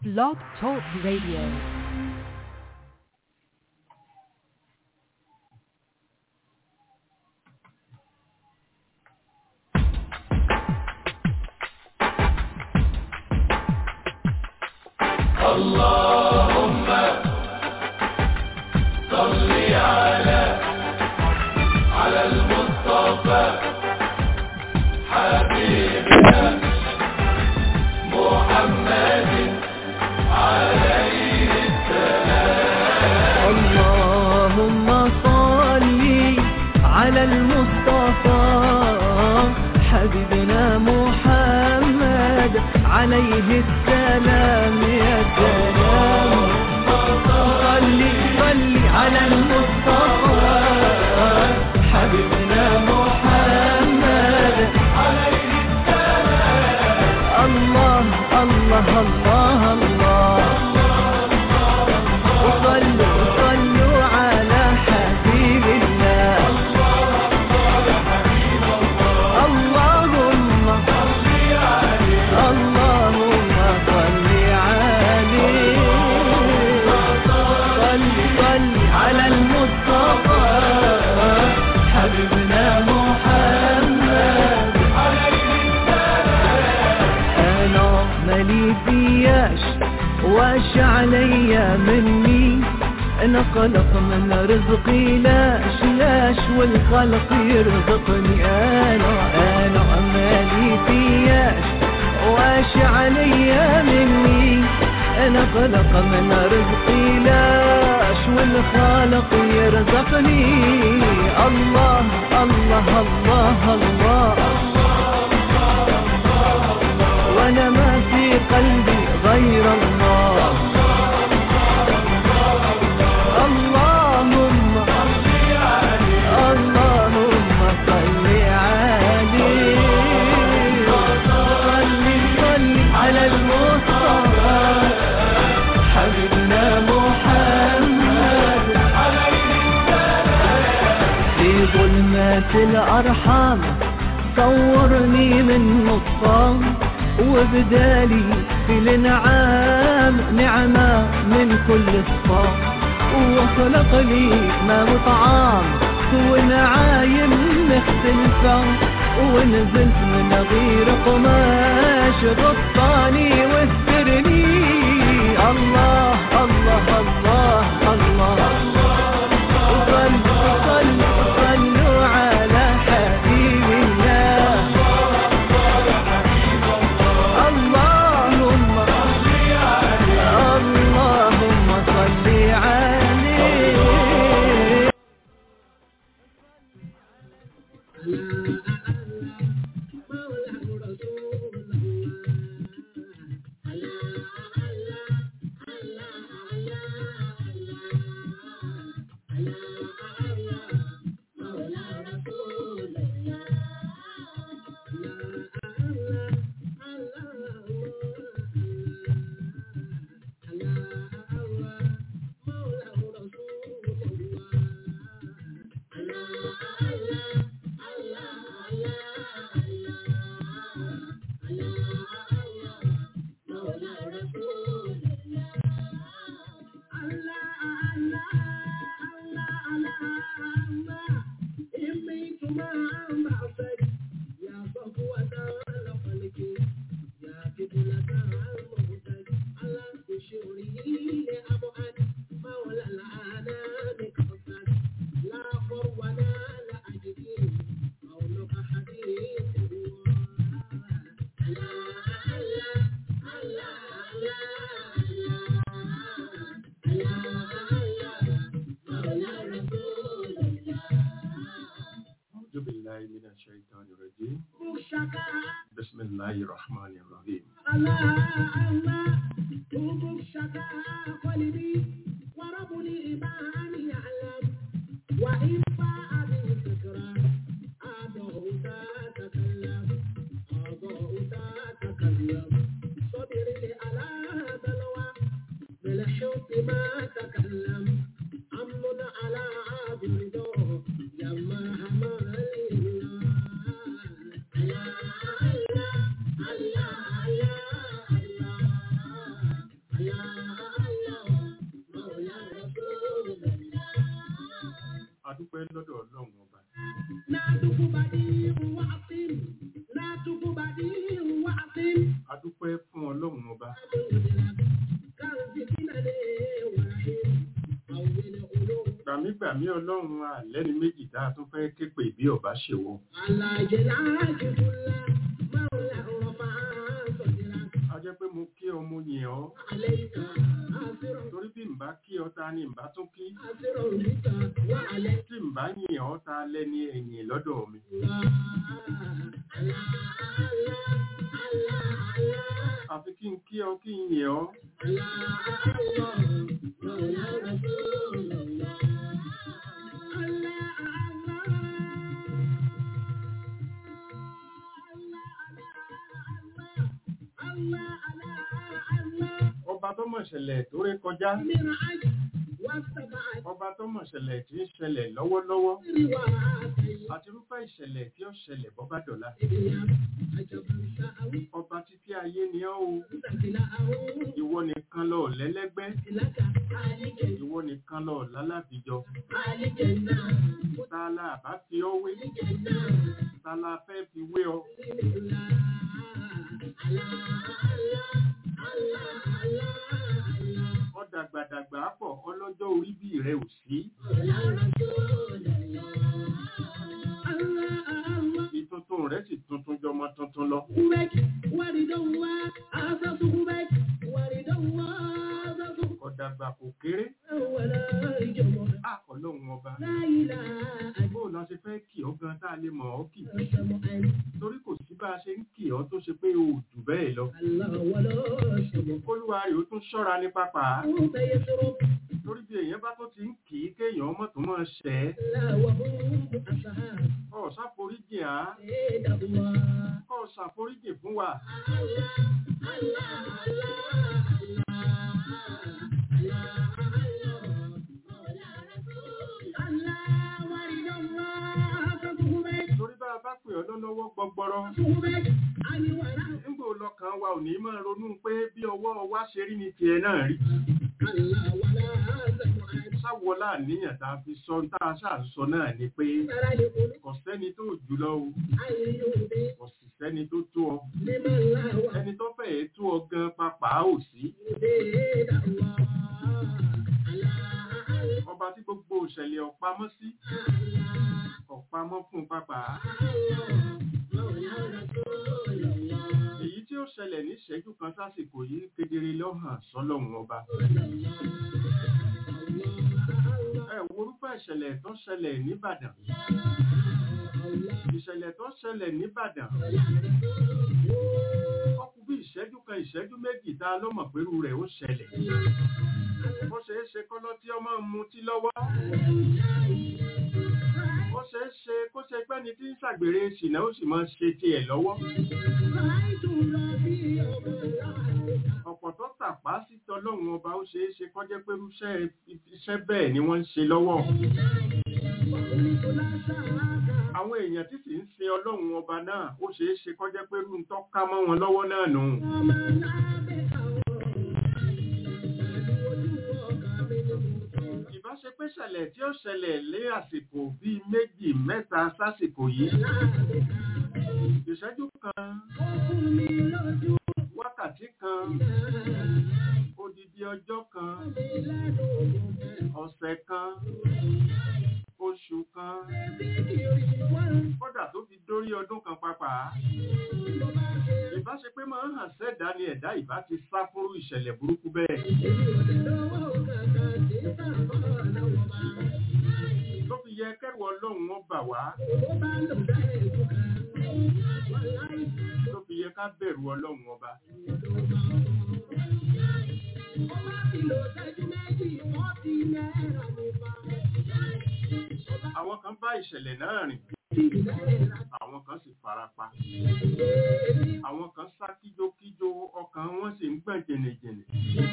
Blog Talk Radio. اللهم صل على على المصطفى حبيبنا محمد عليه اللهم صل على المصطفى حبيبنا محمد عليه السلام يا سلام صل صل على المصطفى حبيبنا محمد عليه السلام الله الله الله الله وصلوا صلوا على حبيب الله اللهم اللهم صل عليه صل صل على المصطفى حبيبنا محمد انا مالي فياش واش عليا مني انا قلق من رزقي لاش لاش والخلق يرزقني انا انا مالي فياش واش عليا مني انا قلق من رزقي لاش والخالق يرزقني الله الله الله, الله وانا ما في قلبي غير الله اللهم اللهم صل عليه صل صل على المصطفى حبيبنا محمد في ظلمات الأرحام صورني من نصام وبدالي في الانعام نعمة من كل الصام وخلق لي ما وطعام ونعايم مختلفة ونزلت من غير قماش غطاني واسترني الله الله الله الله, صلوا صلوا صلوا على حبيب الله اللهم اللهم صل عليه أعوذ بالله من الشيطان الرجيم بسم الله الرحمن الرحيم Allah adúpẹ́ lọ́dọ̀ ọlọ́run ọba adúpẹ́ fún ọlọ́run ọba gbàmígbàmí ọlọ́run àlẹ́ni méjì tá a tún fẹ́ képe bí ọba ṣe wọ a jẹ́ pé mo kí ọ mo yìn ọ́ torí bí n bá kí ọ ta ni n bá tún kí tí n bá yìn ọ́ ta lẹ́ni ẹ̀yìn lọ́dọ̀ mi àfi kí n kí ọ kí n yìn ọ́ ọba tó mọ̀ ṣẹlẹ̀ tó ré kọjá ọba tó mọ̀ ṣẹlẹ̀ tí ń ṣẹlẹ̀ lọ́wọ́lọ́wọ́ àti irúfẹ́ ìṣẹ̀lẹ̀ tí ó ṣẹlẹ̀ bọ́bá dọ̀la ọba títí ayé ni ọ́ o ìwọ nìkan lọ lẹ́lẹ́gbẹ́ ìwọ nìkan lọ lálábìjọ tààlà àbá fi ọ́ wé tààlà fẹ́ fi wé ọ ọ̀dàgbàdàgbà pọ̀ ọlọ́jọ́ orí bí rẹ ò sí ìtuntun rẹ sì tuntun jọmọ tuntun lọ ọ̀dàgbà kò kéré àkọlọ́hun ọba bó la ṣe fẹ́ kì ọ́ gan tá a lè mọ̀ ọ́ kì torí kò sí bá a ṣe ń kì ọ́ tó ṣe pé o ò jù bẹ́ẹ̀ lọ olúwa rẹ̀ ó tún ṣọ́ra ní pápá torí bí èèyàn bá tó ti ń kì í kéèyàn ọmọ tó máa ṣẹ́ ọ̀ ṣàforíjì á ọ̀ ṣàforíjì fún wa torí bá a bá pè ọ́ lọ́lọ́wọ́ gbọgbọrọ nígbà ọlọ́kàn wa ò ní máa ronú pé bí ọwọ́ wa ṣe rí ni tiẹ̀ náà rí sáwọlá àníyàn tá a fi sọ tá a ṣáà sọ náà ni pé kò sẹ́ni tó jùlọ o kò sì sẹ́ni tó tó ọ ẹni tó fẹ́ẹ̀ tó ọ gan papà ò sí ọba tí gbogbo òṣẹ̀lẹ̀ ọ̀pamọ́ sí ọ̀pamọ́ fún papà èyí tí ó ṣẹlẹ̀ ní ìṣẹ́jú kan sásìkò yìí kedere lọ́hàn sọ́lọ́run ọba ẹ worúfẹ́ ìṣẹ̀lẹ̀ tó ṣẹlẹ̀ nìbàdàn ìṣẹ̀lẹ̀ tó ṣẹlẹ̀ nìbàdàn ọkù bí ìṣẹ́jú kan ìṣẹ́jú méjì tá a lọ́mọ̀ pẹ̀lú rẹ̀ ó ṣẹlẹ̀ ó ṣe é ṣe kọ́lọ́ tí ọmọ ń mutí lọ́wọ́ ó ṣe é ṣe kó ṣe pẹ́ni tí ń ṣàgbèrè ṣìnà ó sì máa ṣe tiẹ̀ lọ́wọ́ ọ̀pọ̀ tó tàpá sí tọlọ́run ọba ó ṣe é ṣe kọ́jẹ́ pé irúṣẹ́ iṣẹ́ bẹ́ẹ̀ ni wọ́n ń ṣe lọ́wọ́ àwọn èèyàn tí sì ń sin ọlọ́run ọba náà ó ṣe é ṣe kọ́jẹ́ pé irú ń tọ́ka mọ́ wọn lọ́wọ́ náà nù ìbáṣe pé ṣẹlẹ̀ tí ó ṣẹlẹ̀ lé àsìkò bíi méjì mẹ́ta sásìkò yìí ìṣẹ́jú kan wákàtí kan odidi ọjọ́ kan ọ̀sẹ̀ kan oṣù kan kódà tó fi dórí ọdún kan pàápàá ìbá ṣe pé máa ń hàn sẹ́dá ni ẹ̀dá ìbá ti sá fúrú ìṣẹ̀lẹ̀ burúkú bẹ́ẹ̀ tó fi yẹ kẹrù ọlọ́run wọn bà wá tó fi yẹ ká bẹ̀rù ọlọ́run ọba àwọn kan bá ìṣẹ̀lẹ̀ náà rìn àwọn kan sì farapa àwọn kan sá kíjókíjó ọkàn wọn sì ń gbọ̀n jẹnẹjẹnẹ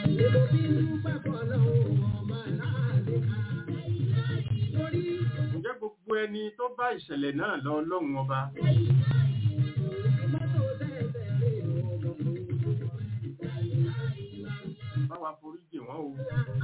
ǹjẹ́ gbogbo ẹni tó bá ìṣẹ̀lẹ̀ náà lọ ọlọ́run ọba báwa wa foríjì wọ́n o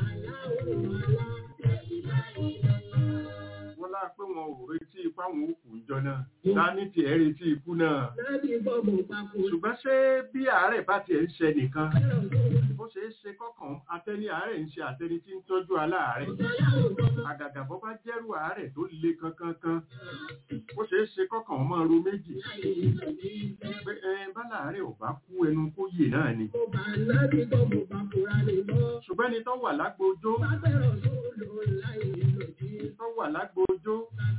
wọ́n lá pé wọn ò retí ipá wọn ò kù ìjọ náà dání tiẹ̀ retí ikú náà ṣùgbọ́n ṣé bí àárẹ̀ bá tiẹ̀ ń ṣe nìkan ó ṣeé ṣe kọ́kàn atẹni àárẹ̀ ń ṣe àtẹni tí ń tọ́jú aláàárẹ̀ àgàgà bọ́ bá jẹ́rù àárẹ̀ tó le kankankan ó ṣeé ṣe kọ́kàn ọmọ ro méjì pé ẹ bá láàárẹ̀ ò bá kú ẹnu kó yè náà ni ṣùgbọ́n ẹni tó wà lágbójó tó wà lágbójó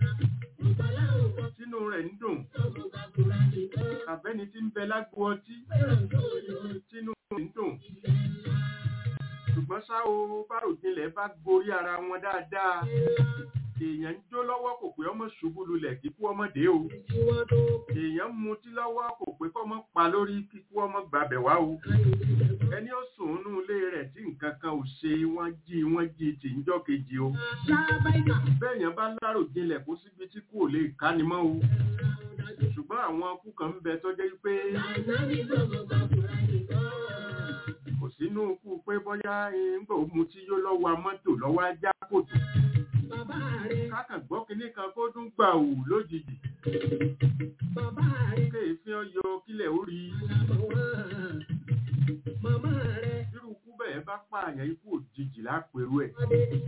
tínú rẹ̀ ń dùn àbẹ́ni tí ń bẹ lágbo ọtí tínú rẹ̀ ń dùn ṣùgbọ́n ṣá o báròjinlẹ̀ bá gorí ara wọn dáadáa èèyàn ń jó lọ́wọ́ kò pé ọmọ ṣubú lulẹ̀ kíkú ọmọdé o èèyàn ń mutí lọ́wọ́ kò pé kọ́mọ pa lórí kíkú ọmọ gbàbẹ̀ wá o ẹni ó sùn nínú ilé rẹ̀ tí nǹkan kan ò ṣe wọ́n jí wọ́n jí tì ń jọ́ kejì o bẹ́ẹ̀yàn bá láròjinlẹ̀ kó síbi tí kò lè káni mọ́ o ṣùgbọ́n àwọn ọkú kan ń bẹ tó jẹ́ pé kò sínú ikú pé bóyá ńgbà ó mutí yó lọ́wọ́ mọ́tò lọ́wọ́ ajá kòtò kákàn gbọ́ kinní kan kó dún gbà ò lójijì kéèfín ọyọ kílẹ̀ ó rí irú ikú bẹ́ẹ̀ bá pààyàn ikú òjijì lápẹ̀rú ẹ̀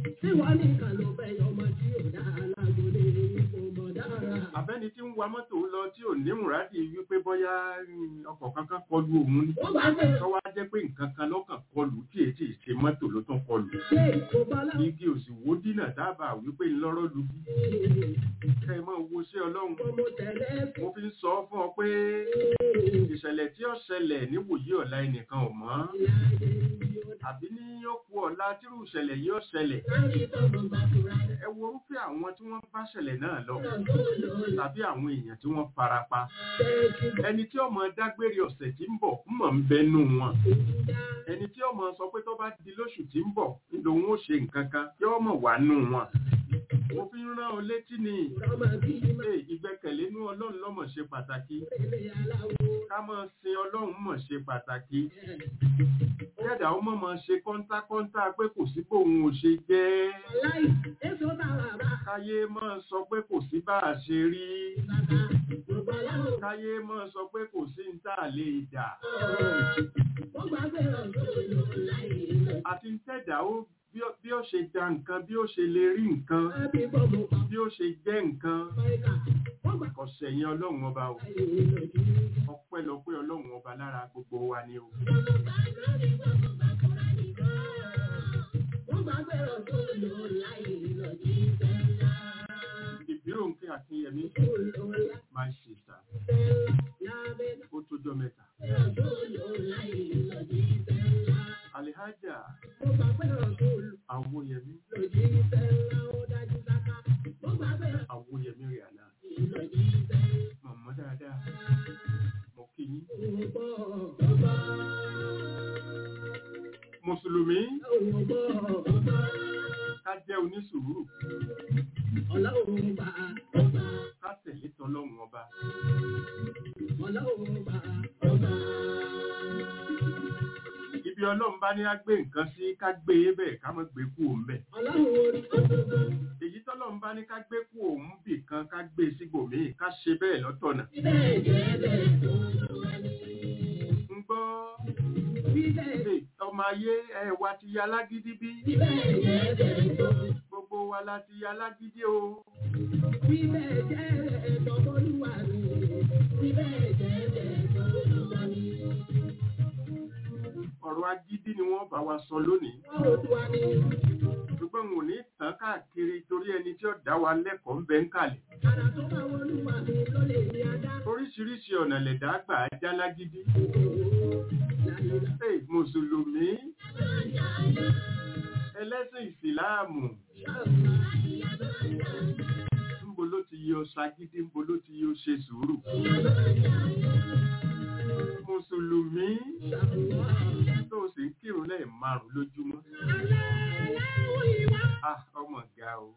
abẹ́ni tí ń wa mọ́tò lọ tí ò ní mùrádì wípé bóyá mm, ọkọ̀ kankan kọlu òun ni tọ́wá jẹ́ pé nǹkan kan lọ́kàn kọlù tí èyí tí ì ṣe mọ́tò ló tún kọlù igi òsì wo dínà dábàá wípé ńlọ́rọ́ lu bí kẹ́ ẹ máa wo ṣé ọlọ́run mo fi ń sọ fún ọ pé ìṣẹ̀lẹ̀ tí ó ṣẹlẹ̀ níwòyí ọ̀la ẹnìkan ò mọ̀ àbí ní ó kú ọ̀la tírú ìṣẹ̀lẹ̀ yìí ó ṣẹlẹ̀ ẹ wo orúfẹ́ àwọn tí wọ́n bá ṣẹlẹ̀ náà lọ tàbí àwọn èèyàn tí wọ́n farapa ẹni tí ọmọ dágbére ọ̀sẹ̀ tí ń bọ̀ mọ̀ ń bẹnu wọn ẹni tí ọmọ sọ pé tó bá di lóṣù tí ń bọ̀ lòun ó ṣe nǹkan kan yóò mọ̀ wá nù wọn mo fi ń rán ọ létí ni Ee, ìgbẹ́kẹ̀lé inú ọlọ́run lọ́mọ̀ ṣe pàtàkì ká máa sin ọlọ́run mọ̀ ṣe pàtàkì kẹ́dà ó mọ̀ máa ṣe kọ́ńtákọ́ńtá pé kò sí bóun ò ṣe jẹ́ káyé máa sọ pé kò sí bá a ṣe rí káyé máa sọ pé kò sí ń tà lè dà àti ń tẹ̀dá ó bí ó- bí ó ṣe da nǹkan bí ó ṣe lè rí nǹkan bí ó ṣe jẹ́ nǹkan kò sẹ̀yìn ọlọ́run ọba o ọpẹ́lọpẹ́ ọlọ́run ọba lára gbogbo wa ni o. ìbíròǹkè akínyẹmí my sister ó tójọ́ mẹ́ta. alihaja awoyẹmí awoyẹmí rihanna mọ̀mọ́ dáadáa mo kí yín. mùsùlùmí ká jẹ́ onísùúrù ká tẹ̀lé tọlọ́run ọba. ibi ọlọ́run bá ní á gbé nǹkan sí ká gbé e bẹ́ẹ̀ ká má gbé kú òun bẹ́ẹ̀. èyí tọ́lọ́run bá ní ká gbé kú òun bì kan ká gbé e síbòmíì ká ṣe bẹ́ẹ̀ lọ́tọ̀nà. ń gbọ́ Hey, ọmọ ayé ẹ wa ti ya lágídí bí gbogbo wa la ti ya lágídí o ọ̀rọ̀ agídí ni wọ́n bá wa sọ lónìí ṣùgbọ́n n ò ní tàn káàkiri torí ẹni tí ó dá wa lẹ́kọ̀ọ́ ń bẹ ń kàlẹ̀ oríṣiríṣi ọ̀nà lẹ̀dá gbà á já lágídí Hey, mùsùlùmí ẹlẹ́sìn ìsìláàmù ńbo ló ti yọ ṣagídí ńbo ló ti yọ ṣe sùúrù mùsùlùmí tó o sì ń kírun lẹ́ẹ̀ márùn lójúmọ́ ah ọmọ ga o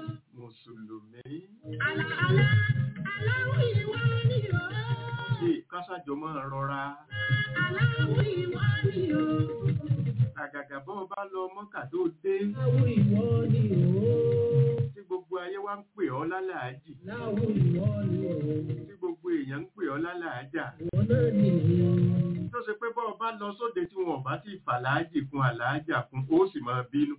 mùsùlùmí ṣe kásàjọ máa rọra Aláwọ̀ ìwọ ni o. àgàgà bọ́ ọ bá lọ mọ́kà tó dé Láwọ̀ ìwọ ni o. tí gbogbo ayé wá ń pè ọ́ lálàájì Láwọ̀ ìwọ ni o. tí gbogbo èèyàn ń pè ọ́ lálàájà Ìwọ náà ni o. tó ṣe pé bọ́ ọ bá lọ sóde tí wọn ò bá ti fàlàájì kún àlàájà kún ó sì máa bínú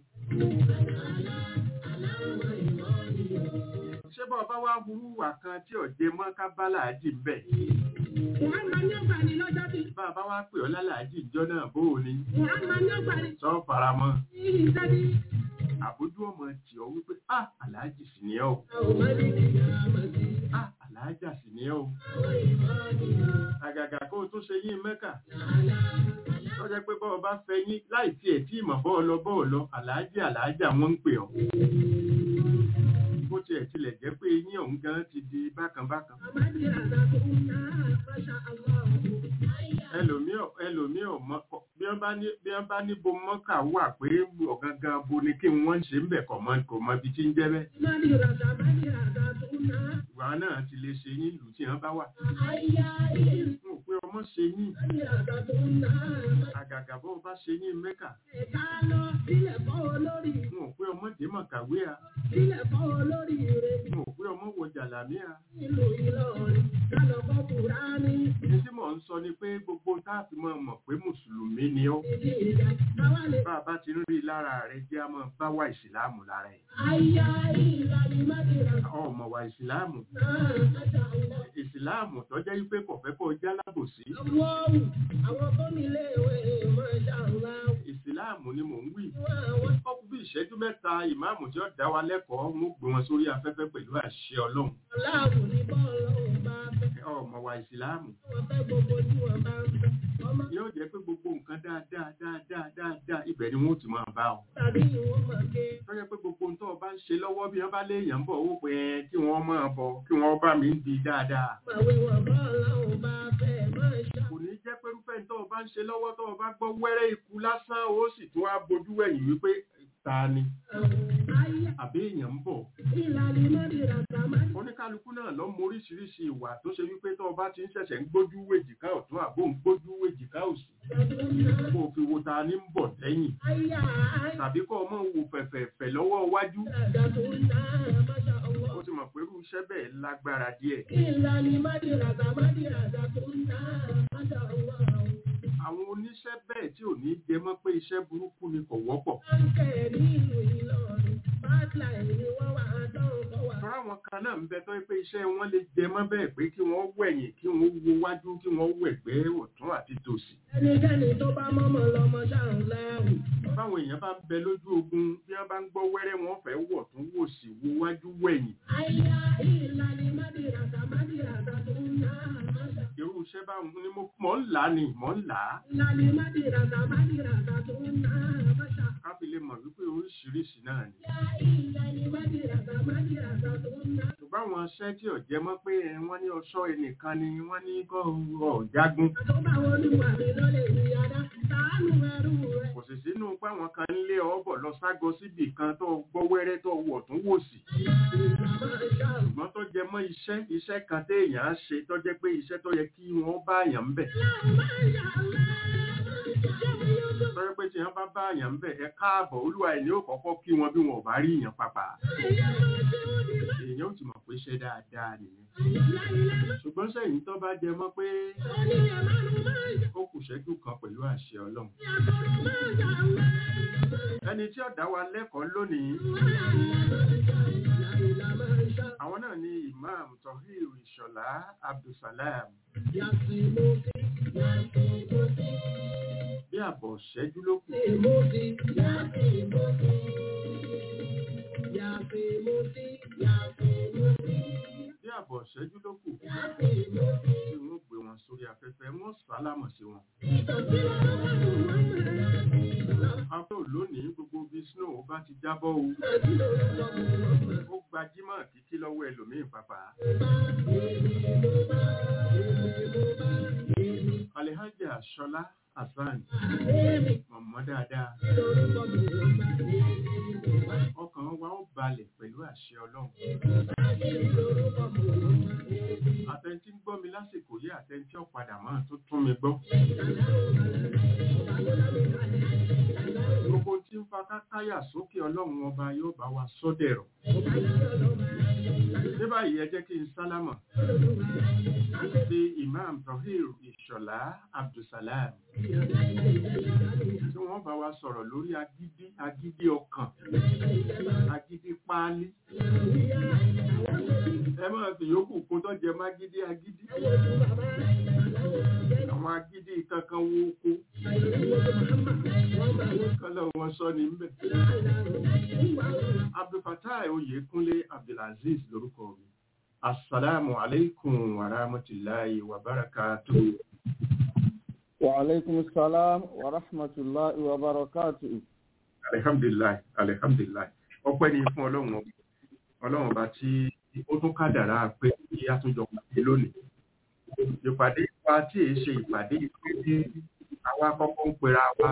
ṣé bọ́ ọ bá wá burú wà kan tí ọ̀jẹ̀ mọ́ ká bá làájì ń bẹ̀ Muhammad ní ọgbà ní lọ́jọ́ bí. bá a bá wá pè ọ́ lálàájì ìjọ náà bó o ní Muhammad ní ọgbà ní sọ faramọ́ ìṣẹ́ bí. àbójú ọmọ tì ọ́ wípé ah àlàájì sì ni ẹ́ o Àwọn máa ní kí a máa ti. ah àlàájà sì ni ẹ́ o àgàgà kó o tún ṣe yín mẹ́kà tó jẹ́ pé bọ́ọ̀ bá fẹ́ yín láì tiẹ̀ tí ìmọ̀ bọ́ọ̀ lọ bọ́ọ̀ lọ àlàájì àlàájà wọ́n ń pè ọ́ bó tiẹ̀ tilẹ̀ jẹ́ pé yín ọ̀hún gan ti di bákan bákan Àmàdí àdá tó ń ná Masha Allah. ẹlòmíì ò- ẹlòmíì ò mọ kọ- bí wọ́n bá ní bí wọ́n bá ní bo mọ́kà wà pé ọ̀gangan bo ni kí wọ́n ṣe ń bẹ̀ kọ̀ mọ́ kò mọ ibi tí ń jẹ́ bẹ́ẹ̀ Àmàdí àdá àmàdí àdá tó ń ná. ìwà náà ti lè ṣe yín lù tí wọ́n bá wà Àyà ìlú wọn ò pé ọmọ ṣe yín àmàdí àdá tó ń ná. àgàgà bó bá ṣe yín mẹ́kà Ẹ̀ka lọ sílẹ̀ fọ́ olórí. wọn ò pé ọmọ dèémọ̀ kàwé à Sílẹ̀ fọ́ olórí rẹ̀. wọn ò pé ọmọ wọ jàlámíà Ìlú Ìlọrin. Lálọ́ fọ́ Kùránì. ní tí mò ń sọ ni pé gbogbo tá a fi mọ̀ mọ̀ pé mùsùlùmí ni ó Ìdí ìjà. Àwa lè. bá a bá ti ń rí i lára rẹ̀ jẹ́ a máa bá wa ìsìláàmù lára ẹ̀ Àyà ìlú àmàdí àdá ọmọ wa ìsìláàmù náà. Masha Allah. ìsìláàmù tó jẹ́ wípé kò fẹ́ kó já lábòsí Wọ́ọ̀wù. Àwọn tó nílé ìwé Masha Allah. ìsìláàmù ni mò ń wí Àwọn ọkùnrin bí ìṣẹ́jú mẹ́ta ìmáàmù tí ó dá wa lẹ́kọ̀ọ́ mú gbé wọn sórí afẹ́fẹ́ pẹ̀lú àṣẹ ọlọ́run aláàbò ní bọ́ọ̀lù ọ̀hún bá fẹ́. ọmọ wa ìsìláàmù Wọ́n fẹ́ gbogbo tí wọ́n bá ń fẹ́. Ọmọ yóò jẹ́ pé gbogbo nǹkan dáadáa dáadáa dáadáa ibẹ̀ ni wọ́n ti máa bá ọ tàbí ìwọ́n máa ké. tó jẹ́ pé gbogbo ohun tó o bá ń ṣe lọ́wọ́ bí wọ́n bá léèyàn ń bọ̀ ó pé ẹ kí wọ́n máa bọ̀ kí wọ́n bá mi ń di dáadáa Màwé wọn bọ́ọ̀lù ọ̀hún bá fẹ́ máa ṣá. kò ní jẹ́ pé irúfẹ́ tó o bá ń ṣe lọ́wọ́ tó o bá gbọ́ wẹ́rẹ́ ikú lásán ó sì tún á bojú wẹ̀yìn wípé ta ni Ayé àbí èèyàn ń bọ̀ ìlànà ìmọ̀dìrà sàmádì. oníkálukú náà lọ mọ oríṣiríṣi ìwà tó ṣe wípé tó o bá ti ń ṣẹ̀ṣẹ̀ ń gbójú wèjìká ọ̀tún àbó ń gbójú wèjìká òsì kó o fi wo ta ni ń bọ̀ lẹ́yìn Ayé àáyé tàbí kó o mọ̀ wo fẹ̀fẹ̀fẹ̀ lọ́wọ́ iwájú àdá tó ń ná Masha Allah. ó ti mọ̀ pé irú iṣẹ́ bẹ́ẹ̀ lágbára díẹ̀ Ìlànà ìmọ̀dìrà sàmádì àdá tó ń ná Masha Allah. àwọn oníṣẹ́ bẹ́ẹ̀ tí ò ní jẹ mọ́ pé iṣẹ́ burúkú ni kò wọ́pọ̀ Báńkẹ̀ nílùú Ìlọrin. Bátláì ni wọ́n wà á dán kọ́ wà. tọ́ra àwọn kan náà ń bẹ tó pé iṣẹ́ wọn lè jẹ mọ́ bẹ́ẹ̀ pé kí wọ́n wẹ̀yìn kí wọ́n wo wájú kí wọ́n wẹ̀gbẹ́ ọ̀tún àti tòsì ẹnikẹ́ni tó bá mọ́mọ́ lọ́mọ ṣáà láàrú. báwọn èèyàn bá ń bẹ lójú ogun bí wọ́n bá ń gbọ́ wẹ́rẹ́ wọn fẹ́ wọ̀ tún wò sí wo wájú wẹ̀yìn àyà ìlànà mádìràtà mádìràtà tó ń ná àmàṣà. irú iṣẹ́ báwọn ni mo mọ̀ ń là á ni mọ̀ ń là á ìlànà mádìràtà mádìràtà tó ń ná àmàṣà. ká fi lè mọ̀ wípé oríṣiríṣi náà ni àyà ìlànà mádìràtà mádìràtà tó ń ná. ṣùgbọ́n àwọn iṣẹ́ tí ò jẹ mọ́ pé ẹ, wọ́n ní ọṣọ́ ẹnìkan ni wọ́n ní kọ́ ọ̀jágun àtọ́bà olúwa mi lọ́lẹ̀ ìyáda sàánú ẹrú rẹ̀. kò sì sínú pé àwọn kan ń lé ọ̀bọ̀ lọ ságọ síbì kan tó gbọ́ wẹ́rẹ́ tó wọ̀ tún wò sí àmàṣà. ṣùgbọ́n tó jẹ mọ́ iṣẹ́ iṣẹ́ kan téèyàn á ṣe tó jẹ́ pé iṣẹ́ tó yẹ kí wọ́n bá àyàn ń bẹ̀ àmàṣà tó yẹ pé tí wọ́n bá bá àyàn ń bẹ̀ ẹ káàbọ̀ olúwa ẹ̀ ní ó kọ́kọ́ kí wọn bí wọn ò bá rí èèyàn papà èèyàn ò ti mọ̀ pé ṣe dáadáa nìyẹn ṣùgbọ́n sẹ́yìn tó bá jẹ mọ́ pé ó kù ṣẹ́jú kan pẹ̀lú àṣẹ ọlọ́run ẹni tí ó dá wa lẹ́kọ̀ọ́ lónìí àwọn náà ni imam tohir ìṣọ̀lá abdulsalam bí àbọ̀ ṣẹ́jú ló kù bí àbọ̀ ṣẹ́jú ló kù tí wọ́n gbé wọn sórí afẹ́fẹ́ wọ́n sálámọ̀ sí wọn. afẹ́ lónìí gbogbo bí snow bá ti jábọ́ o ó gbajúmọ̀ kíkí lọ́wọ́ ẹlòmíín pàpà. alhaja ṣọlá hasan mọ̀mọ́ dáadáa ọkàn wa ó balẹ̀ pẹ̀lú àṣẹ ọlọ́run. àtẹ̀ntí ń gbọ́ mi láti lásìkò yí àtẹ́ntí ọ̀padà máa tó tún mi gbọ́. Gbogbo tí ń fa kákáyà sókè ọlọ́run ọba yóò bá wa sọ́dẹ̀rọ̀. Ní báyìí ẹ jẹ́ kí n sálámà sí Imam Tahir Ìṣọ̀lá Abdulsalam tí wọ́n bá wa sọ̀rọ̀ lórí agídí agídí ọkàn agídí páálí. Ẹ máa fi yòókù kó tó jẹ mágídí agídí. Àwọn agídí kankan wo oko. Kọ́lọ̀ wọn sọ ní mbẹ̀. Abdulfatai Oyèkúnlé Abdulaziz lórúkọ mi. Assalamu alaikum wa rahmatullahi wa barakatuh. Wa alaikum salam wa rahmatullahi wa barakatuh. Alhamdulillah, alhamdulillah. Ọpẹ́ ni fún Ọlọ́run ọba. Ọlọ́run ọba tí ó tún kádàrá pé kí a tún jọ pàdé lónìí. Ìpàdé wa tí èé ṣe ìpàdé ìpàdé àwa kọ́kọ́ ń pera wa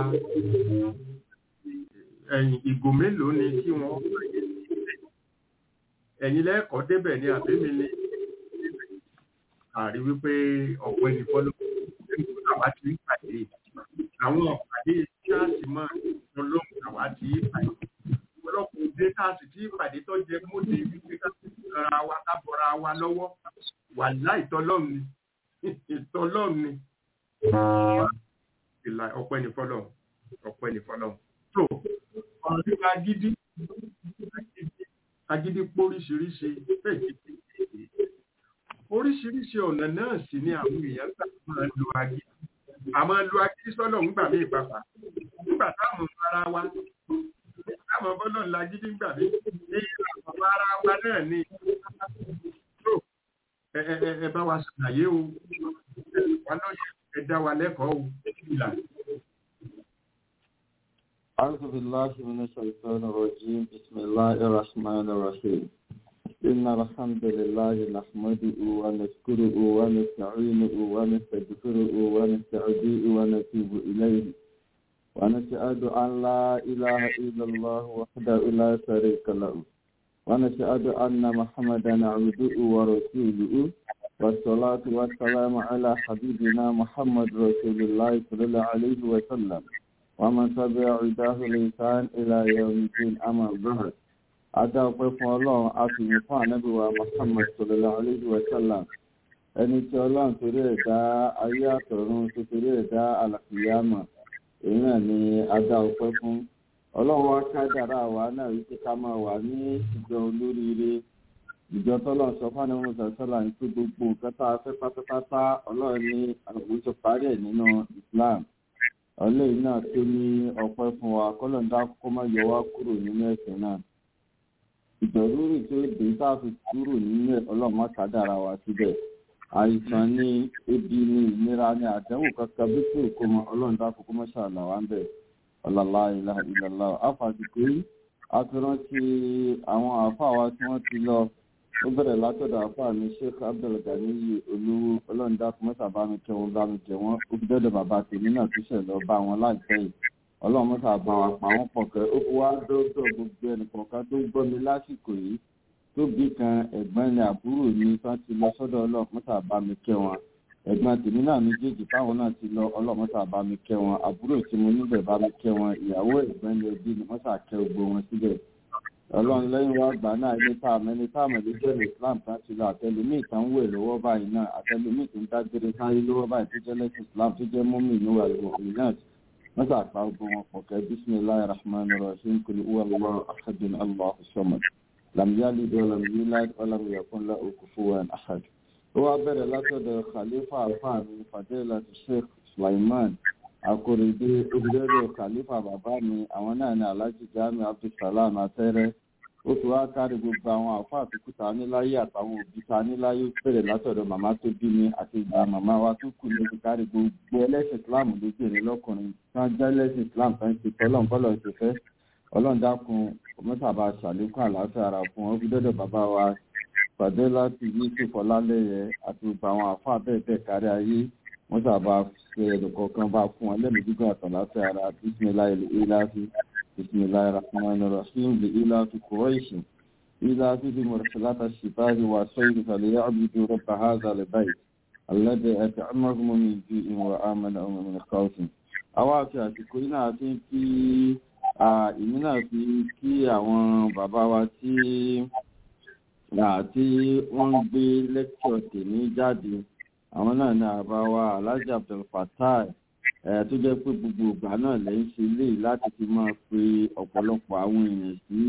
ẹ̀yìn ìgò mélòó ni kí wọ́n pàdé ẹ̀yin lẹ́ẹ̀kọ́ débẹ̀ ní àbẹ́mi ní àrí wípé ọ̀pọ̀ ẹni fọ́lọ́ àwa ti ń pàdé àwọn ọ̀pàdé kíláàsì máa ń lọ́wọ́ àwa ti ń pàdé ọ̀pọ̀lọpọ̀ òde káàsì tí ìpàdé tó jẹ mọ́tò wípé ká ra wa ká bọ́ra wa lọ́wọ́ wà láì tọ́lọ́run ni ìtọ́lọ́run ni ìlà ọ̀pọ̀ ẹni fọ́lọ́ ọ̀pọ̀ ẹni fọ́lọ́ tó ọ̀rọ̀ nípa gidi agídí póríṣiríṣi oríṣiríṣi ọ̀nà náà sì ni àwọn èèyàn gbà máa lo agídí àmọ́ lo agídí sọ́lọ̀ ń gbà mí ìpapà nígbà táwọn ara wa táwọn bọ́lọ̀ ńlá gidi ń gbà mí ní àwọn ara wa náà ni tó ẹ bá wa ṣàlàyé o wà lóye ẹ dá wa lẹ́kọ̀ọ́ o ìlà. أعوذ بالله من الشيطان الرجيم بسم الله الرحمن الرحيم إن الحمد لله نحمده ونشكره ونستعينه ونستغفره ونستهديه ونتوب إليه ونشهد أن لا إله إلا الله وحده لا شريك له ونشهد أن محمدا عبده ورسوله والصلاة والسلام على حبيبنا محمد رسول الله صلى الله عليه وسلم ومن تبع عداه الإنسان إلى يوم الدين أما بعد Adá ọpẹ́ fún Ọlọ́run a fi yìn fún ànábì wa Muhammad sallallahu alayhi wa sallam. Ẹni tí Ọlọ́run torí ẹ̀dá ayé àtọ̀run tó torí ẹ̀dá àlàfíyàmà. Èyí náà ni adá ọpẹ́ fún. Ọlọ́run wá kádàrá àwa náà wípé ká máa wà ní ìjọ olóríire. Ìjọ tọ́lọ́run sọ fún àwọn ọmọ sọ́lá ní pé gbogbo nǹkan tá a fẹ́ pátápátá Ọlọ́run ní àwọn tó parí ẹ̀ nínú Islam ọlẹ́yìn náà tó ní ọpẹ́ fún wa kọ́lọ̀dá kó má yọ wá kúrò nínú ẹ̀sìn náà ìjọ̀rúrì tó dé tá a fi kúrò nínú ọlọ́mọ kádàrà wa síbẹ̀ àìsàn ní ebi ní ìnira ní àdánwò kankan bí tí òkú mọ ọlọ́dá kókó mọ́ ṣàlà wa ń bẹ̀ ọ̀làlá ìlà ìlàlá àfàsìkò yìí a ti rántí àwọn àáfàá wa tí wọ́n ti lọ ó bẹ̀rẹ̀ látọ̀dọ̀ àáfàá mi sheikh abdulganiyi olówó ọlọ́dá kó mọ́ sábà mi kẹ́ wọn bá mi jẹ wọ́n ó fi dọ́dọ̀ bàbá tèmi náà tó ṣẹ̀ lọ bá wọn láìpẹ́ yìí ọlọ́run mọ́ta bá wa pa wọ́n pọ̀ kẹ́ ó fi wá dọ́dọ̀ gbogbo ẹnìkọ̀ọ̀kan tó gbọ́ mi lásìkò yìí tó bí kan ẹ̀gbọ́n ni àbúrò mi tán ti lọ sọ́dọ̀ ọlọ́run mọ́ta bá mi kẹ́ wọn ẹ̀gbọ́n tèmi náà méjèèjì táwọn náà ti lọ ọlọ́run mọ́ta bá mi kẹ́ wọn àbúrò tí mo níbẹ̀ bá mi kẹ́ wọn ìyàwó ẹ̀gbọ́n ni ẹbí ni mọ́ta kẹ́ gbogbo wọn síbẹ̀ ọlọ́run lẹ́yìn wá gbà náà ilé tá a mẹ́ni tá a mẹ́ni jẹ́rìí islam tá ti lọ àtẹlùmíì tá ń wẹ̀ lọ́wọ́ báyìí náà àtẹlùmíì tó ń dágbére sáyé lọ́wọ́ báyìí tó jẹ́ lẹ́sìn islam tó jẹ́ mọ́mì níwà ìwọ̀n náà masa àpá ogun wọn pọ̀ kẹ́ bisimilahi rahman rahim kuli uwa allah ahadun allah samad lam yalid wa lam yulad wa lam yakun lahu kufuwan ahad. ó wá bẹ̀rẹ̀ látọ̀dọ̀ khalifa alfaami fadela sheikh sulaiman akorede obìnrin khalifa bàbá mi àwọn náà ní alhaji jami abdulsalam atẹ́rẹ́ ó ti wá kárí gbogbo àwọn àfa àtúkù ta níláyé àtàwọn òbí ta níláyé bẹ̀rẹ̀ látọ̀dọ̀ màmá tó bí mi àti ìgbà màmá wa tó kù ló ti kárí gbogbo ẹlẹ́sìn islam lóbìnrin lọ́kùnrin tí wọ́n jẹ́ ẹlẹ́sìn islam tó ń ṣe tọ́lọ́n bọ́lọ̀ ṣe fẹ́ ọlọ́run dákun mọ́tàbá ṣàlékún àlàáfíà ara fún wọn ó fi dọ́dọ̀ bàbá wa pàdé láti yusuf ọlálẹ́yẹ àti gbogbo àwọn àfa bẹ́ẹ̀ bẹ́ẹ̀ kárí ayé mọ́tàbá ṣe ẹ̀dùnkọ̀ọ̀kan bá fún wọn lẹ́nu gígùn àtàlàáfíà ara bísí بسم الله الرحمن الرحيم لإلاف قريش إلافهم رحلة الشتاء والصيف فليعبدوا رب هذا البيت alladhi at'amahum min ju'in wa amanahum min khawfin àwa àti àsìkò yìí náà fi ń kí ìmí náà fi kí àwọn bàbá wa tí àti wọ́n ń gbé lẹ́kṣọ̀ tèmi jáde àwọn náà ní àbá wa alhaji abdulfatai ẹ̀ tó jẹ́ pé gbogbo ìgbà náà lẹ́yìn ṣe lè láti fi máa pe ọ̀pọ̀lọpọ̀ àwọn èèyàn sí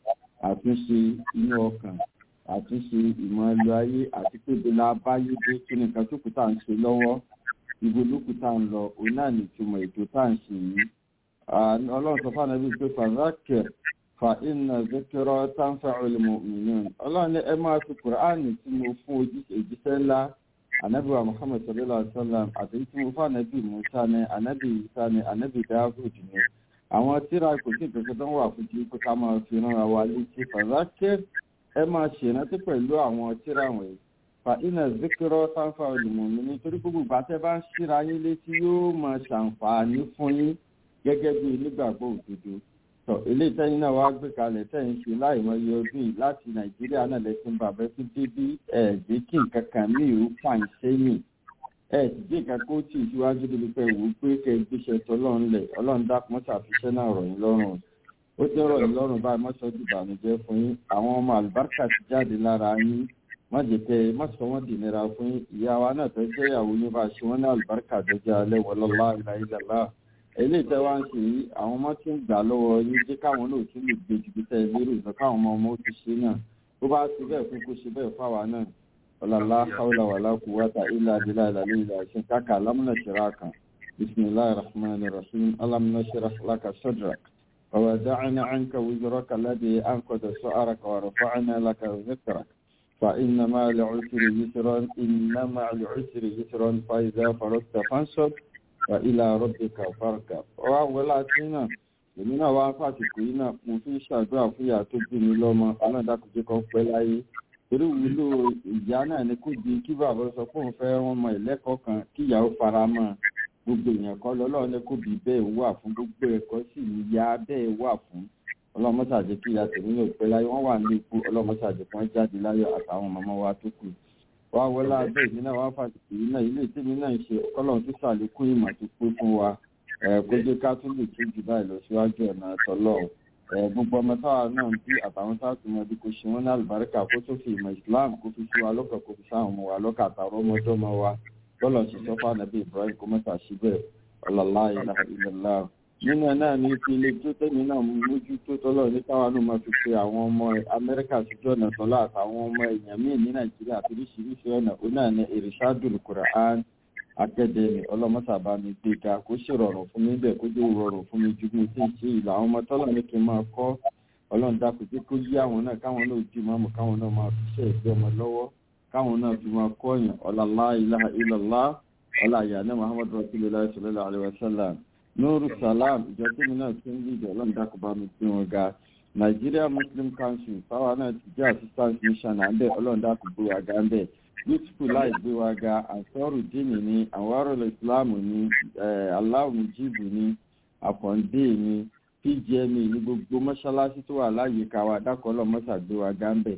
àtúnṣe inú ọkàn àtúnṣe ìmọ̀ ẹlò ayé àti pé bílá báyé dé kí nìkan tó kù tá à ń ṣe lọ́wọ́ ibo ló kù tá à ń lọ òun náà ní ìtumọ̀ ètò tá à ń ṣe yìí ọlọ́run sọ fún ànábì pé fàzákẹ́ fa iná zikirọ́ tánfà olùmọ̀ mìíràn ọlọ́run ní ẹ máa fi kùránì tí mo fún òjíṣẹ́ ńlá ànábì wa muhammed sallallahu alaihi wa sallam àti tí mo fún ànábì musa ní ànábì isa ní ànábì dawud ní àwọn tíra kò sí ìkẹ́kẹ́ tó ń wà fún kí ká máa fi ránra wa létí fàzákẹ́ ẹ máa ṣèrántí pẹ̀lú àwọn tíra wọ̀nyí fa iná zikirọ́ tánfà olùmọ̀ mìíràn nítorí gbogbo ìgbà bá ń ṣíra yín létí yóò máa ṣàǹfààní fún yín gẹ́gẹ́ bí onígbàgbọ́ òdodo tọ ilé ìtẹ́yìn náà wá gbé kalẹ̀ tẹ́yìn ṣe láìmọye ọdún yìí láti nàìjíríà náà lẹ́sìn bàbá tó débí ẹ̀ jẹ́ kí nǹkan kan ní ìrú pàn sẹ́yìn ẹ̀ sì jẹ́ nǹkan kó tì síwájú débi pé wò ó pé kẹ́ ẹ gbéṣẹ́ tọ́lọ́run lẹ̀ ọlọ́run dákun ṣàfiṣẹ́ náà rọ̀ yín lọ́rùn ó ti rọ̀ yín lọ́rùn báyìí mọ́sọ́jú ìbànújẹ́ fún yín àwọn ọmọ àlùbáríkà ti jáde lára yín má jẹ́ kẹ́ ẹ má sọ wọ́n dì nira fún yín ìyá wa náà tó jẹ́ ìyàwó yín bá ṣe wọ́n ní àlùbáríkà tó jẹ́ alẹ́ wọlọ́lá ìlàìlàlá eléyìí tẹ́ wá ń ṣe yìí àwọn ọmọ tí ń gbà lọ́wọ́ yín jẹ́ káwọn náà tún lè gbé jùlọ tẹ́ lérò ìgbà káwọn ọmọ ọmọ ó ti ṣe náà bó bá ṣe bẹ́ẹ̀ fún kó ṣe bẹ́ẹ̀ fáwa náà ọ̀làlá haúlà wàlá kú wáta ilà abilà ìlàlẹ́ ìlà ṣe káka alámúnà ṣẹ̀rá kan bisimilahi rahman rahim alámúnà ṣẹ̀rá laka sọ́drak ووضعنا عنك وزرك الذي أنقذ سؤرك ورفعنا لك ذكرك فإن مع العسر يسرا إن مع العسر يسرا فإذا فرغت فانصب wa ilà rabbika farkab ọwọ́ wọlá tí náà èmi náà wá fàtìkù yìí náà mo fi ṣàdúrà fúyà tó bí mi lọ́mọ ọlọ́dàkùnjẹ́ kan pẹ́ láyé torí wúlò ìyá náà ni kò di kí bàbá sọ pé òun fẹ́ wọn mọ ìlẹ́kọ̀ọ́ kan kí ìyàwó fara mọ́ gbogbo èèyàn kan lọ́lọ́run ní kò bí bẹ́ẹ̀ wà fún gbogbo ẹ̀kọ́ sì ní ya bẹ́ẹ̀ wà fún ọlọ́mọṣàjẹ́ kí ìyá tèmi náà pẹ́ láyé wọ́n wà ní ikú ọlọ́mọṣàjẹ́ kan jáde láyọ̀ àtàwọn màmá wa tó kù wá wọlá abẹ́ ìdí náà wá fàtìkì yìí náà ilé ìtẹ́mi náà ń ṣe ọlọ́run tó ṣàlékún ìmọ̀ tó pé fún wa kó jẹ́ ká tún lè tún jù báyìí lọ síwájú ọ̀nà àtọ́lọ́ gbogbo ọmọ táwa náà ń bí àtàwọn táàtì mọ ibi kò ṣe wọn ní àlùbáríkà kó tó fi ìmọ̀ islam kó fi sí wa lọ́kàn kó fi sáwọn ọmọ wa lọ́kàn àtàwọn ọmọdọ́mọ wa bọ́lọ̀ ṣe sọ́fà nàbí ibrahim kó mọ́ta síbẹ̀ ọ̀làlá ilaha illallah nínú ẹ̀ náà ní fi ilé tó tẹ́mi náà mójú tó tọ́lọ̀ ní káwa náà máa fi pe àwọn ọmọ amẹ́ríkà síjú ọ̀nà tọ́lá àtàwọn ọmọ èèyàn míì ní nàìjíríà àti oríṣiríṣi ọ̀nà ó náà ní irishadul quran akẹ́dẹ̀ẹ́nì ọlọ́mọ́sàbá mi gbéga kó sì rọrùn fún mi bẹ́ẹ̀ kó jẹ́ rọrùn fún mi ju bí mo ti ń ṣe ìlà àwọn ọmọ tọ́lọ̀ ní kí n máa kọ́ ọlọ́run dákun jẹ́ kó yí àwọn náà káwọn náà di mọ́mù káwọn náà máa fi ṣe ìgbé ọmọ lọ́wọ́ káwọn náà fi máa kọ́ yàn ọ̀làlá ilaha illallah ọ̀là àyànná muhammad rasulillah sallallahu alayhi wa sallam nuru salam ìjọ tí mi náà ti ń lìdí ọlọ́run dákun bá mi gbé wọn ga nigeria muslim council fáwa náà ti jẹ́ assistant mission àndẹ̀ ọlọ́run dákun gbé wa ga ńbẹ̀ beautiful láì gbé wa ga àsọ́rù dínì ni àwárò islamu ni aláwọ̀ mujibu ni àkàndé ni pgma ní gbogbo mọ́ṣáláṣí tó wà láyìíká wa dákọ̀ọ́lọ́ mọ́ṣá gbé wa ga ńbẹ̀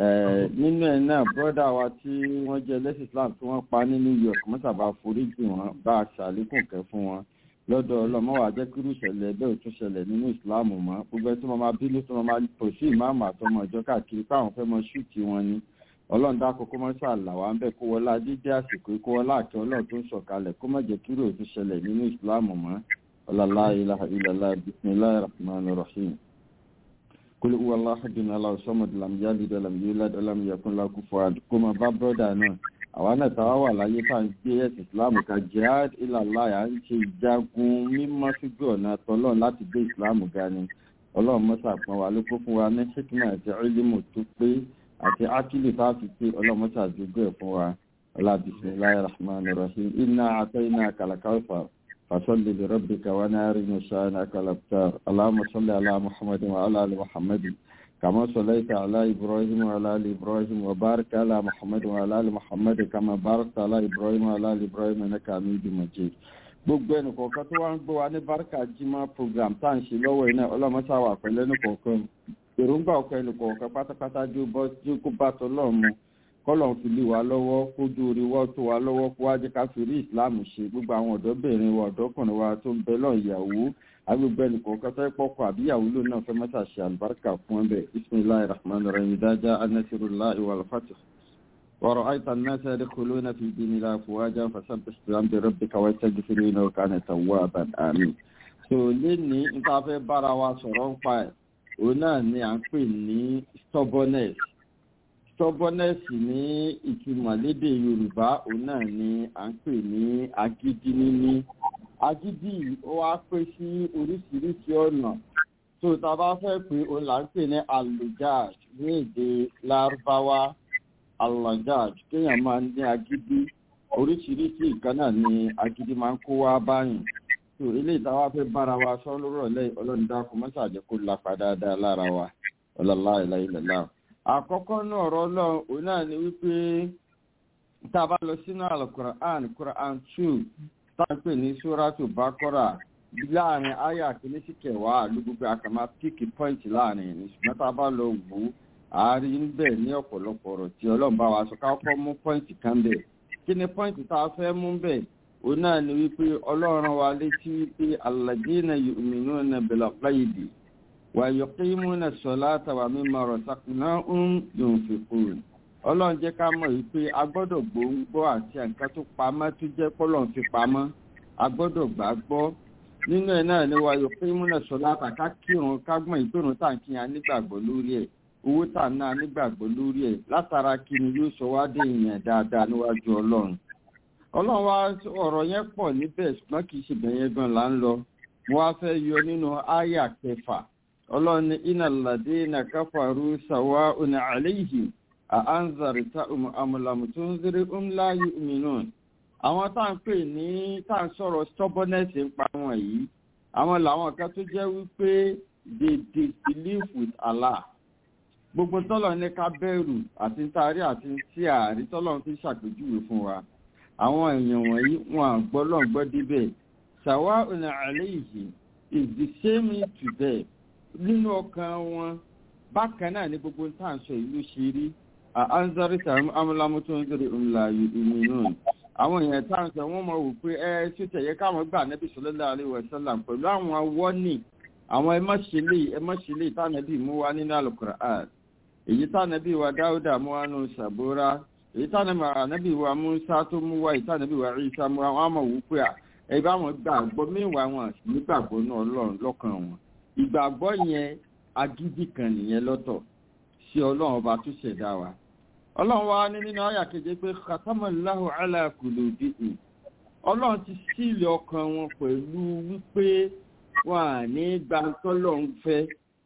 nínú ẹ̀ náà bọ́dà wa tí wọ́n jẹ́ lẹ́sìn islam tí wọ́n pa ní new york mọ́ṣá bá foríjì wọn bá a ṣàlékún kẹ́ fún wọn lọ́dọ̀ ọlọ́mọ wa jẹ́ kírú ìṣẹ̀lẹ̀ bẹ́ẹ̀ tún ṣẹlẹ̀ nínú ìsìláàmù mọ́ gbogbo ẹni tó máa bínú tó máa tò sí ìmáàmù àtọmọ ìjọ káàkiri páwọn fẹ́ mọ ṣúùtì wọn ni ọlọ́run dákọ̀ kó mọ́ ṣàlà wá ń bẹ̀ kó wọlá dídé àsìkò kó wọlá àti ọlọ́run tó ń sọ̀kalẹ̀ kó má jẹ́ kírú òtún ṣẹlẹ̀ nínú ìsìláàmù mọ́ ọlọ́lá ilaha illallah bismillahir rahmanir rahim kul huwa allah ahadun allah samad lam yalid wa lam yulad wa lam yakun lahu kufuwan ahad kó máa bá brọ́dà náà àwa náà táwa wà láyé tá à ń gbé ẹ̀sìn ìsìláàmù ká jihad ìlàlá à ń ṣe ìjagun mímọ́ síjú ọ̀nà tọ́lọ́run láti gbé ìsìláàmù ga ni ọlọ́run mọ́sà pọn wa ló kó fún wa ní ṣíkìmà àti ọ́ìlímù tó pé àti ákìlì tá a fi pé ọlọ́run mọ́sà àdúgbò ẹ̀ fún wa ọlá bisimilayi rahman rahim iná àtọ́ iná kàlàkàwfà fasọ́lì lè rọ́bì kàwá náà rí ní sàánà kàlàkùtà aláàmùsọ́lì aláàmùhàmmadin wa aláàlì muhammadin كما صليت على إبراهيم وعلى آل إبراهيم وبارك على محمد وعلى آل محمد كما باركت على إبراهيم وعلى آل إبراهيم إنك حميد مجيد gbogbo ẹnì kọ̀ọ̀kan tó wá ń gbọ́ wa ní barika jimá program tá à ń ṣe lọ́wọ́ iná ọlọ́mọṣá wà pẹ̀lú ẹnì kọ̀ọ̀kan èròǹgbà ọkọ̀ ẹnì kọ̀ọ̀kan pátápátá jó bọ́ jó kó bá tọ́ lọ́ọ̀ mu kọ́lọ̀ fi lé wa lọ́wọ́ kójú orí wọ́ tó wa lọ́wọ́ kó wá jẹ́ ká fi rí ìsìláàmù ṣe gbogbo àwọn ọ̀dọ́bìnrin wa ọ̀dọ́kùnrin wa tó ń bẹ lọ́ọ̀ ìyàwó agbègbè ẹnìkan kẹtọ́ pọ́kọ àbíyàwó ló náà fẹ́ mẹ́ta ṣe àlùbáríkà fún ẹbẹ̀ bisimilahi rahman rahim dájá anasirullahi wal fatih ورأيت الناس يدخلون في دين الله أفواجا فسبح بحمد ربك واستغفر إنه كان توابا آمين so léni nípa fẹ́ bára wa sọ̀rọ̀ ń pa ẹ̀ òun náà ni à ń pè ní stubbornness stubbornness ní ìtumọ̀ lédè yorùbá òun náà ni à ń pè ní agídí níní agídí ó wá pé sí oríṣiríṣi ọ̀nà tó tá a bá fẹ́ pé òun là ń pè ní alujaj ní èdè lárúbáwá alujaj kéèyàn máa ní agídí oríṣiríṣi nǹkan náà ni agídí máa ń kó wá báyìí tó eléyìí táwa fẹ́ bára wa sọ lórọ̀ lẹ́yìn ọlọ́run dákú mọ́sàájẹ́ kó lápá dáadáa lára wa ọlọ́lá ìlàìlẹ̀lá. àkọ́kọ́ náà ọ̀rọ̀ ọlọ́run òun náà ni wípé tá a bá lọ sínú alukur'an kur'an two tá a pè ní suratu bakora láàrin aya kìíní sí kẹwàá ló gbogbo àkàmá píkì pọ́ìntì láàrin ní ṣùgbọ́n tá a bá lọ wò ó àárín níbẹ̀ ní ọ̀pọ̀lọpọ̀ ọ̀rọ̀ tí ọlọ́run bá wa sọ ká kọ́ mú pọ́ìntì kan bẹ̀ kí ni pọ́ìntì tá a fẹ́ mú bẹ̀ òun náà ni wípé ọlọ́run wa létí wípé alladina yu'minuna bil ghaibi wa yuqimuna salata wa mimma razaqnahum yunfiqun ọlọ́run jẹ́ ká mọ̀ wípé a gbọ́dọ̀ gbòǹgbọ́ àti nǹkan tó pamọ́ tó jẹ́ pọ́lọ́n fi pamọ́ a gbọ́dọ̀ gbà gbọ́ nínú ẹ̀ náà ni wa yuqimuna salata ká kírun ká gbọ́n ìpérun tá à ń kíyan nígbàgbọ́ lórí ẹ̀ owó tà náà nígbàgbọ́ lórí ẹ̀ látara kí ni yóò sọ wá dé ìyẹn dáadáa níwájú ọlọ́run ọlọ́run wá ọ̀rọ̀ yẹn pọ̀ níbẹ̀ ṣùgbọ́n kì í ṣe bẹ̀yẹn gan là ń lọ mo wá fẹ́ yọ nínú àyà kẹfà ọlọ́run ní iná làdé iná káfàrú sàwá ọ̀nà àléyìí àánzàrìtà àmùlàmù tó ń zírí ńláyé mìíràn àwọn tá à ń pè ní tá à ń sọ̀rọ̀ stubbornness ń pa wọn yìí àwọn làwọn kan tó jẹ́ wípé they disbelieve with Allah gbogbo tọ́lọ̀ ní ká bẹ̀rù àti ntaari àti tí àárí tọ́lọ̀ fi ṣàpèjúwe fún wa àwọn èèyàn wọ̀nyí wọn àgbọ́lọ̀ gbọ́ débẹ̀ ṣàwá ọ̀nà àléyìí is the same to them nínú ọkàn wọn bákan náà ní gbogbo tá à ń sọ ìlú ṣe rí àánzárí tàbí amúlámú tó ń gbèrè ńlá ìmì náà àwọn èèyàn tá à ń sọ wọn mọ wò pé ẹ ṣó tẹ̀yẹ káwọn gbà nẹ́bí sọlọ́lá àríwá sálà pẹ̀lú àwọn awọ́nì àwọn ẹ má ṣe lè ẹ má ṣe lè tánàbí mú wá nínú àlùkùránì èyí tánàbí wa dáúdà mú wá nù sàbúrà èyí tá ànábì wa musa tó mú wá èyí tá ànábì wa isa mú wá wọn á mọ̀ wò pé à ẹ bá wọn gbàgbọ́ mẹ́wàá wọn nígbàgbọ́ náà lọ́run lọ́kàn wọn ìgbàgbọ́ yẹn agídí kan nìyẹn lọ́tọ̀ sí ọlọ́run ọba tó ṣẹ̀dá wa ọlọ́run wa ní nínú àyà keje pé katamallahu ala qulubihim ọlọ́run ti sílì ọkàn wọn pẹ̀lú wípé wọn à ní gbàtọ́lọ́run fẹ́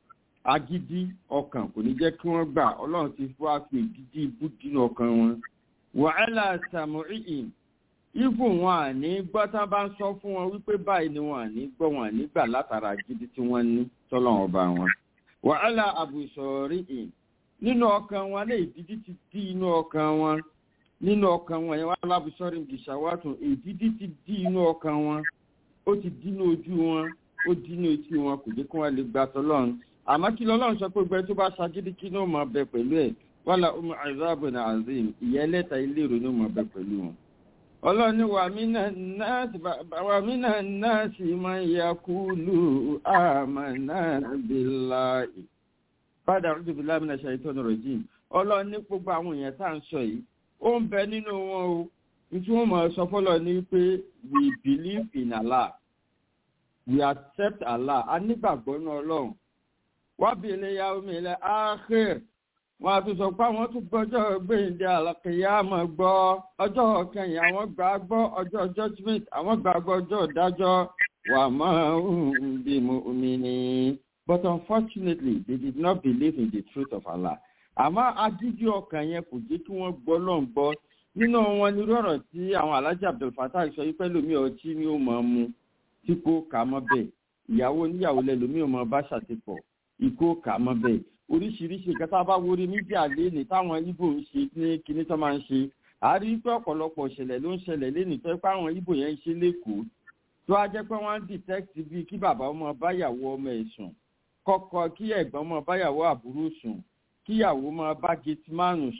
agídí ọkàn kò ní jẹ́ kí wọ́n gbà ọlọ́run ti wá fi ìdídí ibú dínú ọkàn wọn. wàhálà sàmúrìyìn ibù wọn à ní gbọ́ tá a bá ń sọ fún wọn wípé báyìí ni wọn à ní gbọ́ wọn à ní gbà látara agídí tí wọ́n ní tọ́lọ́run ọba wọn. wàhálà àbùsọ̀rìyìn nínú ọkàn wọn lè ìdídí ti dí inú ọkàn wọn nínú ọkàn wọn yẹn wàhálà àbùsọ̀rìyìn gìṣàwátùn ìdídí ti dí inú ọkàn wọn ó ti dínú ojú wọn ó dínú etí wọn kò jẹ́ kí wọ́n lè gbà tọ́lọ́run àmọ́ kí lọ́lọ́run sọ pé gbẹ tó bá ṣagídí kí ní ó máa bẹ pẹ̀lú ẹ̀ wàhálà ọmọ àìsàbò ní azim ìyẹlẹ́ta ilé ìrònú máa bẹ pẹ̀lú wọn. ọlọ́run ní wà mínà náà sì máa ya kúlù àmàna bíláì padà rúdù bíláì mínà ṣàìtọ́ ní rọ̀jìn ọlọ́run ní gbogbo àwọn èèyàn tá à ń sọ yìí ó ń bẹ nínú wọn o nítorí wọn máa sọ fọlọ ní pé we believe in Allah we accept Allah a nígbàgbọ́ ní ọlọ́run wábìlì ya omi ilẹ̀ áhìr wọn àti sọ pé àwọn tún gbọ́jọ́ gbéǹde àlàkìyàmọ̀ gbọ́ ọjọ́ kẹyìn àwọn gbà gbọ́ ọjọ́ judgement àwọn gbà gbọ́ ọjọ́ ìdájọ́ wà máa ń bí omi ni but unfortunately they did not believe in the truth of Allah àmọ́ agídí ọkàn yẹn kò jẹ́ kí wọ́n gbọ́ lọ́n gbọ́ nínú wọn ní rọ̀rọ̀ tí àwọn alájà abdulfatah sọ yí pẹ́lú mi ọtí ni ó máa mu tí kò kà mọ́ bẹ́ẹ̀ ìyàwó níyàwó lẹ́lòmí ò máa bá ṣàtìpọ̀ ikó kà mọ́ bẹ́ẹ̀ oríṣiríṣi nǹkan tá a bá wọrí mídíà léni táwọn ibo ń ṣe ní kinní tó máa ń ṣe àárí pé ọ̀pọ̀lọpọ̀ ìṣẹ̀lẹ̀ ló ń ṣẹlẹ̀ léni tó pé àwọn ibo yẹn ń ṣe lẹ́kọ̀ọ́ tó a jẹ́ pé wọ́n ń detect bíi kí bàbá ọmọ báyàwó ọmọ ẹ̀ sùn kọ́kọ́ kí ẹ̀gbọ́n ọmọ báyàwó àbúrò sùn kíyàwó máa bá gateman sùn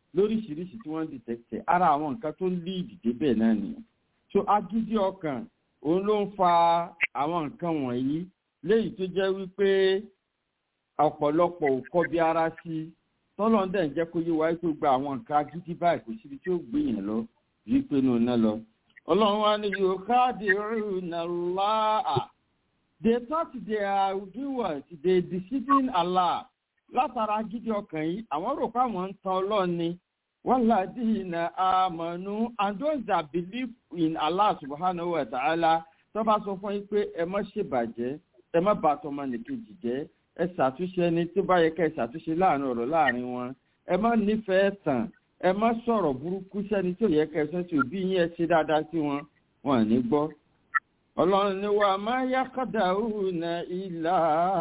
lóríṣiríṣi tí wọ́n ń dìtẹ́kítẹ̀ ara àwọn nǹkan tó ń lé ìdìde bẹ́ẹ̀ náà nìyẹn so agídí ọkàn òun ló ń fa àwọn nǹkan wọ̀nyí léyìí tó jẹ́ wípé ọ̀pọ̀lọpọ̀ ò kọbi ara sí i tọ́lọ́ ń dẹ̀ ń jẹ́ kó yé wa tó gba àwọn nǹkan agídí báyìí kò síbi tí ó gbé yẹn lọ rí pé nù náà lọ. ọlọ́run wa ni yóò káàdì rúnà láà they thought they are doing what they deceiving Allah látara agídí ọkàn yìí àwọn rò pé àwọn ń tan ọlọ́run ni wọ́n láti ìnà àmọ̀nù and those that believe in Allah subhanahu wa ta'ala tó bá sọ fún yín pé ẹ má ṣèbàjẹ́ ẹ má bàtọ́ ọmọnìkejì jẹ́ ẹ ṣàtúnṣe ẹni tó bá yẹ ká ẹ ṣàtúnṣe láàrin ọ̀rọ̀ láàrin wọn ẹ má nífẹ̀ẹ́ tàn ẹ má sọ̀rọ̀ burúkú sẹ́ni tó yẹ ká ẹ sọ sí òbí yín ẹ ṣe dáadáa sí wọn wọn ò ní gbọ́. ọlọ́run ni wà má yá kọ́dà òhùnà ìlà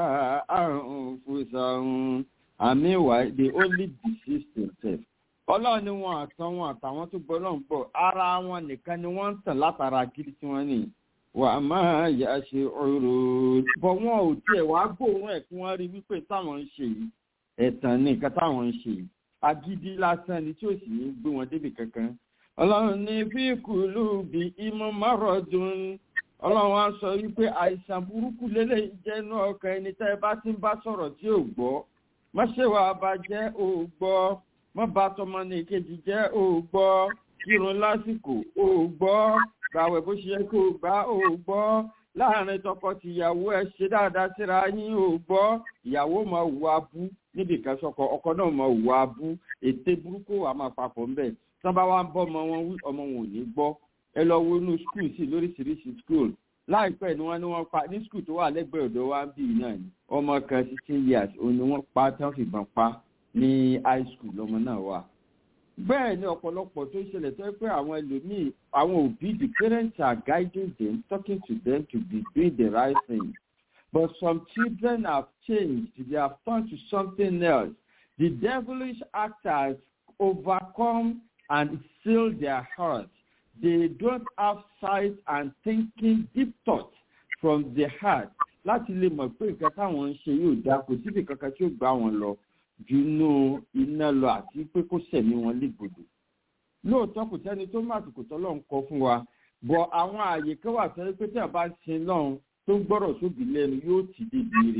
àrùn fúnṣàrùn àmì ìwà they only deceive themselves. ọlọ́run ni wọn àtàn wọn àtàwọn tó gbọ́ lọ́n bọ̀ ara wọn nìkan ni wọ́n ń tàn látara gidi tí wọ́n ní wà á máa yà ṣe ọ̀rọ̀ bọ̀ wọn ò tiẹ̀ wá gbóòórùn ẹ̀ kí wọ́n rí wípé táwọn ń ṣe yìí ẹ̀tàn ní nǹkan táwọn ń ṣe yìí agídí lásán ni tí ò sì ní gbé wọn débi kankan ọlọ́run ní bí kùlù bí imú márọ̀dún ọlọ́run á sọ wípé àìsàn burúkú lélẹ̀ jẹ́nu ọkàn ẹni tẹ́ ẹ bá ti ń bá sọ̀rọ̀ tí ò gbọ́ má ṣe wà bàjẹ́ ò gbọ́ má bá tọmọ ní ìkejì jẹ́ ò gbọ́ kírun lásìkò ò gbọ́ gbàwẹ̀ bó ṣe yẹ kó o gbà ò gbọ́ láàrin tọkọ-tìyàwó ẹ ṣe dáadáa síra yín ò gbọ́ ìyàwó máa wù abú níbi kan sọkọ ọkọ náà máa wù abú ète burúkú wà máa papọ̀ ńbẹ̀ tán bá wá ń bọ́ ọmọ wọn wí ọmọ wọn ò ní gbọ́ ẹ lọ wo inú skul sí lóríṣiríṣi skul láìpẹ́ ni wọ́n ní wọ́n pa ní skul tó wà lẹ́gbẹ̀ẹ́ ọ̀dọ̀ wa ń bì náà ni ọmọ kan sixteen years òun ni wọ́n pa tán fìbọn pa ní high school lọ́mọ náà wà bẹ́ẹ̀ ni ọ̀pọ̀lọpọ̀ tó ń ṣẹlẹ̀ tó yẹ pé àwọn ẹlòmíì àwọn òbí the parents are guiding them talking to them to be doing the right thing but some children have changed they have turned to something else the devilish actors overcome and seal their hearts they don't have sight and thinking deep thought from the heart láti lè mọ̀ pé nǹkan táwọn ń ṣe yóò dáa kò síbi kankan tí ó gbá wọn lọ junú iná lọ àti pé kó sẹ̀mí wọn légbodò lóòótọ́ kò sẹ́ni tó má àsìkò tọ́lọ́ ń kọ fún wa bọ̀ àwọn ààyè kan wà sẹ́ni pé tí a bá ń sin lọ́hùn tó ń gbọ́rọ̀ sóbì lẹ́nu yóò ti débi ire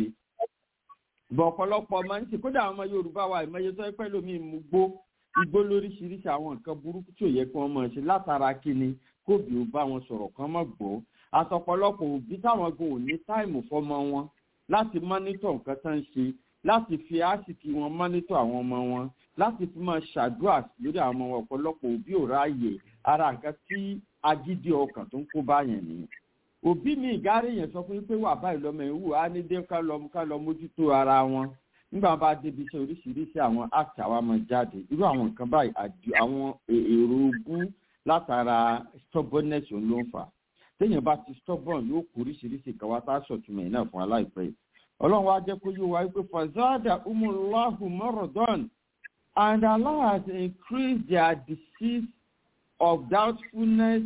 bọ̀ ọ̀pọ̀lọpọ̀ ọmọ ń ṣe kódà àwọn ọmọ yorùbá wa ìmọ̀ye tó pẹ́ lómi mú gbó igbó lóríṣiríṣi àwọn nǹkan burúkú tí ò yẹ kí wọ́n mọ̀ ṣe látara kíni kóbi ò bá wọn sọ̀rọ̀ kan mọ̀ gbọ́ àtọ̀pọ̀lọpọ̀ òbí táwọn gan ò ní táìmù fọmọ wọn láti mọ́nítọ̀ nǹkan tán ń ṣe láti fi àsìkí wọn mọ́nítọ̀ àwọn ọmọ wọn láti fi máa ṣàdúrà lórí àwọn ọmọ ọ̀pọ̀lọpọ̀ òbí ò ráàyè ara nǹkan tí agídí ọkàn tó ń kó báyẹn nìyẹn òbí mi ìgárí yẹn sọ fún yín pé wà báyìí lọmọ ìwú á ní dé ká lọ ká lọ mójútó ara wọn nígbà bá débi iṣẹ́ oríṣiríṣi àwọn act àwa máa jáde irú àwọn nǹkan báyìí àwọn èrò ogún látara stubbornness ló ń fà téèyàn bá ti stubborn yóò kó oríṣiríṣi kan wá tá a sọ̀túnmọ̀ yìí náà fún aláìpẹ́ yìí ọlọ́run wa jẹ́ kó yóò wá wípé fazada umulahu mọ́rọ̀dọ́n and Allah has increased their disease of doubtfulness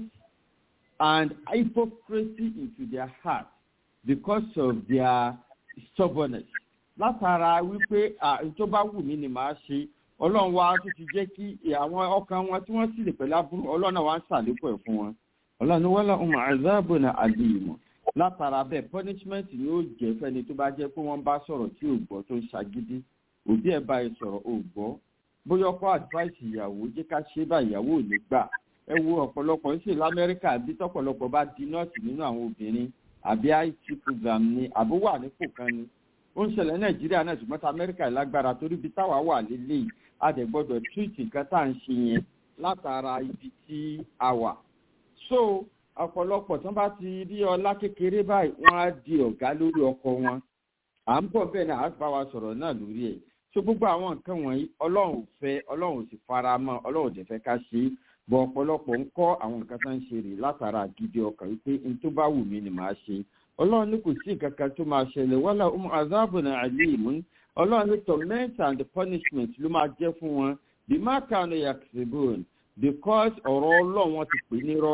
and hypocrisy into their heart because of their stubbornness látara wípé tó bá wù mí ni màá ṣe ọlọ́run wa tó ti jẹ́ kí àwọn ọkàn wọn tí wọ́n sì lè pẹ̀lú aburú ọlọ́run náà wá ń ṣàlékún ẹ̀ fún wọn ọlọ́run wọ́n lọ́ọ́ mọ̀ àzáàbò náà àdìyìmọ̀ látara bẹ́ẹ̀ punishment ni ó jẹ́ fẹ́ni tó bá jẹ́ pé wọ́n bá sọ̀rọ̀ tí ò gbọ́ tó ń ṣagídí òbí ẹ̀ bá ẹ sọ̀rọ̀ ò gbọ́ bóyá ọkọ advice ìyàwó jẹ́ ká ṣe bá ìyàwó ò ní gbà ẹ wo ọ̀pọ̀lọpọ̀ ń ṣe lamẹ́ríkà bí tọ́pọ̀lọpọ̀ bá di nọ́ọ̀sì nínú àwọn obìnrin àbí it program ni àbó wà nípò kan ni ó ń ṣẹlẹ̀ nàìjíríà náà ṣùgbọ́n tá amẹ́ríkà lágbára torí ibi táwa wà lélẹ̀ a dẹ̀ gbọ́dọ̀ treat nǹkan tá à ń ṣe yẹn látara ibi tí a wà so ọ̀pọ̀lọpọ̀ tí wọ́n bá ti rí ọlá kékeré báyìí wọ́n á di ọ̀gá lórí ọkọ wọn à ń bọ̀ bẹ́ẹ̀ náà á bá wa sọ̀rọ̀ náà lórí ẹ̀ so gbogbo àwọn nǹkan wọ̀nyí ọlọ́run ò fẹ́ ọlọ́run ò sì fara mọ́ ọlọ́run ò dẹ̀ fẹ́ ká ṣe é bọ̀ ọ̀pọ̀lọpọ̀ ń kọ́ àwọn nǹkan tó ń ṣe rè látara gidi ọkàn wípé n tó bá wù mí ni màá ṣe ọlọ́run ní kò sí nǹkan kan tó máa ṣẹlẹ̀ wọ́lá ọmọ azabuna alim ọlọ́run ní torment and punishment ló máa jẹ́ fún wọn bí má kàánú yaksibon because ọ̀rọ̀ ọlọ́run wọn ti pè nírọ́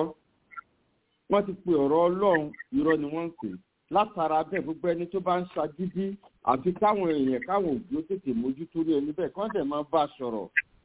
wọ́n ti pe ọ̀rọ̀ ọlọ́run irọ́ ni wọ́n ń pè látara bẹ́ẹ̀ gbogbo ẹni tó bá ń ṣagídí àfi káwọn èèyàn káwọn òbí ó tètè mójútó rí ẹni bẹ́ẹ̀ kọ́ dẹ̀ máa bá a sọ̀rọ̀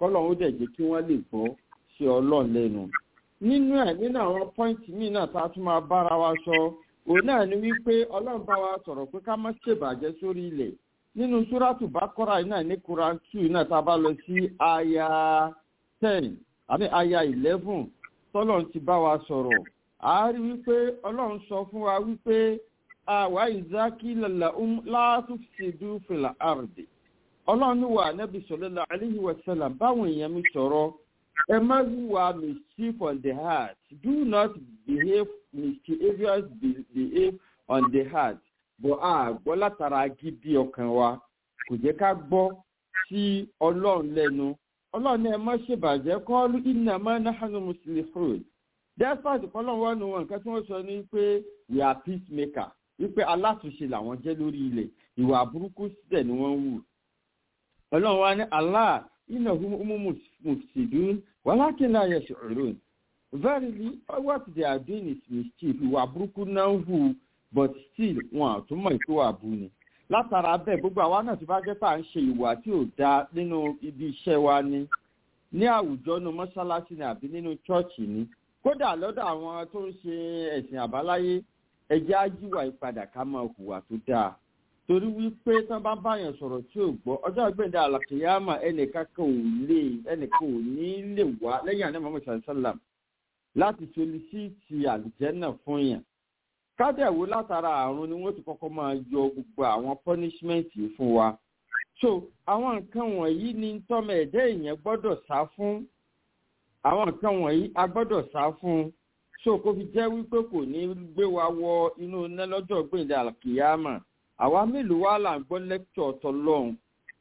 kọ́lọ́run ó dẹ̀ jẹ́ kí wọ́n lè gbọ́ sí ọlọ́run lẹ́nu nínú ẹ̀ nínú àwọn pọ́ìntì míì náà tá a tún máa bára wa sọ òun náà ni wípé ọlọ́run bá wa sọ̀rọ̀ pé ká má ṣèbàjẹ́ sórí ilẹ̀ nínú súrátù bákọ́rà yìí náà ní quran two náà tá a bá lọ sí aya ten àbí aya eleven tọ́lọ́run ti bá wa sọ̀rọ̀ a rí wípé ọlọ́run sọ fún wa wípé àwa ìzákí lọ́la látúnṣedú fìlà àrùdè ọlọ́run ní wà nẹ́bí sọ̀lọ́lá aláhi wàsálà báwọn èèyàn mi sọ̀rọ̀ ẹ má wíwá mischief on the heart do not behave mischievous behave on the heart bọ̀ a gbọ́ látara gidi ọkàn wa kò jẹ́ ká gbọ́ sí ọlọ́run lẹ́nu ọlọ́run ní ẹ má ṣèbàjẹ́ kọ́ọ́lù iná má náhánú mùsùlùmí despite kọ́lọ́run wà nù wọn nǹkan tí wọ́n sọ ní pé we are peacemaker wípé alátúnṣe làwọn jẹ́ lórí ilẹ̀ ìwà burúkú síbẹ̀ ni wọ́n ń wù ọlọ́run wa ní allah iná humu mufsidun wàlákìlá ayẹsẹ̀ ọ̀rọ̀ verily what they are doing is mischief ìwà burúkú náà ń hù but still wọn àtúmọ̀ ìkówà bú ni látara bẹ́ẹ̀ gbogbo àwa náà ti bá jẹ́ pé à ń ṣe ìwà tí ò dáa nínú ibi iṣẹ́ wa ni ní àwùjọ nu mọ́ṣáláṣí ni àbí nínú chọ́ọ̀chì ni kódà lọ́dọ̀ àwọn tó ń ṣe ẹ̀sìn àbáláyé ẹjẹ́ ájíwà ìpadà ká máa hùwà tó dáa torí wípé tán bá báyàn sọ̀rọ̀ tí ò gbọ́ ọjọ́ ìgbẹ́ndẹ́ àlàkìyàmà ẹnìkan kan ò lè ẹnìkan ò ní lè wá lẹ́yìn àná mọ́mọ́ sàlám láti solisíìtì àlùjẹ́nà fún yàn kádẹ̀wò látara àrùn ni wọ́n ti kọ́kọ́ máa yọ gbogbo àwọn punishment yìí fún wa so àwọn nǹkan wọ̀nyí ni tọ́mọ ẹ̀dẹ́ èèyàn gbọ́dọ̀ sá fún àwọn nǹkan wọ̀nyí a gbọ́dọ̀ sá fún so kó fi jẹ́ wípé kò ní gbé wa wọ inú iná lọ́jọ́ gbẹ̀ndẹ̀ àlùkìyàmà àwa mélòó wá là ń gbọ́ lẹ́kítọ̀ tọlọ́hún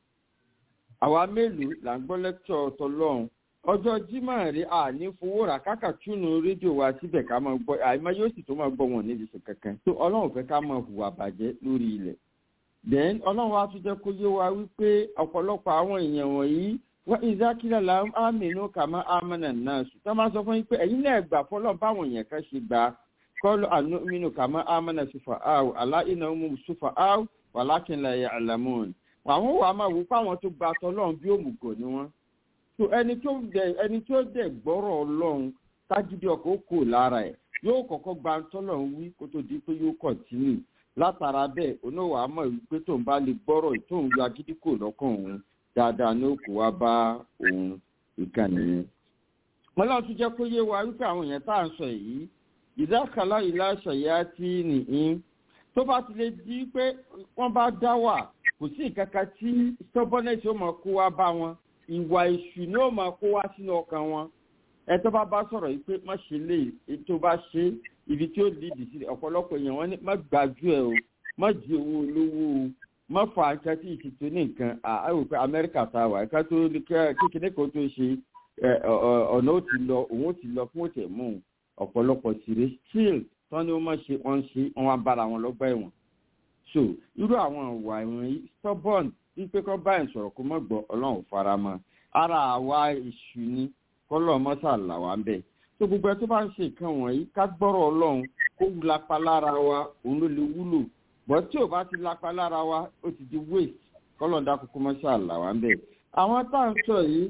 àwa mélòó là ń gbọ́ lẹ́kítọ̀ tọlọ́hún ọjọ́ jimá rí a ní fowó rà káàkà túnú rédíò wa síbẹ̀ ká máa gbọ́ àìmọ́ yóò sì tó máa gbọ́ wọn níbi sùn kankan tó ọlọ́run fẹ́ ká máa hùwà bàjẹ́ lórí ilẹ̀ then ọlọ́run wa tún jẹ́ kó yé wa wípé ọ̀pọ̀lọpọ̀ àwọn èèyàn wọ̀nyí wọ́n ìzákìlẹ̀ là ń àmínú kàmá àmánà náà sùn tó máa sọ fún yín pé ẹ̀yin náà gbà fọlọ́ báwọn èèyàn kan ṣe gbà kọlu ànúmínú kàmá àmánà sùfà áwù aláìnà ọmọ sùfà áwù wàlákìnlá yà àlàmùn àwọn wà máa wò fáwọn tó gba tọlọ́run bí òmùgọ̀ ni wọ́n so ẹni tó dẹ ẹni tó dẹ gbọ́rọ̀ ọlọ́run tágídí ọkọ̀ ó kò lára ẹ̀ yóò kọ́kọ́ gba tọ́lọ́run wí kó tó di pé yóò kọ̀tínì látara bẹ́ẹ̀ oníwà á mọ̀ wípé tóun bá lè gbọ́rọ̀ tóun yọ agídí kò lọ́kàn òun dáadáa ní òkú wá bá òun ìkànnì yẹn. wọn lọ́n tún jẹ́ kó yé wa wípé àwọn èèyàn tá à ń sọ yìí ìdákàlá ìlà ṣàyà tí nìyí tó bá ti lè di pé wọ́n bá dá wà kò sí nǹkan kan tí stubbornness ó mọ̀ kó wá bá wọn ìwà èṣù ni ó máa kó wá sínú ọkàn wọn ẹ tó bá bá sọ̀rọ̀ yìí pé má ṣe lè tó bá ṣe ibi tí ó dìdì sí ọ̀pọ̀lọpọ̀ èèyàn wọn ní má gbájú ẹ o má di owó olówó o má fa nǹkan tí ìṣètò ní nǹkan àìwò pé amẹ́ríkà tá a wà ká tó kékeré kan tó ṣe ọ̀nà ó ti lọ òun ó ti lọ fún òtẹ̀ mú ọ̀pọ̀lọpọ̀ síre still tán ni wọ́n má ṣe wọ́n ṣe wọ́n wá bára wọn lọ́gbà ẹ̀wọ̀n so irú àwọn ìwà ìwọ̀nyí stubborn wípé kọ́ báyìí sọ̀rọ̀ kó mọ̀ gbọ́ ọlọ́run fara mọ́ ara àwa ìṣù ni kọ́lọ́ mọ́sà là wá ń bẹ̀. tó gbogbo ẹ tó bá ń ṣe nǹkan wọ̀nyí ká gbọ́rọ̀ ọlọ́run kó lapa lára wa òun ló lè wúlò bọ́ tí ò bá ti lapa lára wa ó ti di waste kọ́lọ́ dá kókó mọ́sà là wá ń bẹ̀. àwọn tá à ń sọ yìí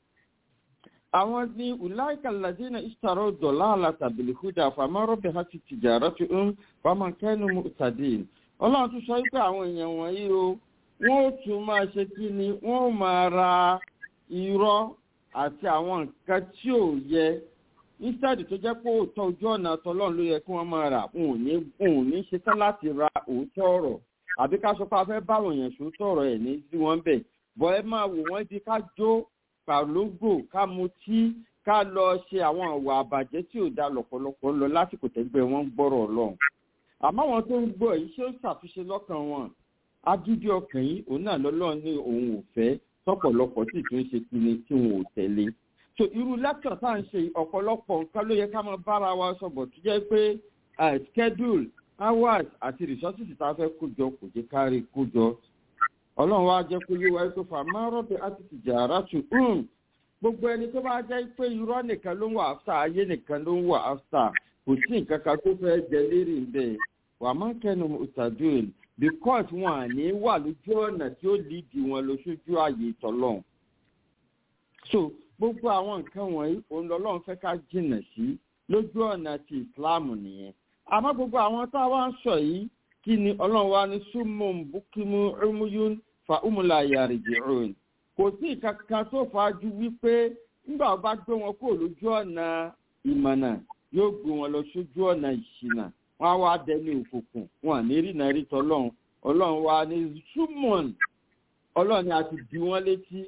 àwọn ní ulaika ladina ishtaro dọ̀láàlà tàbílì húdà fàmọ́rọ́bì hàti tìjàrà tó ń fàmọ́kẹ́nu mùtàdín ọlọ́run tún sọ wípé àwọn èèyàn wọ̀nyí o wọ́n ó tún máa ṣe kí ni wọ́n ó máa ra irọ́ àti àwọn nǹkan tí ò yẹ instead tó jẹ́ pé òótọ́ ojú ọ̀nà tọlọ́run ló yẹ kí wọ́n máa rà wọn ò ní wọn ò ní ṣetán láti ra òótọ́ ọ̀rọ̀ àbí ká sọ pé a fẹ́ báwọn èèyàn sòótọ́ ọ̀rọ̀ ẹ̀ ní sí wọn bẹ̀ bọ́ ẹ máa wò wọ́n di ká jó pàlógò ká mutí ká lọ ṣe àwọn ìwà àbàjẹ́ tí ò da lọ̀pọ̀lọpọ̀ lọ lásìkò tẹ́gbẹ́ wọn gbọ́rọ̀ ọlọ́run àmọ́ àwọn tó ń gbọ́ yìí ṣé ó ṣàtúnṣe lọ́kàn wọn agídí ọkàn yìí òun náà lọ́lọ́run ní òun ò fẹ́ tọ́pọ̀lọpọ̀ sì tún ṣe pinni tí wọn ò tẹ̀lé so irú lẹ́kítọ̀ tá à ń ṣe ọ̀pọ̀lọpọ̀ nǹkan ló yẹ ká máa bára wa sọ̀bọ̀ tó jẹ́ pé schedule hours àti resources tá a fẹ́ kójọ kò jẹ́ kárí kójọ ọlọ́run wa jẹ́ kó yé wa pé fàmà rọ́bì àti tìjàrá tù gbogbo ẹni tó bá jẹ́ pé irọ́ nìkan ló ń wà áfítà ayé nìkan ló ń wà áfítà kò sí nǹkan kan tó fẹ́ jẹ lérí bẹ́ẹ̀ wà má kẹ́nu ìtàdúrà because wọn à ní wà lójú ọ̀nà tí ó lídìí wọn lọ sójú ààyè tọ́lọ́n so gbogbo àwọn nǹkan wọ̀nyí òun lọ́lọ́run fẹ́ ká jìnà sí lójú ọ̀nà ti ìsìláàmù nìyẹn àmọ́ gbogbo àwọn tá a wá ń sọ yìí kí ni ọlọ́run wa ní súnmọ́ bukimu umuyun fa umula yariji òun kò sí ìkankan tó fàájú wípé nígbà wọn bá gbé wọn kúrò lójú ọ̀nà ìmọ̀nà yóò gbé wọn lọ sójú ọ̀nà ìṣìnà wọn á wá dẹni òkùnkùn wọn à ní rí náà rí tọlọ́run ọlọ́run wa ní súnmọ́n ọlọ́run ni a ti di wọn létí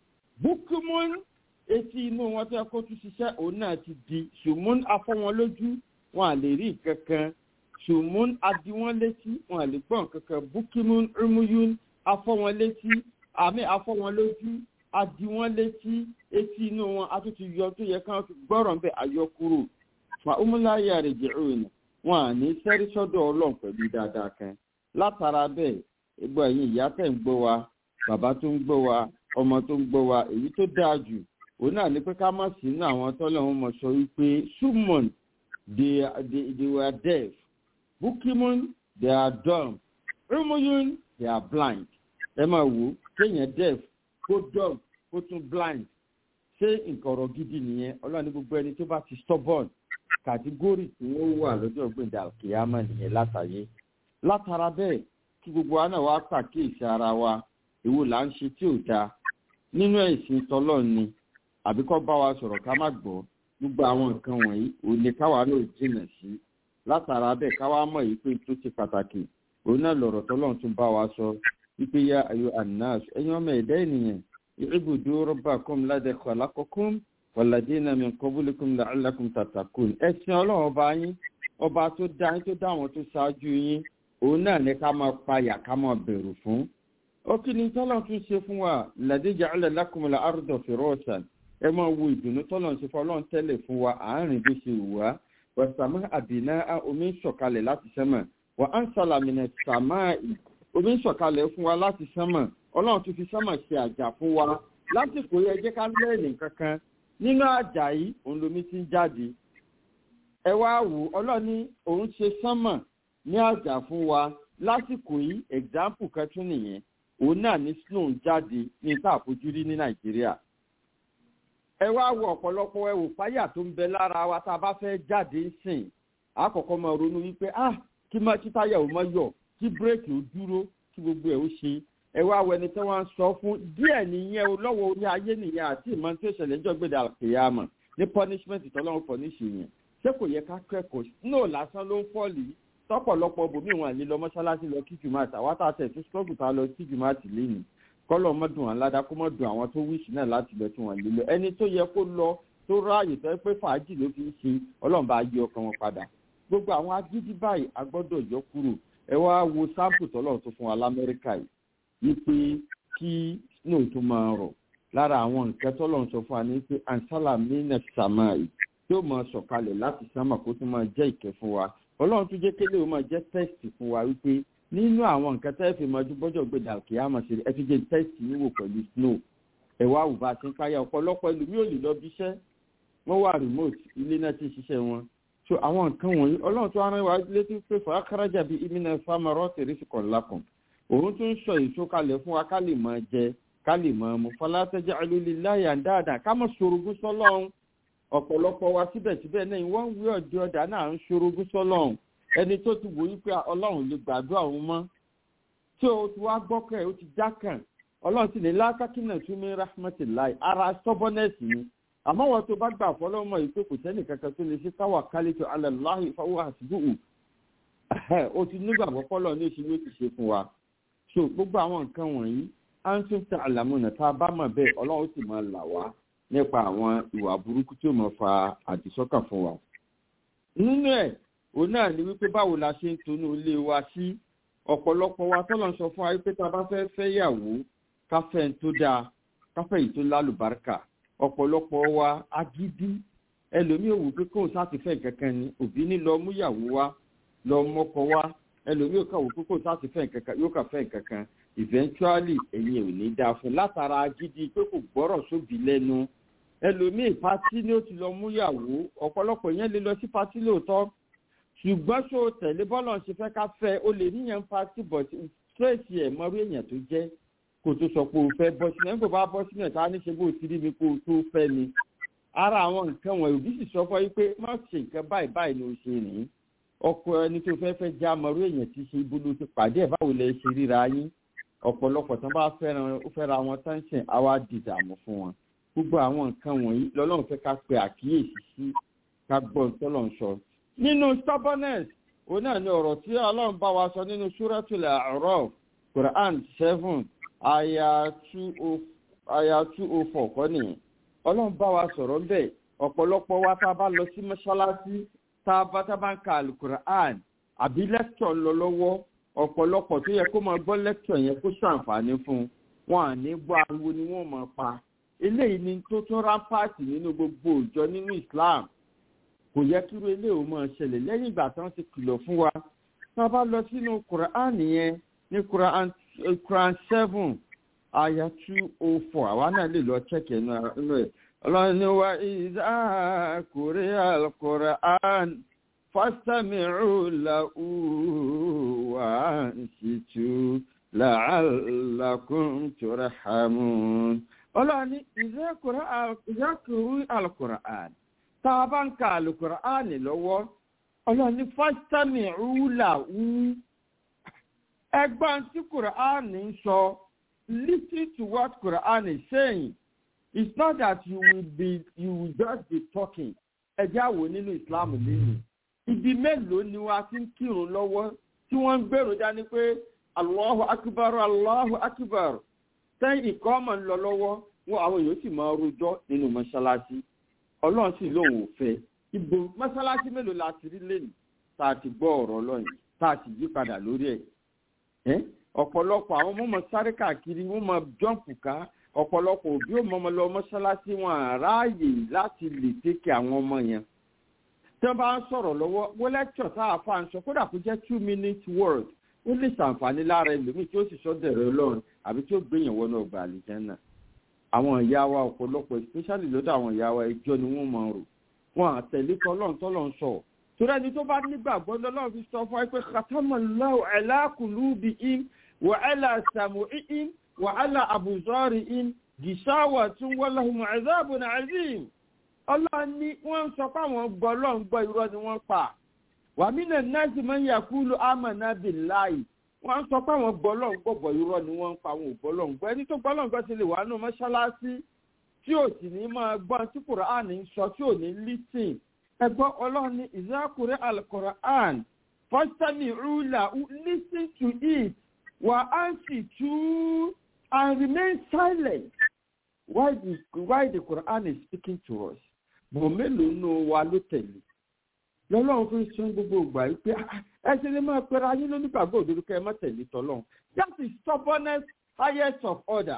bukimun etí inú wọn tó yẹ kó tún ṣiṣẹ́ òun náà ti di ṣùgbọ́n afọ́ wọn lójú wọn à lè rí kankan ṣùgbọ́n adi wọn létí wọn à lè gbọ́n kankan bukimun umuyun afọ́ wọn létí àmì afọ́ wọn lójú adi wọn létí etí inú wọn a tún ti yọ tó yẹ káwọn fi gbọ́rọ̀ ń bẹ àyọkúrò fa umúláyà rẹ̀ jẹ́ òun wọn à ní sẹ́rí sọ́dọ̀ ọlọ́run pẹ̀lú dáadáa kan látara bẹ́ẹ̀ ẹgbẹ́ ẹ̀yìn ìyá tẹ̀ ń gbọ́ wa bàbá tó ń gbọ́ wa ọmọ tó ń gbọ́ wa èyí tó dáa jù òun náà ní pé ká má sí ní àwọn tọ́lọ́run mọ̀ sọ wípé summon they, they, they were deaf bukimun they are dumb rumuyun they are blind ẹ máa wò kéèyàn deaf kó dumb kó tún blind ṣé nǹkan ọ̀rọ̀ gidi nìyẹn ọlọ́run ní gbogbo ẹni tó bá ti stubborn kàtígórì tí wọ́n wà lọ́jọ́ gbẹ̀dẹ̀ àkèyàmọ̀ nìyẹn látàyé látara bẹ́ẹ̀ kí gbogbo wa náà wá pàkíyèsí ara wa èwo là ń ṣe tí ò dáa nínú ẹ̀sìn tọ́lọ́ ni àbí kọ́ bá wa sọ̀rọ̀ ká má gbọ́ gbogbo àwọn nǹkan wọ̀nyí òun ni káwa náà jìnà sí látara bẹ́ẹ̀ káwa mọ̀ yìí pé tó ti pàtàkì òun náà lọ̀rọ̀ tọ́lọ́run tún bá wa sọ wípé yá ayọ̀ anas ẹ̀yin ọmọ ẹ̀dá ènìyàn ìrìbùdó rọ́bà kọ́m ládẹ́ kọ́lákọ́kọ́m wàlàdínà mi kọ́búlẹ́kùm làálàkùm tàtàkùn ẹ̀sìn ọlọ́run ọba yín ọba tó dá yín tó dá àwọn tó ṣáájú yín òun náà ní ká máa payà ká máa bẹ̀rù fún ó kí ni tọ́lọ́ tún ṣe fún wa làdíjà alẹ́lákùnmọ́lá àrùdọ̀ fìrọ́ọ̀sán ẹ máa wo ìdùnnú tọ́lọ́ ń ṣe fún ọlọ́run tẹ́lẹ̀ fún wa àárín bó ṣe wù wá wàsàmù àbínà omi ń sọ̀kalẹ̀ láti sẹ́mọ̀ wà á ń sàlàmìnà sàmáì omi ń sọ̀kalẹ̀ fún wa láti sẹ́mọ̀ ọlọ́run tún fi sẹ́mọ̀ ṣe àjà fún wa lásìkò yẹ jẹ́ ká lẹ́ẹ̀nì kankan nínú àjà yìí òun lomi ti ń jáde ẹ wá wò ọlọ́run ní òun ṣe sẹ́mọ̀ ní àjà fún wa lásìkò yìí example kan tún nìyẹn òun náà ní snow jáde ní tá àfojúrí ní nàìjíríà ẹ wá wo ọ̀pọ̀lọpọ̀ ẹ wò fáyà tó ń bẹ lára wa tá a bá fẹ́ jáde sìn àkọ́kọ́ máa ronú wípé ah kí má kí táyà ò má yọ kí bírèkì ò dúró kí gbogbo ẹ̀ ó ṣe ẹ wá wo ẹni tí wọ́n ń sọ fún díẹ̀ nìyẹn o lọ́wọ́ orí ayé nìyẹn àti ìmọ̀ tí ó ṣẹlẹ̀ níjọ́ gbèdà àkèyàmọ̀ ní punishment tọ́lọ́run punish yẹn ṣé kò yẹ ká kẹ́kọ̀ọ́ snow lásán ló ń fọ́ọ̀lì tọ́pọ̀lọpọ̀ bòmí wọn àlè lọ mọ́ṣáláṣí lọ kí jùmọ̀ àtàwọn àtàtẹ̀ tó struggle ta lọ kí jùmọ̀ àtìlẹ́yìn kọlọ mọdùn aládá kó mọdùn àwọn tó wíṣì náà láti lọ tí wọn lè lọ ẹni tó yẹ kó lọ tó ráàyè tó yẹ pé fàájì ló fi ń ṣe ọlọ́run bá yí ọkàn wọn padà gbogbo àwọn agídí báyìí a gbọ́dọ̀ yọ kúrò ẹ wá wo sáǹpù tọ́lọ́run tó fún wa lamẹ́ríkà yìí wípé kí snow tó máa rọ̀ lára àwọn nǹkan tọ́lọ́run sọ fún wa ní pé ansala mina samai tó máa sọ̀kalẹ̀ láti sámà kó tó máa jẹ́ ìkẹ́ fún wa ọlọ́run tó jẹ́ kélé ó máa jẹ́ tẹ́sì fún wa wípé nínú àwọn nǹkan tẹ́ fi mọ́jú bọ́jọ́ gbèdà kí á mọ̀ sí ẹ fi jẹ́ tẹ́sì níwò pẹ̀lú snow ẹ̀wá àwùbá ti ń káyà ọ̀pọ̀lọpọ̀ ẹlòmíì ò lè lọ bí iṣẹ́ wọ́n wà remote ilé náà ti ṣiṣẹ́ wọn so àwọn nǹkan wọ̀nyí ọlọ́run tó rán wa létí pé fà á kárájà bíi imina famarọ́ tèrèsì kan lákàn òun tún sọ èso kalẹ̀ fún wa ká lè máa jẹ ká lè máa mu falatẹ́jà alólìláyà dáadáa ká mọ̀ sorogún sọ́lọ́run ọ̀pọ̀lọpọ̀ wa síbẹ̀síbẹ̀ náà wọ́n wí ọ̀dẹ ọ̀dà náà ń sorogún sọ́lọ́run ẹni tó ti wò yí pé ọlọ́run lè gbàdúrà òun mọ́ tí o ti wá gbọ́kàn ó ti jákàn ọlọ́run sì ní lákàkínà tún ní rahmatullahi ara stubbornness ni àmọ́ wọn tó bá gbà fọlọ́mọ yìí pé kò sẹ́nì kankan tó lè ṣe káwà kálítọ alàláhi fáwọn àtìbùhù o ti nígbàgbọ́ fọlọ́ ní oṣù ló ti ṣe fún wa so gbogbo àwọn nǹkan wọ̀nyí à ń tún ta àlàmúnà tá a bá mọ̀ bẹ́ẹ̀ ọlọ́run sì máa là wá nípa àwọn ìwà burúkú tí ó máa fa àdìsọ́kàn fún wa nínú ẹ̀ òun náà ni wípé báwo la ṣe ń tonú ilé wa sí ọ̀pọ̀lọpọ̀ wa tọ́lọ̀ sọ fún wa wípé tá a bá fẹ́ fẹ́ yàwó káfẹ́ ń tó dáa káfẹ́ yìí tó lálùbáríkà ọ̀pọ̀lọpọ̀ wa agídí ẹlòmíì ò wù pé kóun sáti fẹ́ kankan ni òbí ní lọ mú yàwó wa lọ mọ́kọ wa ẹlòmíì ò kà wù pé kóun sáti fẹ́ kankan yóò kà fẹ́ kankan eventually ẹ̀yin ò ní dáa fún látara agídí pé kò gbọ́rọ̀ sóbì lẹ́nu ẹlòmíì pátí ni ó ti lọ mú yàwó ọ̀pọ̀lọpọ̀ yẹn lè lọ sí pátí lóòótọ́ ṣùgbọ́n ṣó tẹ̀lé bọ́lọ̀ ṣe fẹ́ ká fẹ́ o lè níyàn pátí bọ̀ tírèsì ẹ̀ mọ́rú èèyàn tó jẹ́ kó tó sọ pé o fẹ́ bọ́ sínú ẹ̀ ń kò bá bọ́ sínú ẹ̀ tá a ní ṣe bó o ti rí mi kó o tó fẹ́ mi ara àwọn nǹkan wọ̀nyí òbí sì sọ fún yín pé má ṣe nǹkan báyìí báyìí ni o ṣe rìn ọkọ ẹni tó fẹ́ fẹ́ já mọ̀rú èèyàn tí ṣe ibùdó ti pàdé ẹ̀ báwo lẹ ṣe ríra yín ọ̀pọ̀lọpọ̀ tán bá fẹ́ràn ó fẹ́ra wọn tán ṣe àwa dìdààmú fún wọn gbogbo àwọn nǹkan wọ̀nyí lọ́lọ́run fẹ́ ká pe àkíyèsí sí ká gbọ́ tọ́lọ́run sọ. nínú stubbornness òun náà ni ọ̀rọ̀ tí ọlọ́run bá wa sọ nínú suratul A'raf Quran seven aya two oh four kọ́ nìyẹn ọlọ́run bá wa sọ̀rọ̀ bẹ́ẹ̀ ọ̀pọ̀lọpọ̀ wa tá a bá lọ sí mọ́ṣáláṣí tá a bá tá a bá ń ka alukur'an àbí lẹ́kítọ̀ ń lọ lọ́wọ́ ọ̀pọ̀lọpọ̀ tó yẹ kó máa gbọ́ lẹ́kítọ̀ yẹn kó ṣàǹfààní fún un wọn à ní gbọ́ ariwo ni wọ́n máa pa eléyìí ni tó tún rámpáàtì nínú gbogbo òjọ nínú Islam kò yẹ kí irú eléyìí ó máa ṣẹlẹ̀ lẹ́yìn ìgbà tí wọ́n ti kìlọ̀ fún wa tá a bá lọ sínú kur'an yẹn ní kur'an seven aya two oh four àwa náà lè lọ check ẹ̀ nínú ẹ̀ ọlọ́ni wa ìdá kúrẹ́ alukur'an fastami'u lahu wa ansitu la'allakum turhamun. ọlọ́ni ìdá kúrẹ́ alukur'an tá a bá ń ka alukur'an lọ́wọ́ ọlọ́ni fastami'u lahu ẹgbọ́n tí kur'an ń sọ listen to what Quran is saying. It's not that you will be you will just be talking. Ẹ jẹ́ àwò nínú Islam lẹ́yìn. Ibi mélòó ni wọ́n ti ń kírun lọ́wọ́ tí wọ́n ń gbèrò dání pé Allahu Akbar Allahu Akbar. Sẹ́yìn ìkọ́ ọmọ ń lọ lọ́wọ́ wọn àwọn èèyàn sì máa rojọ́ nínú mọ́ṣáláṣí. Ọlọ́run sì lóun ò fẹ́. Ibo mọ́ṣáláṣí mélòó la ti rí lẹ́nu tá a ti gbọ́ ọ̀rọ̀ Ọlọ́run tá a sì yí padà lórí ẹ̀ ọ̀pọ̀lọpọ̀ àwọn ọmọ sáré káàkiri wọ́n máa jọ́ǹpù ká ọ̀pọ̀lọpọ̀ òbí ò mọ́ ọmọ lọ mọ́ṣáláṣí wọn àráàyè láti lè tẹ́kẹ̀ àwọn ọmọ yẹn. tí wọ́n bá ń sọ̀rọ̀ lọ́wọ́ wọ́n lẹ́kṣọ̀ tá a fà ń sọ kódà kó jẹ́ two minute word ó lè ṣàǹfààní lára ẹlòmíì tí ó sì sọ́dọ̀ ẹ̀rọ ọlọ́run àbí tí ó gbéyàn wọnú ọgbà àlìjẹ́nà. àwọn ìyá wa ọ̀pọ̀lọpọ̀ especially lọ́dọ̀ àwọn ìyá wa ẹjọ́ ni wọ́n máa rò wọn àtẹ̀lé tọ́lọ́run tọ́lọ́run sọ torí ẹni tó bá nígbàgbọ́ lọ́lọ́run fi sọ fún ẹ pé khatamallahu ala qulubihim وعلى سمعهم وعلى أبصارهم غشاوة ولهم عذاب عظيم Allah ní wọ́n ń sọ pé àwọn gbọ́ lọ́n gbọ́ irọ́ ni wọ́n pa wàmínà náàsì máa ń yàkúlù àmàna billahi wọ́n ń sọ pé àwọn gbọ́ lọ́n gbọ́ bọ̀ irọ́ ni wọ́n ń pa àwọn ògbọ́ lọ́n gbọ́ ẹni tó gbọ́ lọ́n gbọ́ ti lè wà nù mọ́ṣáláṣí tí ò sì ní máa gbọ́ tí Kùránì ń sọ tí ò ní lísìn ẹgbọ́ ọlọ́run ní ìzákùrẹ́ al-Qur'an fastami'u lahu listen to it wà á sì tú and remain silent why the why the Quran is speaking to us bò mélòó nù wa ló tẹ̀lé lọ́lọ́run fi sún gbogbo ìgbà yìí pé ẹ ṣe lè máa pẹ́ra yín lónígbàgbọ́ òdodo kẹ́ ẹ má tẹ̀lé tọ́lọ́run that is stubbornness highest of order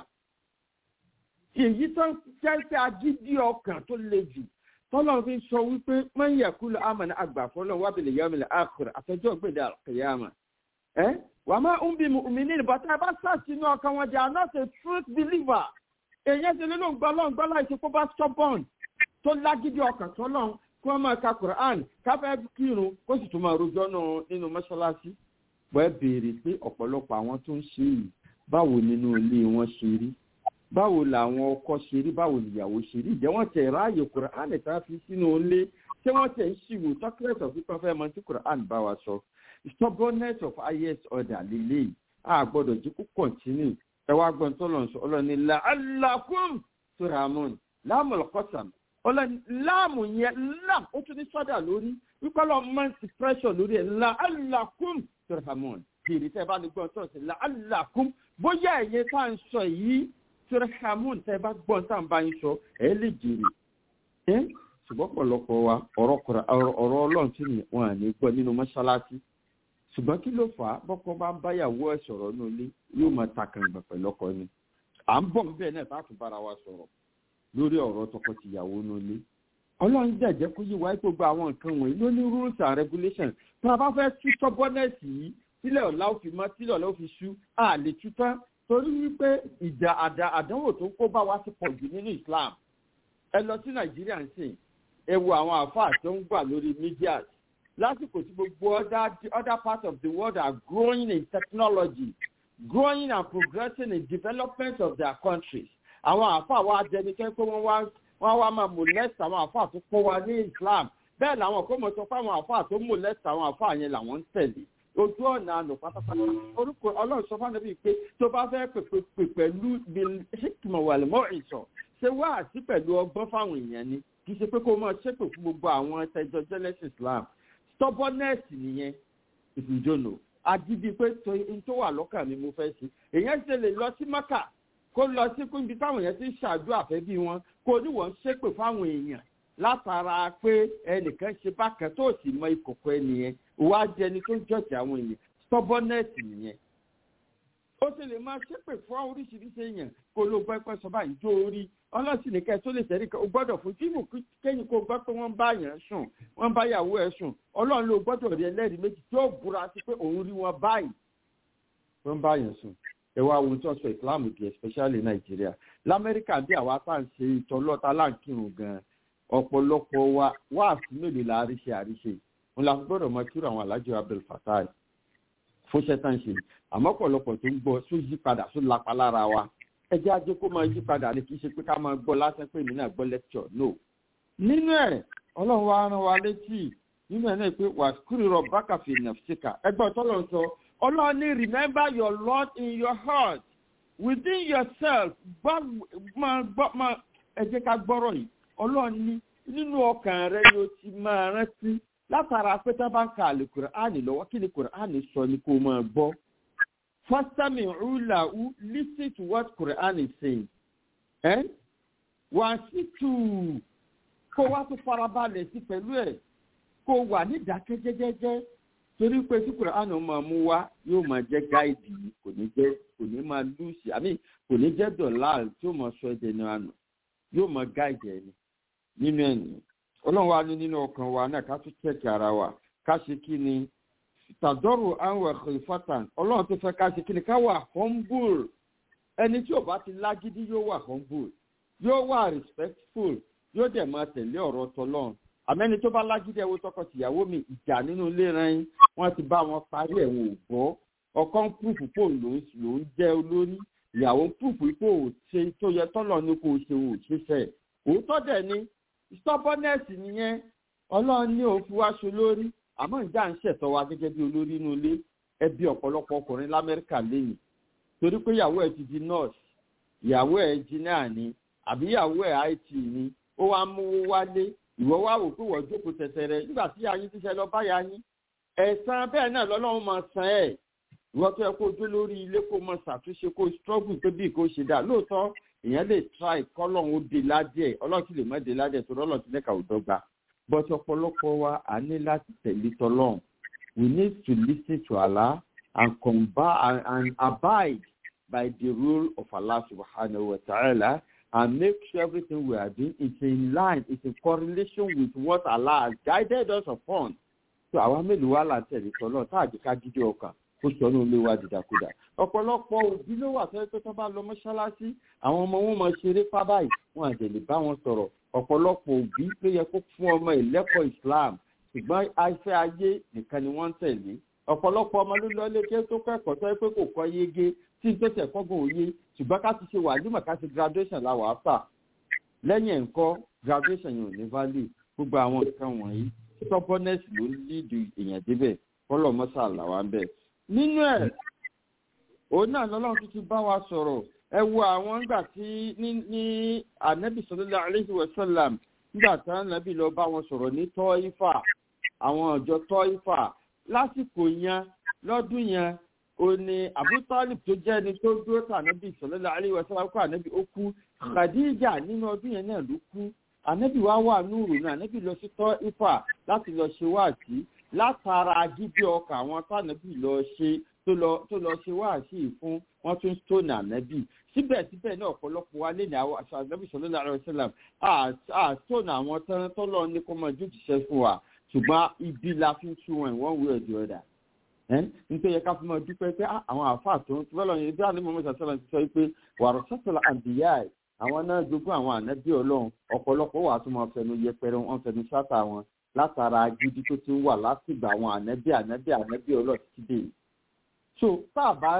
èyí tó ń jẹ́ pé agídí ọkàn tó le jù tọ́lọ́run fi sọ wípé máa ń yẹ kúlọ̀ àmàlà àgbà fọlọ́run wábìlì yọmìlì àkùrẹ́ àfẹjọ́ gbèdé àkìyàmà ẹ́ wàá máa ń bí mùmíní but ẹ bá sàṣìnú ọkàn wọn they are not a truth believer èyàn ṣe nínú gbọ́lọ́n gbọ́lá ìṣepọ̀ bá stubborn tó lágídí ọkàn tó lọ́n kí wọ́n máa ka Quran káfẹ́ kírun kó sì tún máa rojọ́ nínú mọ́ṣáláṣí bọ́ ẹ béèrè pé ọ̀pọ̀lọpọ̀ àwọn tó ń ṣe yìí báwo nínú ilé wọn ṣe rí báwo làwọn ọkọ ṣe rí báwo nìyàwó ṣe rí ìjẹ́ wọ́n tẹ̀ ráàyè Quran tá a fi sínú ilé ṣé wọ́n tẹ̀ ń ṣìwò chocolate of pípọ́n fẹ́ mọ tí Quran bá wa sọ stubbornness of highest order lélẹ́yìí a gbọ́dọ̀ jí kó continue ẹ wá gbọ́n tó lọ sọ ọlọ́ni la'allakum turhamun láàmù ọ̀kọ́sàm ọlọ́ni láàmù yẹn lam ó tún ní sọ́dà lórí wípé ọlọ́run máa ń ti pressure lórí ẹ̀ la'allakum turhamun kiri tẹ́ ẹ bá ní gbọ́n tó ṣe la'allakum bóyá ẹ̀yẹ tá à ń sọ yìí turhamun tẹ́ ẹ bá gbọ́n tá à ń bá yín sọ ẹ̀ lè jèrè ẹ́ ṣùgbọ́n pọ̀lọpọ̀ wa ọ̀rọ̀ ọlọ́run tí wọ́n à ní gbọ́ nínú mọ́ṣáláṣí ṣùgbọ́n kí ló fà á bọ́kọ bá ń báyàwó ẹ̀ sọ̀rọ̀ ní ilé yóò máa ta kàǹgbà pẹ̀lú ọkọ ni à ń bọ̀ níbẹ̀ náà tá a tún bára wa sọ̀rọ̀ lórí ọ̀rọ̀ tọkọ-tìyàwó ní ilé ọlọ́run jẹ́jẹ́ kó yí wáyé gbogbo àwọn nǹkan wọ̀nyí ló ní rules and regulations tí a bá fẹ́ tú stubbornness yìí sílẹ̀ ọ̀la ó fi mọ́ sílẹ̀ ọ̀la ó fi ṣú a lè tú tán torí wípé ìjà àdánwò tó kó bá wa ti pọ̀ jù nínú Islam ẹ lọ sí Nàìjíríà ń sìn ẹ wo àwọn àfáà tó ń gbà lórí media lásìkò tí gbogbo other other parts of the world are growing in technology growing and progressing in development of their countries àwọn àáfàá wa jẹnikẹ́ pé wọ́n wá wọ́n wá máa molest àwọn àáfàá tó kọ́ wa ní islam bẹ́ẹ̀ làwọn kò mọ̀ sọ pé àwọn àáfàá tó molest àwọn àáfàá yẹn làwọn ń tẹ̀lé ojú ọ̀nà àná pátápátá orúkọ ọlọ́run sọ fún mi pé tó bá fẹ́ pèpè pẹ̀lú hikma wàlúmọ́ ìsọ̀ ṣé wá àti pẹ̀lú ọgbọ́n fáwọn èèyàn ni kì í ṣe pé kó máa ṣépè fún gbogbo àwọn ẹtẹjọ jẹlẹsì islam stubbornness nìyẹn ìfìjọ́nà agídí pé n tó wà lọ́kàn mi mo fẹ́ ṣe èèyàn ṣe lè lọ sí maka kó lọ sí ibi táwọn èèyàn ti ń ṣàdó àfẹ́bí wọn kó ní wọ́n ṣépè fáwọn èèyàn látara pé ẹnìkan ṣe bákan tó sì mọ ìkòkò ẹnìyẹn wá jẹni tó ń jọ̀jì àwọn èèyàn stubbornness nìyẹn ó sì lè máa ṣépè fún oríṣiríṣi èèyàn kó ló gbọ́ pẹ́ sọ báyìí jó orí ọlọ́sìn nìkan tó lè tẹ̀lé kan ó gbọ́dọ̀ fún jíìmù kéyìn kó gbọ́ pé wọ́n bá yàn sùn wọ́n bá yàwó ẹ̀ sùn ọlọ́run ló gbọ́dọ̀ rí ẹlẹ́rìí méjì tó búra sí pé òun rí wọn báyìí wọ́n bá yàn sùn ẹ wá ohun tó sọ ìsìláàmù di especially nàìjíríà lamẹ́ríkà bí àwa tá à ń ṣe ìtọ́lọ́ta láǹkìrùn gan ọ̀pọ̀lọpọ̀ wa wáàsí mélòó la àríṣe àríṣe òun la gbọ́dọ̀ mọ kírò àwọn alájọ abdul fatai fúnṣẹ́ tá ń ṣe àmọ́ ọ̀pọ̀lọpọ̀ tó ń gbọ́ tó yí padà tó lapa lára wa ẹjẹ́ ajé kó máa yí padà ni kì í ṣe pé ká máa gbọ́ lásán pé èmi náà gbọ́ lecture no. nínú ẹ̀ ọlọ́run wa rán wa létí nínú ẹ̀ náà pé wà kúrò rọ bákàfì nàfṣíkà ẹgbẹ́ ọ̀tọ́lọ́ ń sọ ọlọ́run ní remember your lord in your heart within yourself gbọ́ máa gbọ́ máa ẹ jẹ́ ká gbọ́rọ̀ yìí ọlọ́run ní nínú ọkàn rẹ ni o ti máa rántí látara pé tá bá ń ka àlè kùránì lọ́wọ́ kí ni kùránì sọ ni kó máa gbọ́ fastami ulawu listen to what quran is saying eh? wà sí tù kó wá tó farabalẹ̀ sí pẹ̀lú ẹ̀ kó wà ní ìdákẹ́jẹ́jẹ́jẹ́ torí pé tí quran máa mú wá yóò máa jẹ́ gáìdì kò ní jẹ́ kò ní máa lùsì àmì kò ní jẹ́ dọ̀là tí ó máa sọ ẹ̀jẹ̀ ní àná yóò máa gáìdì ẹni nínú ẹ̀yìn ọlọ́run wa ní nínú ọkàn wa náà ká tún tẹ̀kì ara wa ká ṣe kí ni tàdọ́rù àwọn ẹ̀kọ́ ìfọ́tàn ọlọ́run tó fẹ́ ká ṣe kí ni ká wà humble ẹni tí ò bá ti lágídí yóò wà humble yóò wà respectful yóò dẹ̀ máa tẹ̀lé ọ̀rọ̀ tọlọ́run àmẹ́ni tó bá lágídí ẹ̀wọ́ tọkọ tìyàwó mi ìjà nínú ilé rẹ̀ wọ́n ti bá wọn parí ẹ̀wọ̀n ògbọ́ ọkọ ń púùpù pò ló ń jẹ́ olórí ìyàwó ń púùpù pò ṣe tó yẹ tọ́lọ̀ ní kò ṣe òṣìṣẹ́ òótọ́ dẹ̀ ni stubbornness nìyẹn ọlọ́run ní òun fi wá ṣe lórí àmọ́ ìjà ń ṣẹ̀tọ́ wa gẹ́gẹ́ bí olórí inú ilé ẹbí ọ̀pọ̀lọpọ̀ ọkùnrin lamẹ́ríkà lẹ́yìn torí pé ìyàwó ẹ̀ ti di nurse ìyàwó ẹ̀ engineer ni àbí ìyàwó ẹ̀ it ni ó wá mú wálé ìwọ wá wò pé wọ́n jókòó tẹ̀tẹ̀rẹ̀ nígbà tí yayin ti ṣe lọ bá yayin ẹ̀sán bẹ́ẹ̀ náà lọ́lọ́run máa san ẹ̀ ìwọ tó yẹ kó dé lórí ilé kó máa ṣàtúnṣe kó struggle tó bí kó ṣe dà lóòótọ́ èèyàn lè try kọ́lọ́run ó de ládìẹ̀ ọlọ́run sì lè má de ládìẹ̀ torí ọlọ́run ti lẹ́ka òdọ́gba but ọ̀pọ̀lọpọ̀ wa a ní láti tẹ̀lé tọ́lọ́run we need to listen to Allah and combat and, and abide by the rule of Allah subhanahu wa ta'ala and make sure everything we are doing is in line is in correlation with what Allah has guided us upon so àwa mélòó wà láti tẹ̀lé tọ́lọ́run tá àjẹká dídí ọkàn kó sọ ní olé wa dìdàkudà ọ̀pọ̀lọpọ̀ òbí ló wà fẹ́ pé tó bá lọ mọ́ṣáláṣí àwọn ọmọ wọn máa ṣeré pábáyì wọn àjẹ lè bá wọn sọ̀rọ̀ ọ̀pọ̀lọpọ̀ òbí ló yẹ kó fún ọmọ ìlẹ́kọ̀ọ́ islam ṣùgbọ́n afẹ́ ayé nìkan ni wọ́n ń tẹ̀lé ọ̀pọ̀lọpọ̀ ọmọ ló lọ léke tó kẹ́kọ̀ọ́ tó yẹ pé kò kọ́ yege tí tó tẹ̀ kọ́gbọ̀n òye ṣùgbọ́n ká ti ṣe wàlúmọ̀ ká ti graduation la wàá fà lẹ́yìn ẹ̀ńkọ́ graduation yẹn ò ní value gbogbo àwọn nǹkan wọ̀nyí stubbornness ló ń lídìí èèyàn débẹ̀ kọ́lọ̀ mọ́sà làwọn ń bẹ̀ nínú ẹ̀ òun náà lọ́lọ́run tuntun bá wa sọ̀rọ̀ ẹ wo àwọn nígbà tí ní ní anabi sọlọ́lá alayhi wa sallam nígbà tí anabi lọ bá wọn sọ̀rọ̀ ní tọ́ífà àwọn ọ̀jọ́ tọ́ífà lásìkò yẹn lọ́dún yẹn ó ní abutalib tó jẹ́ ẹni tó dúró tà anabi sọlọ́lá alayhi wa sallam kó anabi ó kú khadija nínú ọdún yẹn náà ló kú anabi wá wà núùrù náà anabi lọ sí tọ́ífà láti lọ ṣe wáàsí látara gidi ọkà àwọn tànàbì lọ ṣe tó lọ tó lọ ṣe wáàsí fún wọn tún stone ànábì síbẹ̀síbẹ̀ náà ọ̀pọ̀lọpọ̀ wa lè ní àwọn aṣọ ànábì sọ̀rọ̀ láàrin ọ̀sẹ̀làm à stone àwọn tán tó lọ ní kó máa jójúṣe fún wa ṣùgbọ́n ibi la fi ń tú wọn ìwọ́n wí ọ̀dì ọ̀dà nítorí yẹ ká fi máa dúpẹ́ pé àwọn àáfàá tó ń tí wọ́n lọ yẹn bí àlẹ́ mọ́mọ́ sàṣẹ́lá ti sọ pé wàrọ̀ sọ́tọ̀lá àǹdíyà àwọn náà jogún àwọn ànábì ọlọ́run ọ̀pọ̀lọpọ̀ wà tó máa fẹnu yẹpẹrẹ wọn fẹnu ṣáta wọn látara gidi tó ti ń wà látìgbà àwọn ànábì ànábì ànábì ọlọ́ọ̀ títí dé so tá a bá rí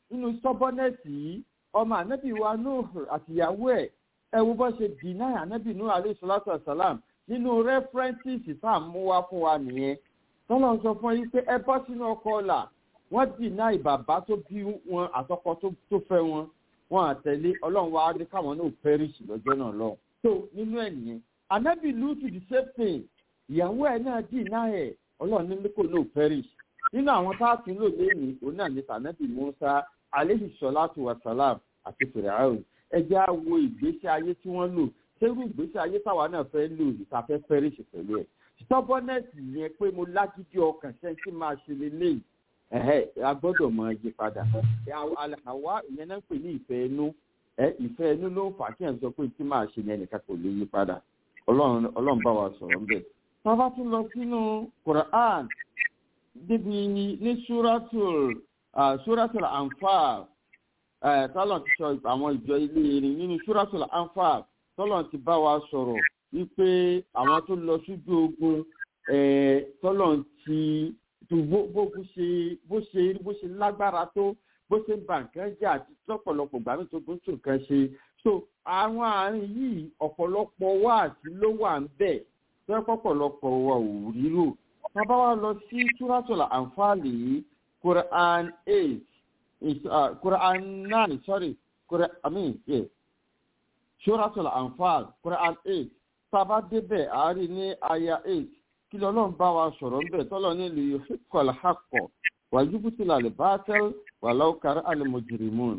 nínú stubbornness yìí ọmọ ànábì wa Nuh àtìyàwó ẹ̀ ẹ wo bó ṣe deny ànábì Nuh alayhi salatu wasalam nínú references tá à ń mú wá fún wa nìyẹn tọ́lọ́ sọ fún yín pé ẹ bọ́ sínú ọkọ̀ ọ̀la wọ́n deny bàbá tó bí wọn àtọkọ tó fẹ́ wọn wọn àtẹ̀lé ọlọ́run wa ní káwọn náà perish lọ́jọ́ náà lọ. tó nínú ẹ̀ nìyẹn ànábì Lútù the same thing ìyàwó ẹ̀ náà deny ẹ̀ ọlọ́run ní kò náà perish nínú àwọn tá a tún lò lẹ́yìn òun náà ní tànábì Musa aleyhi salatu wa salam àti fìràhùn ẹjẹ́ á wo ìgbésí ayé tí wọ́n lò ṣérú ìgbésí ayé táwa náà fẹ́ lò ìtafẹ́ fẹ́rẹ́ṣì pẹ̀lú ẹ̀ stubbornness yẹn pé mo lágídí ọkàn ṣe tí máa ṣe lélẹ́yìí ẹ̀hẹ́ a gbọ́dọ̀ mọ yí padà àwa ìyẹn náà ń pè ní ìfẹ́ inú ẹ ìfẹ́ inú ló ń fà kí ẹ̀ sọ pé tí máa ṣe ní ẹnìkan kò lè yí padà ọlọ́run bá wa sọ̀rọ̀ ńbẹ̀. tábà tún lọ sínú Quran níbi ní suratul suratul Anfal tọ́lọ̀ ti sọ àwọn ìjọ ilé irin nínú suratul Anfal tọ́lọ̀ ti bá wa sọ̀rọ̀ wípé àwọn tó lọ sójú ogun tọ́lọ̀ ti bó ṣe bó ṣe bó ṣe lágbára tó bó ṣe ń ba nǹkan jẹ́ àti lọ́pọ̀lọpọ̀ gbàmí tó tó tún nǹkan ṣe so àwọn àárín yìí ọ̀pọ̀lọpọ̀ wáàsí ló wà ń bẹ̀ tó pọ̀pọ̀lọpọ̀ wa ò rírò tábà wá lọ sí túrátọ̀lá àǹfààní yìí Quran eight uh, Quran nine sorry Quran I mean yeah túrátọ̀lá àǹfààní Quran eight tábà débẹ̀ àárín ní aya eight kí lọ́lọ́run bá wa sọ̀rọ̀ ń bẹ̀ tọ́lọ́ ní lè yọ kọ̀lá hakọ̀ wàjúbùtìlà lè bá tẹ́l wà láwùkárí àlùmọ̀jìrìmọ́n.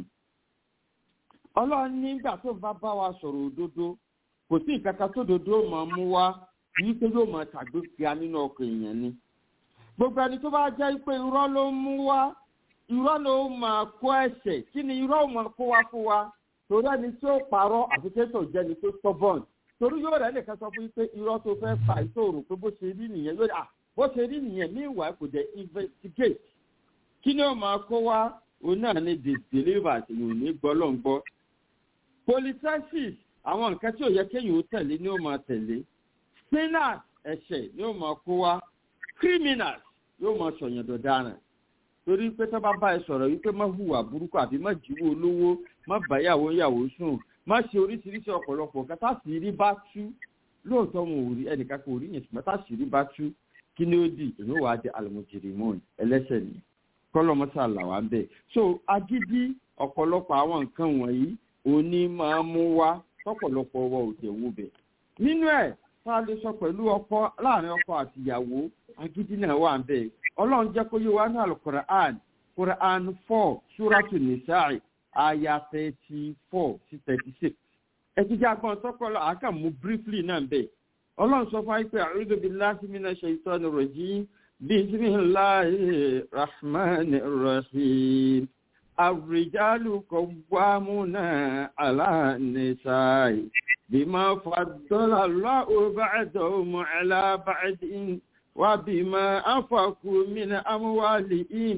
ọlọ́run nígbà tó bá bá wa sọ̀rọ̀ òdodo kò sí ìkàkà tó dodo máa mú wá yìí pé yóò máa tàgbé kíá nínú ọkọ̀ èèyàn ni. gbogbo ẹni tó bá jẹ́ pé irọ́ ló ń mú wá irọ́ ló máa kó ẹ̀ṣẹ̀ kí ni irọ́ máa kó wá fún wa torí ẹni tó parọ́ àfikẹ́tọ̀ jẹ́ni tó stubborn torí yóò rẹ̀ nìkan sọ fún yín pé irọ́ tó fẹ́ fà ìṣòro pé bó ṣe rí nìyẹn yóò à bó ṣe rí nìyẹn ní ìwà kò jẹ́ investigate kí ni ó máa kó wá òun náà ní the deliver yòó ní gbọ́lọ́ngbọ́. polythesis àwọn nǹkan tí ò yẹ kéèyàn ó tẹ̀lé ni ó máa tẹ̀lé sinners ẹ̀ṣẹ̀ ni ó máa kó wá criminals yóò máa sọ̀yàn dọ̀daràn torí pé tó bá bá ẹ sọ̀rọ̀ wípé má hùwà burúkú àbí má jíwó olówó má báyàwó yàwó sùn má ṣe oríṣiríṣi ọ̀pọ̀lọpọ̀ nǹkan tá sì rí bá tú lóòótọ́ wọn ò rí ẹnìkan kò rí yẹn ṣùgbọ́n tá sì rí bá tú kí ni ó di èmi wàá di àlùmọ̀jìrìmọ́ọ̀nì ẹlẹ́sẹ̀ ni kọ́lọ́mọ́sá làwa ń bẹ̀. so agídí ọ̀pọ̀lọpọ̀ àwọn nǹkan wọ̀nyí òní máa mú wá tọ́pọ̀lọpọ̀ wa ò tẹ̀ wó bẹ̀. nínú ẹ̀ tá a lè sọ pẹ̀lú ọkọ láàrin ọkọ àti ìyàwó agídí náà wà ń bẹ̀. ọlọ́run jẹ́ kó yé wa ní alukur'an kur'an four suratu nisa'i aya thirty four sí thirty six. ẹ ti jẹ́ agbọ́n sọ́kọ́lọ́ àkàmú briefly náà bẹ̀. ọlọ́run sọ fún wa pé a'udhu billahi minash shaitanir rajim بسم الله الرحمن الرحيم الرجال قوامون على النساء بما فضل الله بعضهم على بعض وبما أنفقوا من أموالهم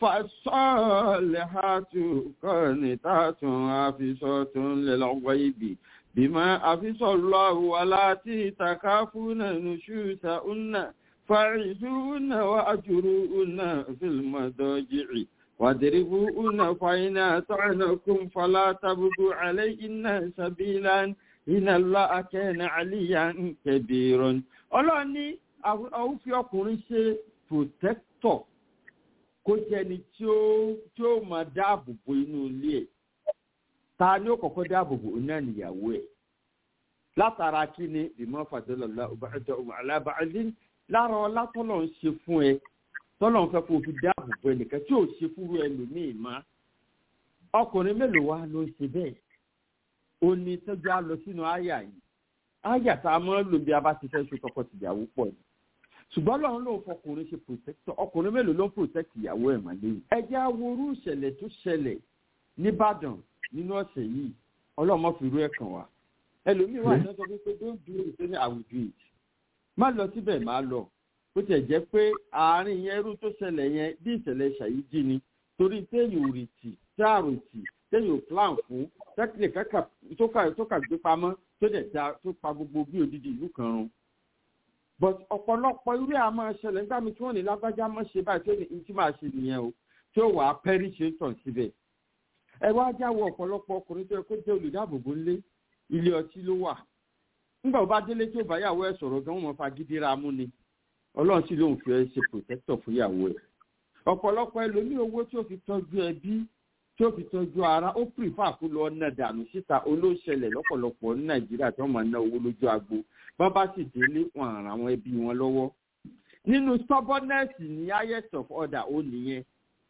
فالصالحات قانتات حافظات للغيب بما حفظ الله والتي تخافون نشوزهن فعزوهن وأجروهن في المضاجع واضربوهن فإن أطعنكم فلا تبغوا عليهن سبيلا إن الله كان عليا كبيرا ọlọ́run ní àwọn fi ọkùnrin ṣe protector kó jẹni tí ó tí ó máa dáàbò bo inú ilé ẹ̀ ta ni ó kọ́kọ́ dáàbò bo náà níyàwó ẹ̀ látara kí ni ìmọ̀ fàdélọ́lá ọba ẹ̀dọ́ ọmọ alábàádín lára ọlá tọ́lọ̀ ń ṣe fún ẹ tọ́lọ̀ ń fẹ́ kó o fi dáàbò bo ẹnìkan tí ò ṣe fúru ẹlòmíì má ọkùnrin mélòó wa ló ń ṣe bẹ́ẹ̀ ó ní tọ́jú á lọ sínú àyà yìí àyà tá a máa ń lò bí a bá ti fẹ́ ṣe tọkọ-tìyàwó pọ̀ ni ṣùgbọ́n lọ́run ló ń fọkùnrin ṣe protector ọkùnrin mélòó ló ń protect ìyàwó ẹ̀ mà lẹ́yìn. ẹ jẹ́ aworú ìṣẹ̀lẹ̀ tó ṣẹlẹ̀ nìbàdàn nínú ọ̀sẹ̀ yìí ọlọ́mọ fi rú ẹ̀ kàn wá ẹlòmíì wà ní ọjọ́ pé don't do it ní I will do it má lọ síbẹ̀ má lọ bó tiẹ̀ jẹ́ pé àárín yẹn irú tó ṣẹlẹ̀ yẹn bí ìṣẹ̀lẹ̀ ṣàyíjí ni torí téèyàn ò rì tì táàrò tì téèyàn ò plan fún tẹ́kílẹ̀ kẹ́kà tó kà gbé pamọ́ tó dẹ̀ da tó pa gbogbo bí odidi ìlú kan run. but ọ̀pọ̀lọpọ̀ irú ẹ̀ a máa ṣẹlẹ̀ nígbà mi tí wọ́n ní lágbájá mọ́ ṣe báyìí tó ní tí máa ṣe nìyẹn o tí ó wà á pẹ́rí ṣe ń tàn síbẹ̀ ẹ wá jáwọ́ ọ̀pọ̀lọpọ̀ ọkùnrin tó yẹ kó jẹ́ olùdáàbòbò ńlé ilé ọtí ló wà nígbà bá délé tí ó bá yàwó ẹ̀ sọ̀rọ̀ gan wọn fagídí ra mú ni ọlọ́run sì lóun fi ẹ ṣe protector fún ìyàwó ẹ̀ ọ̀pọ̀lọpọ̀ ẹlòmíì owó tí ó fi tọ́jú ẹbí tí ó fi tọ́jú ara ó prefer kó lọ ná dànù síta olóṣẹlẹ̀ lọ́pọ̀lọpọ̀ ní nàìjíríà tí wọ́n máa ná owó lójú agbo bá bá sì délé wọn àrà àwọn ẹbí wọn lọ́wọ́ nínú stubbornness ní highest of order ó nìyẹn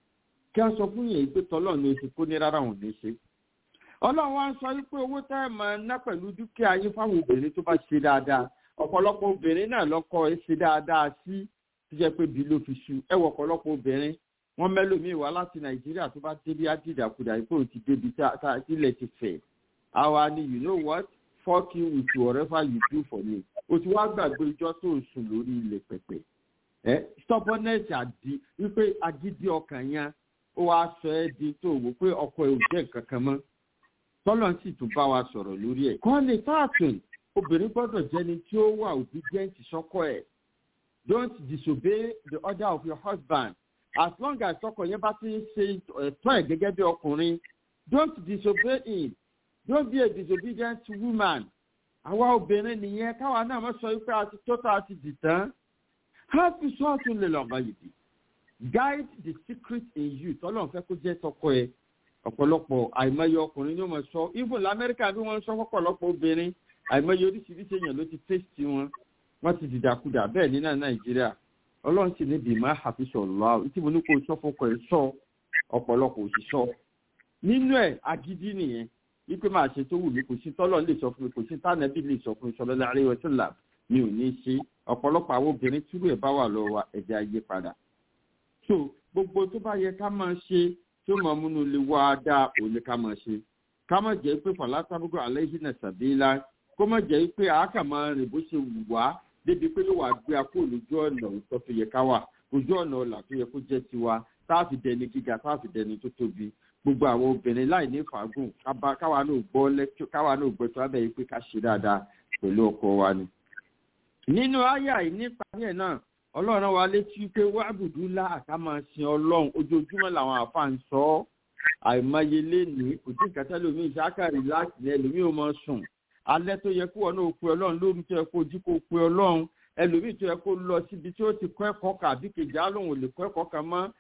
kí wọ́n sọ fún yẹn pé tọ́lọ́ ní oṣù kó ní rárá òun ní ṣe ọlọ́run wa ń sọ wípé owó tẹ́ ẹ̀ máa ná pẹ̀lú dúkìá yín fáwọn obìnrin tó bá ṣe dáadáa ọ̀pọ̀lọpọ̀ obìnrin náà lọ́kọ́ ẹ ṣe dáadáa sí tó jẹ́ pé bí ló fi ṣu ẹ wọ ọ̀pọ̀lọpọ̀ obìnrin wọ́n mẹ́lòmíì wá láti nàìjíríà tó bá débi ádìdàkudà yìí pé òun ti débi tá ilẹ̀ ti fẹ̀ àwa ni you know what fuck you with whatever you do for me o ti wá gbàgbé ijọ́ tó ń sùn lórí ilẹ̀ pẹ̀pẹ̀ ẹ stubbornness àdí wípé agídí ọkàn yẹn ó wá sọ ẹ́ di tó wò pé ọkọ ẹ̀ ò jẹ́ nǹkan kan mọ́ tọ́lọ̀ sì tún bá wa sọ̀rọ̀ lórí ẹ̀. kọ́ni táàtùn obìnrin gbọ́dọ̀ jẹ́ni tí ó wà obedient sọ́kọ ẹ̀ don't disobey the order of your husband as long as ọkọ yẹn bá ti ń ṣe ẹ̀tọ́ ẹ̀ gẹ́gẹ́ bí ọkùnrin don't disobey him don't be a disobedient woman àwa obìnrin nìyẹn káwa náà mọ̀ sọ wípé a ti tó tá a ti dì tán happy sọ́ọ̀tún lè lọ́ọ́ bá yìí dì guide the secret in you tọ́lọ́ fẹ́ kó jẹ́ tọkọ ẹ̀ ọ̀pọ̀lọpọ̀ àìmọye ọkùnrin ní wọ́n sọ even lamẹ́ríkà bí wọ́n sọ fọ́pọ̀lọpọ̀ obìnrin àìmọye oríṣiríṣi èèyàn ló ti tẹ́sítì wọn wọ́n ti dìdàkudà bẹ́ẹ̀ ní náà nàìjíríà ọlọ́run sì níbi ìmọ̀ àfisọ̀ lọ́wọ́ tí mo ní kó sọ fọkọ ẹ̀ sọ ọ̀pọ̀lọpọ̀ òṣìṣọ́ nínú ẹ̀ agídí nìyẹn wípé máa ṣe tó wù mí kò sí tọ́lọ̀ lè sọ fún mi kò sí tánàbí lè sọ fún mi sọlọ́lá àríwá sílà mi ò ní ṣe ọ̀pọ̀lọpọ̀ àwọn obìnrin túrú ẹ̀ bá wà lọ́wọ́ ẹ̀jẹ̀ ayé padà so gbogbo tó bá yẹ ká máa ṣe tí ó máa múnú lè wá dáa òní ká máa ṣe ká má jẹ́ pé fàlásàbùkù aláìsínà sàbílá kó má jẹ́ pé àákà máa rìn bó ṣe wù wá débi pé yóò wá gbé akó lójú ọ̀nà òótọ́ tó yẹ ká wà ojú ọ̀nà ọ̀là tó yẹ kó jẹ́ tiwa táàfì dẹni gíga táàfì dẹni tó tóbi gbogbo àwọn obìnrin láì ní fàágùn káwa náà gbọ́ lẹ́kítọ́ káwa náà gbọ́ tó abẹ́ yìí pé ká ṣe dáadáa pẹ̀lú ọkọ wa ni. nínú àyà yìí nípa yẹn náà ọlọ́run wa létí pé wábùdú lá àká máa sin ọlọ́run ojoojúmọ́ làwọn àfa ń sọ ọ́ àìmọye lénìí kò tí nǹkan tẹ́lẹ̀ omi ìṣákàrí láti ní ẹlòmíì ò máa sùn alẹ́ tó yẹ kó wọn náà pe ọlọ́run lórí tó yẹ kó jí kó pe ọlọ́run ẹlòmíì tó yẹ kó lọ síbi tí ó ti kọ́ ẹ̀kọ́ kà bí kejì alóhùn ò lè kọ́ ẹ̀kọ́ kan mọ́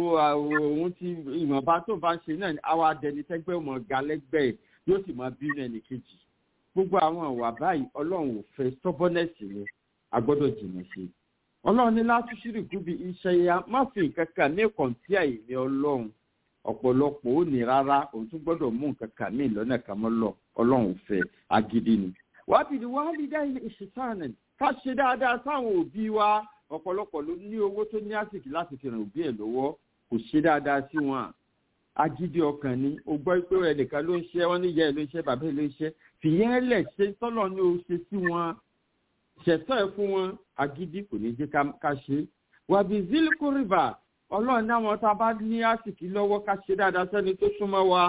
òun ti ìmọ̀ba tó bá ń ṣe náà àwa adẹni tẹ́gbẹ́ ọmọ ga lẹ́gbẹ̀ẹ́ yóò sì máa bínú ẹnì kejì gbogbo àwọn ìwà báyìí ọlọ́run ò fẹ́ stubbornness ni a gbọ́dọ̀ jìnnà sí i ọlọ́run ní láti ṣírí gúbi iṣẹ́ ya má fi nǹkan kan ní kọ̀ǹtì àìní ọlọ́run ọ̀pọ̀lọpọ̀ ó ní rárá òun tún gbọ́dọ̀ mú nǹkan kan ní ìlọ́nà kan mọ́ lọ ọlọ́run fẹ́ agídí ni. wàá bìí wàá lè dá ilé ìṣèṣàánẹ̀ ká ṣe dáadáa sáwọn òbí wa ọ̀pọ̀lọpọ̀ ló ní owó tó ní àsìkò láti fi ràn òbí ẹ̀ lọ́wọ́ kò ṣe dáadáa sí wọn agídí ọkàn ni o gbọ́ pé ẹnìkan ló ń ṣe wọ́n ní ìyá ẹ̀ ló ń ṣe bàbá ẹ̀ ló ń ṣe fìyẹn lẹ̀ ṣe tọ́lọ̀ ní o ṣe sí wọn ṣẹ̀tọ́ ẹ̀ fún wọn agídí kò ní jẹ́ ká ṣe wàbí zilku river ọlọ́run náwọn tá a bá ní àsìkí lọ́wọ́ ká ṣe dáadáa sẹ́ni tó súnmọ́ wa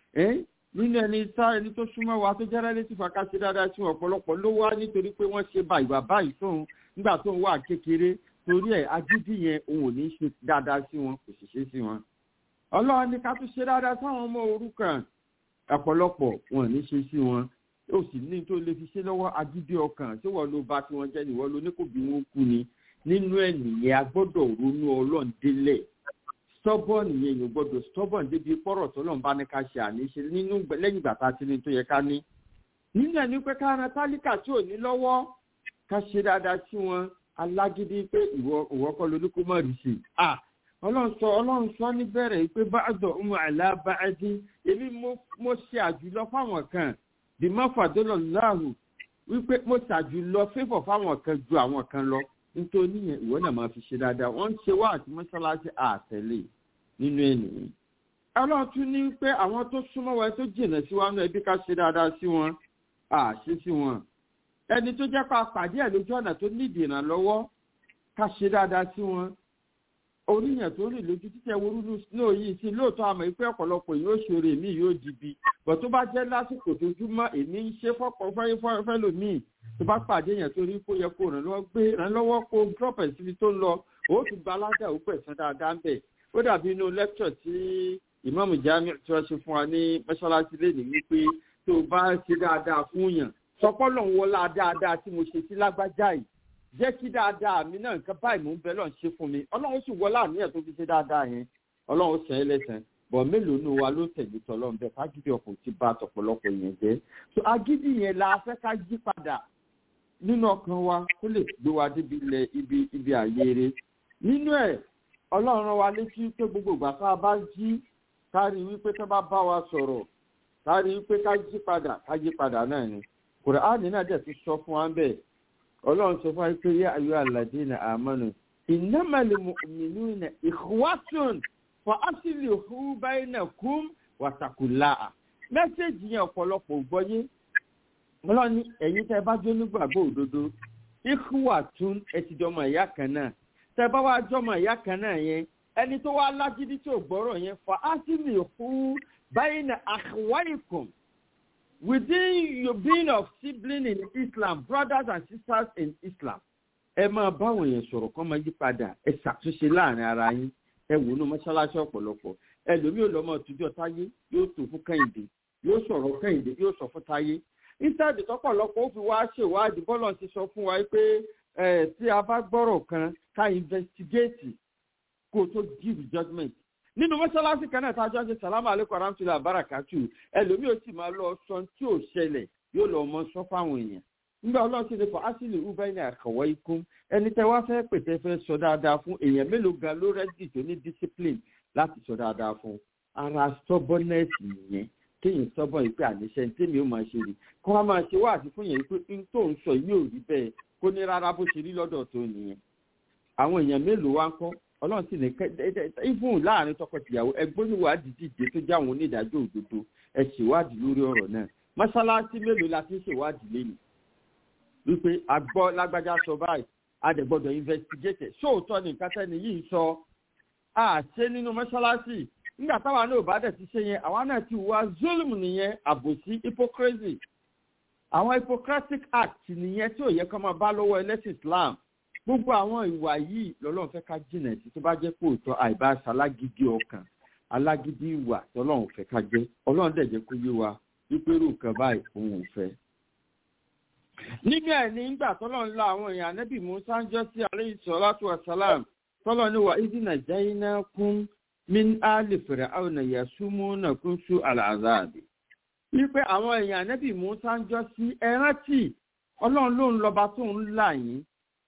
nínú ẹni sá ẹni tó súnmọ́ wa tó jẹ́rẹ́ létí fa ká ṣe dáadáa sí ọ̀pọ̀lọpọ̀ ló wá nítorí pé wọ́n ṣe bá ìwà báyìí tóun nígbà tó ń wà kékeré torí ẹ̀ agídí yẹn òun ò ní ṣe dáadáa sí wọn kò sì ṣe sí wọn. ọlọ́run ní ká tún ṣe dáadáa sáwọn ọmọ òrukàn ọ̀pọ̀lọpọ̀ wọn ò ní ṣe sí wọn ó sì ní tó lè fi ṣe lọ́wọ́ agídí ọkàn tí wọ́n ló bá tí wọ́n jẹ́ nìwọ́n ló ní kò bí wọ́n kú ni nínú ẹ̀ nìyẹn a gbọ́dọ̀ ronú ọlọ́run délẹ̀ stubborn yẹn yóò gbọ́dọ̀ stubborn débi pọ́rọ̀ tó lọ́n bá ní ká ṣe àníṣe nínú lẹ́yìn ìgbà tá a ti ní tó yẹ ká ní. nínú ẹ̀ ní pé ká ran tálíkà tí ò ní lọ́wọ́ ká ṣe dáadáa sí wọn alágídí pé ìwọ kọ́ lóní kó mọ̀ rí sí i. ọlọ́run sọ ọlọ́run sọ níbẹ̀rẹ̀ pé báàdọ̀ ọmọ àlá báàdí èmi mo ṣe àjùlọ fáwọn kan bí má fàdúrà láàrú wípé mo ṣàjùlọ fífọ̀ fáwọn kan ju àwọn kan lọ nítorí yẹn ìwọ náà máa fi ṣe dáadáa wọ́n ń ṣe wá àti mọ́ṣáláṣí àtẹ̀lé nínú ènìyàn. ọlọ́run tún ní pé àwọn tó súnmọ́ wa tó jìnà sí wa náà ẹbí ká ṣe dáadáa sí wọn àṣe sí wọn. ẹni tó jẹ́ pa pàdé ẹ̀ lójú ọ̀nà tó nídìí ìrànlọ́wọ́ ká ṣe dáadáa sí wọn. oríyàn tó rìn lójú títẹ̀ wúrúdú náà yìí sí lóòótọ́ àmọ́ ìpẹ́ ọ̀pọ̀lọpọ̀ yóò ṣòro èmi yóò dìbì bọ̀ tó bá jẹ́ lásìkò tó júmọ́ èmi ń ṣe fọ́pọ̀ fẹ́lòmíì tó bá pàdé yẹn torí kó yẹ kó ràn lọ́wọ́ gbé ràn lọ́wọ́ kó drop ẹ̀ síbi tó ń lọ ó tún gba aládà ó pẹ̀sán dáadáa ń bẹ̀ ó dàbí inú lecture tí ìmáàmù jami tí wọ́n ṣe fún wa ní mọ́ṣáláṣí lẹ́nu wípé tó o bá ṣe dáadáa fún yàn sọpọ́lọ̀ ń wọlá dáadáa tí mo ṣe sí lágbájá yìí jẹ́ kí dáadáa mi náà nǹkan báyìí mò ń bẹ lọ́n ṣe fún mi ọlọ́run sì wọlá àníyàn tó fi ṣe dáadáa yẹn ọlọ́run sàn ẹ́ lẹ́sàn bọ̀ mélòó nù wa ló tẹ̀lé tọ́lọ́run bẹ́ẹ̀ fagídí ọkọ̀ ti bá tọ̀pọ̀lọpọ̀ yẹn jẹ́ so agídí yẹn la fẹ́ ká yí padà nínú ọkàn wa kó lè gbé wa débi ilẹ̀ ibi ibi àyèrè nínú ẹ̀ ọlọ́run rán wa létí pé gbogbo ìgbà tá a bá jí kárí wípé tó bá bá wa sọ̀rọ̀ kárí wípé ká jí padà ká jí padà náà ni kùránì náà dẹ̀ ti sọ fún wa bẹ́ẹ̀ ọlọ́run sọ fún wa pé yá ayọ́ aládé na àmánu ìnámàlì mìínú na ìhùwàtún fọ ásìlì hu báyìí náà kún wàtàkùlà mẹ́sẹ̀gì yẹn ọ̀pọ̀lọpọ̀ gbọ́yé ọlọ́run ní ẹ̀yin tẹ́ bá jó nígbàgbọ́ òdodo ìhùwàtún ẹ ti jọmọ ìyá kan náà tẹ́ bá wá jọmọ ìyá kan náà yẹn ẹni tó wá lágídí tí ò gbọ́rọ̀ yẹn fọ ásìlì hu báyìí náà àhùwáìkùn within your being of sibling in islam brothers and sisters in islam ẹ máa báwọn èèyàn sọ̀rọ̀ kọ́ máa yí padà ẹ ṣàtúnṣe láàrin ara yín ẹ wò ní mọ́ṣáláṣí ọ̀pọ̀lọpọ̀ ẹlòmíì ò lọ́mọ òtújọ́ táyé yóò tó fún kẹ́hìndé yóò sọ̀rọ̀ kẹ́hìndé yóò sọ fún táyé instead tọ́pọ̀lọpọ̀ ó fi wá ṣèwádìí bọ́lọ̀ ti sọ fún wa pé ẹ tí a bá gbọ́rọ̀ kan ká investigate kó tó give judgement nínú mọ́ṣáláṣí kan náà tájọ́ ṣe sàlámù alẹ́kọ̀ arámtìlá àbárakàtù ẹlòmíì ó sì máa lọ sọ tí ò ṣẹlẹ̀ yóò lọ mọ sọ fáwọn èèyàn nígbà ọlọ́run ti lè fọ ásìlì ubaini àkàwọ́ ikú ẹni tẹ́ wá fẹ́ pè tẹ́ fẹ́ sọ dáadáa fún èèyàn mélòó gan ló rẹ́dì tó ní discipline láti sọ dáadáa fún ara stubbornness nìyẹn kéèyàn stubborn yìí pé àníṣe ní tèmi ó máa ṣe rí kó wá máa ṣe wá àti fún yẹn pé n tó ń sọ yìí ò rí bẹ́ẹ̀ kó ní rárá bó ṣe rí lọ́dọ̀ tó nìyẹn àwọn èèyàn mélòó wá ń kọ́ ọlọ́run sì ní even láàrin tọkọtìyàwó ẹgbẹ́ oníwádìí dìde tó jẹ́ àwọn onídàájọ́ òdodo ẹ ṣèwádìí lórí ọ̀rọ̀ náà mọ́ṣáláṣí mélòó la fi ń ṣèwádìí lẹ́nu wípé agbọ́ lágbájá sọ báyìí adẹ̀gbọ́dọ̀ investigate ṣóòótọ́ ni nǹkan tẹ́ni yìí sọ àṣẹ nínú mọ́ṣáláṣí nígbà táwa náà bá dẹ̀ ti ṣe yẹn àwa náà ti wá zulm nìyẹn àbòsí hypocrisy àwọn hypocritic act nìyẹn tí ò yẹ kó máa bá lọ́wọ́ ẹlẹ́sìn islam gbogbo àwọn ìwà yìí lọ́lọ́run fẹ́ ká jìnà sí tó bá jẹ́ pé òótọ́ àìbáṣe alágídí ọkàn alágídí ìwà tọ́lọ́run fẹ́ ká jẹ́ ọlọ́run dẹ̀ jẹ́ kó yé wa wípé irú nǹkan báyìí òun ò fẹ́. nígbà ẹ̀ ní ìgbà tọ́lọ́run la àwọn èèyàn anábì musa ń jọ́ sí alayhi salatu wa salam tọ́lọ́run ní wa ìdí nàìjíríà kún min ali fir'auna yasumunakum su al'azabi wípé àwọn èèyàn anábì musa ń jọ́ sí ẹrántí ọlọ́run ló ń lọ́ba tó ń là yín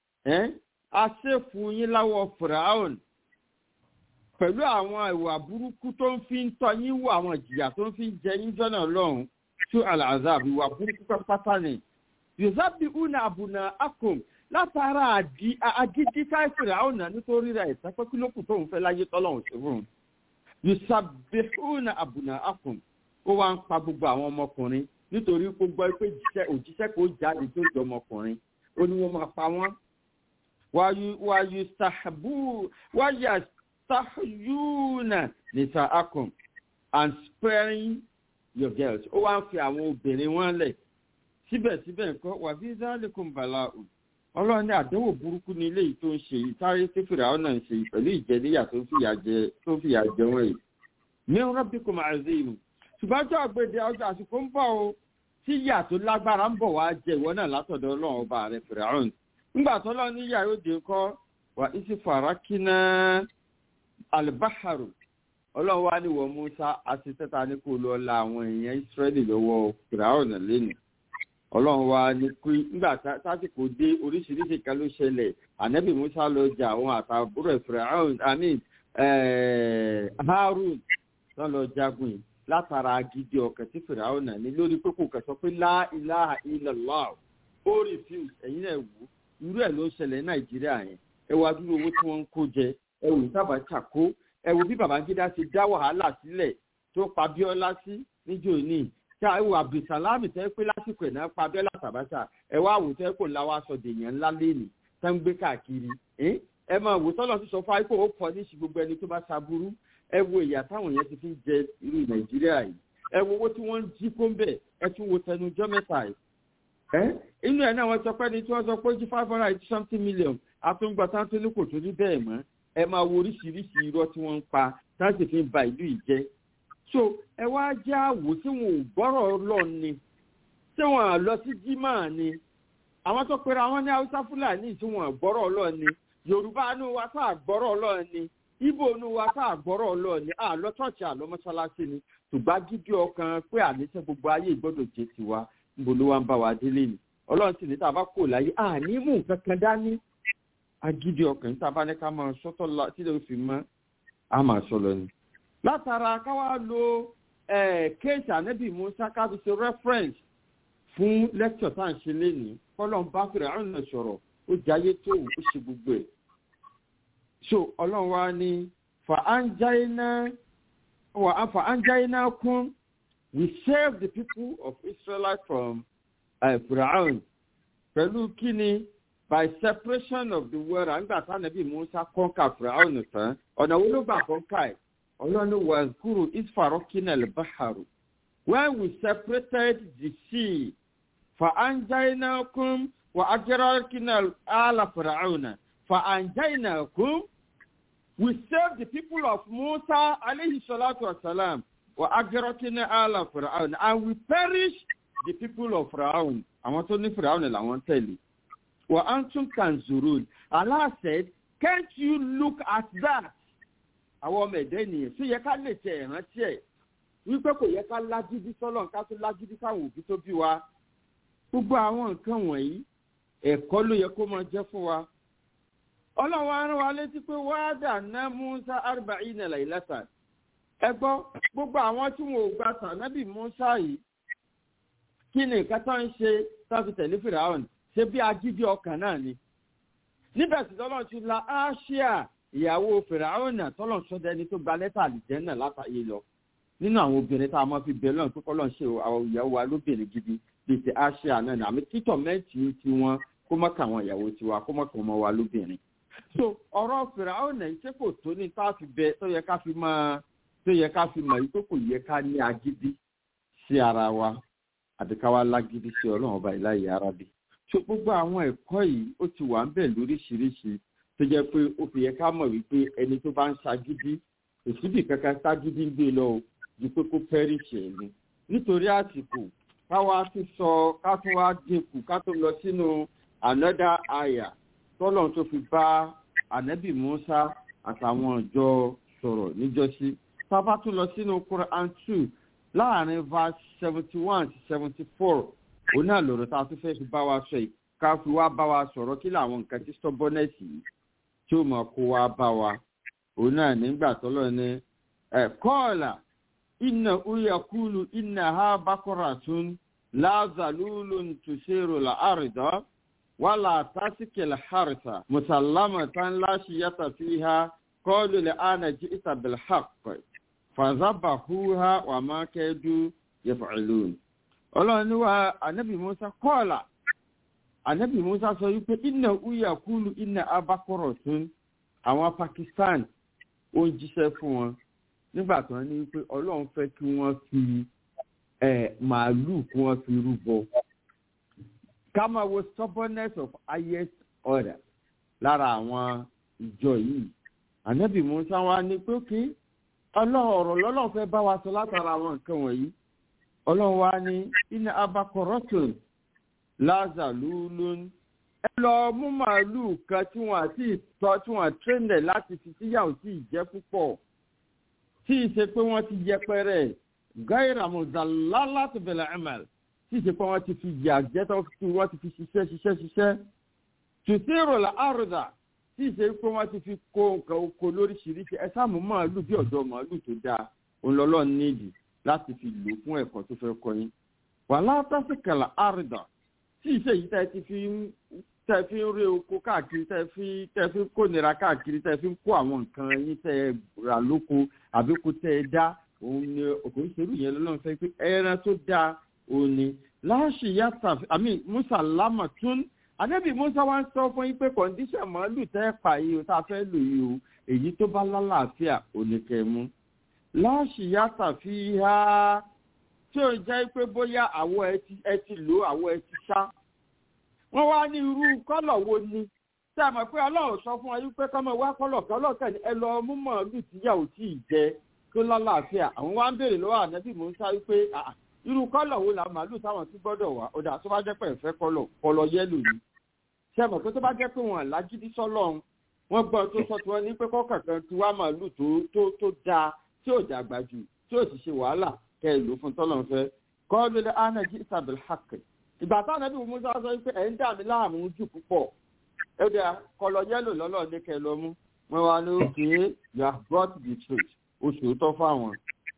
aṣèfù yín láwọ firaun pẹ̀lú àwọn ìwà burúkú tó ń fi ń tọ́ yín wọ àwọn ìjìyà tó ń fi ń jẹ yín jọ́nà lọ́hùn tú alazab ìwà burúkú pátá ni yosabi una abuna akom látara agídí ká firaun náà nítorí rẹ̀ ìtẹ́pẹ́ kí ló kù tó ń fẹ́ láyé tọ́lọ́hùn sí fún un yosabi una abuna akom ó wá ń pa gbogbo àwọn ọmọkùnrin nítorí gbogbo pé òjíṣẹ́ kò jáde tó jọ ọmọkùnrin ó ní wọ́n máa pa wọ́n wáyú sahabu wáyà sahuyuna nìta akum and sparing your girls ó wá ń fi àwọn obìnrin wọn lẹ̀ síbẹ̀síbẹ̀ nǹkan wà bí zálẹ́kùn bàlá o ọlọ́run ní àdánwò burúkú ní ilé yìí tó ń ṣe yìí sáré tí fìrà ọ̀nà ń ṣe yìí pẹ̀lú ìjẹníyà tó fìyà jẹ wọ́n yìí ní rọ́bì kò máa zé ìlú ṣùgbọ́n tó àgbèdè ọjọ́ àsìkò ń bọ̀ o tí ìyà tó lágbára ń bọ̀ wá jẹ ìwọ náà látọ̀dọ̀ ọlọ́run ọba rẹ̀ fìrà ọ̀nà nígbà tó lọ ní yàrá òde kọ́ wà isi farakina alibaharu ọlọ́run wá ní wọ musa àti tẹ́ta ní kó lọ la àwọn èèyàn israẹli lọ́wọ́ fìràwọ̀nà lẹ́nu ọlọ́run wá ní kí nígbà tásìkò dé oríṣiríṣi kan ló ṣẹlẹ̀ ànábì musa lọ jà àwọn àtàbúrò fìràwọ̀n àmì harun tó lọ jagun yìí látara gidi ọkàn tí fìràwọ̀nà ní lórí pé kò kẹsàn pé láìláha ilàlá ó refuse ẹ̀yin náà wù ú irú ẹ̀ ló ń ṣẹlẹ̀ ní nàìjíríà yẹn ẹ wá dúró owó tí wọ́n ń kó jẹ ẹ wò sábà ṣàkó ẹ wò bí babangida ṣe dá wàhálà sílẹ̀ tó pa bíọ́lá sí níjó ní tí a wò abdulsalami tẹ́ pé lásìkò ẹ̀ náà pa bíọ́lá tàbáṣà ẹ wá wò tẹ́ kò ńlá wá sọ dèèyàn ńlá lẹ́nì tẹ́ ń gbé káàkiri ẹ máa wò tọ́lọ̀ sí sọ fún àìkú ó pọ̀ ní gbogbo ẹni tó bá ṣaburú ẹ wo ìyà táwọn yẹn ti fi jẹ irú nàìjíríà yìí ẹ wo owó tí wọ́n ń jí kó ń bẹ̀ ẹ tún wo tẹnujọ́ mẹ́ta yìí inú ẹ̀ náà wọ́n sọ pé ní tí wọ́n sọ pé jí five hundred and something million àtúngbà tá tó ní kò tó ní bẹ́ẹ̀ mọ́ ẹ máa wo oríṣiríṣi irọ́ tí wọ́n ń pa tá sì fi ń ba ìlú yìí jẹ́ so ẹ wá jẹ́ àwò tí wọn ò gbọ́rọ̀ lọ ni tí wọn à lọ sí jimá ni àwọn tó pera wọn ní haúsá fúlàní tí wọn gbọ́rọ̀ lọ ni yorùbá inú wa tá àgbọ́rọ̀ lọ ni ibo inú wa tá àgbọ́rọ̀ lọ ni àlọ́ tọ́ọ̀ṣì àlọ́ mọ́ṣáláṣí ni ṣùgbọ́n gidi ọkàn pé àníṣe gbogbo ayé ìgbọ́dọ̀ jẹ́ tiwa níbo ló wá ń bá wa délé ni ọlọ́run sì ní tá a bá kò láyé àní mú nǹkan kan dání agídí ọkàn tá a bá ní ká máa sọ́tọ̀ tí ló fi mọ́ a máa sọ lọ ni. látara káwá lo kéèsì ànábì musa ká fi ṣe reference fún lecture tá à ń ṣe lénìí kọ́lọ́n bá fèrè àrùn náà sọ̀rọ̀ ó jayé tó ó ṣe gbogbo ẹ̀. so ọlọ́run wa ní fa anjaina wa fa anjaina kún we save the people of israel from uh, Firaun pẹ̀lú kíni by separation of the world àgbà sanabi musa kọ́ńkà Firaun tán ọ̀nà wo ló gbà kọ́ńkà ẹ̀ ọlọ́run wà kúrò isfarokina al-baharu when we separated the sea fa anjainakum wa ajrakina ala Firaun fa anjainakum we saved the people of Musa alayhi salatu wa salam wa ajrakina ala Firaun and we perished the people of Firaun àwọn tó ní Firaun làwọn tẹ̀lé wa antum tanzurun Allah said can't you look at that àwọn ọmọ ẹ̀dẹ́ ènìyàn tó yẹ ká lè tẹ ìrántí ẹ̀ wípé kò yẹ ká lágídí sọ́lọ̀ ká tó lágídí káwọn òbí tó bí wa gbogbo àwọn nǹkan wọ̀nyí ẹ̀kọ́ ló yẹ kó máa jẹ́ fún wa ọlọ́run arán wa létí pé wáádà ná Musa arba'ina laylatan ẹ gbọ́ gbogbo àwọn tí wọn ò gba tànábì Musa yìí kí ni nǹkan tó ń ṣe táfi tẹ̀lé fìràwọ̀n ṣe bí agídí ọkàn náà ni. níbẹ̀ tí tọ́lọ́ ti la áṣíà ìyàwó fìràwọ̀n náà tọ́lọ̀ sọ́dẹ́ni tó gba lẹ́tà àlìjẹ́ náà látàyè lọ. nínú àwọn obìnrin tá a máa fi bẹ̀rẹ̀ lọ́nà tó kọ́lọ́ ṣe àwọn ìyàwó wa lóbìnrin gidi bíi ti áṣíà náà ní àmì títọ̀ mẹ́tì ti wọn kó mọ́ kà wọn ìyàwó tiwa kó mọ́ kà wọn wa lóbìnrin. so ọ̀rọ̀ fìràwọ̀n náà ṣé kò tó ní tá a fi bẹ tó yẹ ká fi máa tó yẹ ká fi mọ̀ yìí tó kò yẹ ká ní agídí sí ara wa àbí ká wá lágídí sí ọlọ́run ọba ìláyè arábì. so gbogbo àwọn ẹ̀kọ́ yìí ó ti wà ń bẹ̀ lóríṣiríṣi tó jẹ́ pé ó fi yẹ ká mọ̀ wípé ẹni tó bá ń ṣagídí òsibì kankan ságídí ń gbé lọ o ju pé kó pẹ́rìṣì ẹ̀ ni. nítorí àsìkò káwa tún sọ ká tún wá dínkù ká tó lọ sínú another aya tọ́lọ̀ tó fi bá ànábì musa àtàwọn ìjọ sọ̀rọ̀ níjọ́sí tá a bá tún lọ sínú quran two láàrin verse seventy one to seventy four òun náà lọ̀rọ̀ tá a tún fẹ́ fi bá wa sọ yìí ká fi wá bá wa sọ̀rọ̀ kí làwọn nǹkan tí stubbornness yìí tí ó mọ̀ kó wá bá wa òun náà nígbà tọ́lọ̀ ní ẹ̀ kọ́ọ̀là iná uya kúlù iná ha bákọ́rà tún láàzàlúlù tùṣèrò là àrìdọ́ wàlà tásìkìlì hàrìsà mùsàlámà tán láṣìyàtà fi ha kọ́ọ̀lù lè ánà jí ìtàbílì hàpẹ̀ fàzábàhúhá wà máa kẹ́ẹ́dú yẹfàlún. ọlọ́run ní wa anabi musa kọ́ọ̀là anabi musa sọ wípé iná uya kúlù iná abakọ̀rọ̀ tún àwọn pakistan ó ń jíṣẹ́ fún wọn nígbà tó ní wípé ọlọ́run fẹ́ kí wọ́n fi màálùú kí wọ́n fi rúbọ. ká máa wo stubbornness of highest order lára àwọn ìjọ yìí anabi musa wa ní pé kí ọlọ́run ọ̀rọ̀ lọ́lọ́run fẹ́ bá wa sọ látara àwọn nǹkan wọ̀nyí ọlọ́run wa ní iná abakọ̀rọ̀tún láza lúlún ẹ lọ mú màálùú kan tí wọ́n àti ìtọ́ tí wọ́n tẹ́lẹ̀ láti fi síyàwó sí ìjẹ́ púpọ̀ tí ì ṣe pé wọ́n ti yẹpẹrẹ gáírà mọ̀zàlá láti bẹ̀rẹ̀ ẹ̀mẹ̀l tí ì ṣe pé wọ́n ti fi yà jẹ́ tó fi wọ́n ti fi ṣiṣẹ́ ṣiṣẹ́ ṣiṣẹ́ tùsírò là àrùdà tí ì ṣe pé wọ́n ti fi kó nǹkan oko lóríṣiríṣi ẹ sáà mú màálù bí ọ̀dọ́ màálù tó dáa òun lọ́lọ́ nídìí láti fi lò fún ẹ̀kọ́ tó fẹ́ kọ́ yín. wàhálà tásìkàlà àrùdà tí ì ṣe yìí tẹ́ ti fi tẹ́ fi ń rí oko káàkiri tẹ́ fi tẹ́ fi ń kó nira káàkiri tẹ́ fi ń kó àwọn nǹkan yín tẹ́ rà lóko àbí kó tẹ́ ẹ dá òun ni òkò ìṣèlú yẹn lọ́nà fẹ́ pé ẹran tó dáa òun ni láṣì yàtà àmì musa lámà tún àdébì musa wá ń sọ fún yín pé kọ̀ǹdíṣàn màálù tẹ́ pa yìí o tá a fẹ́ lò yìí o èyí tó bá lálàáfíà ò ní kẹ́ mú. láṣì yàtà fi há tí ó jẹ́ pé bóyá àwọ̀ ẹ ti lò àwọ̀ ẹ ti ṣá. wọ́n wá ní irú kọ́lọ̀ wo ni tí a mọ̀ pé ọlọ́run sọ fún wa yín pé kọ́mọ wá kọ́lọ̀ kọ́lọ̀ kẹ́ni ẹ lọ mú màálù tíyàwó tí ì jẹ tó lálàáfíà àwọn wá ń béèrè lọ́wọ́ ànábì musa wípé "Ah, irú kọ́lọ̀ wo la màálù táwọn tún gbọ́dọ̀ wá ọ̀dà tó bá jẹ́ pé ẹ̀fẹ́ kọ́lọ̀ kọ́lọ̀ yẹ́lò ni ṣe mọ̀ pé tó bá jẹ́ pé wọn lágídí sọ́lọ́run wọ́n gbọ́ tó sọ tí wọ́n ní pé kọ́kànkan ti wá màálù tó tó tó dáa tí ò dàgbà jù tí ò sì ṣe wàhálà kẹ́ ẹ̀ lò fún tọ́lọ́run fẹ́ kọ́ ló lé anají isabil hak ìgbà táwọn ẹbí musa sọ pé ẹ̀ ń dà mí láàmú jù púpọ̀ ẹ̀ dà kọ́lọ̀ yẹ́lò lọ́lọ́ ní kẹ́ ẹ lọ mú wọn wá ní òkè you have brought the truth oṣù tó fáwọn.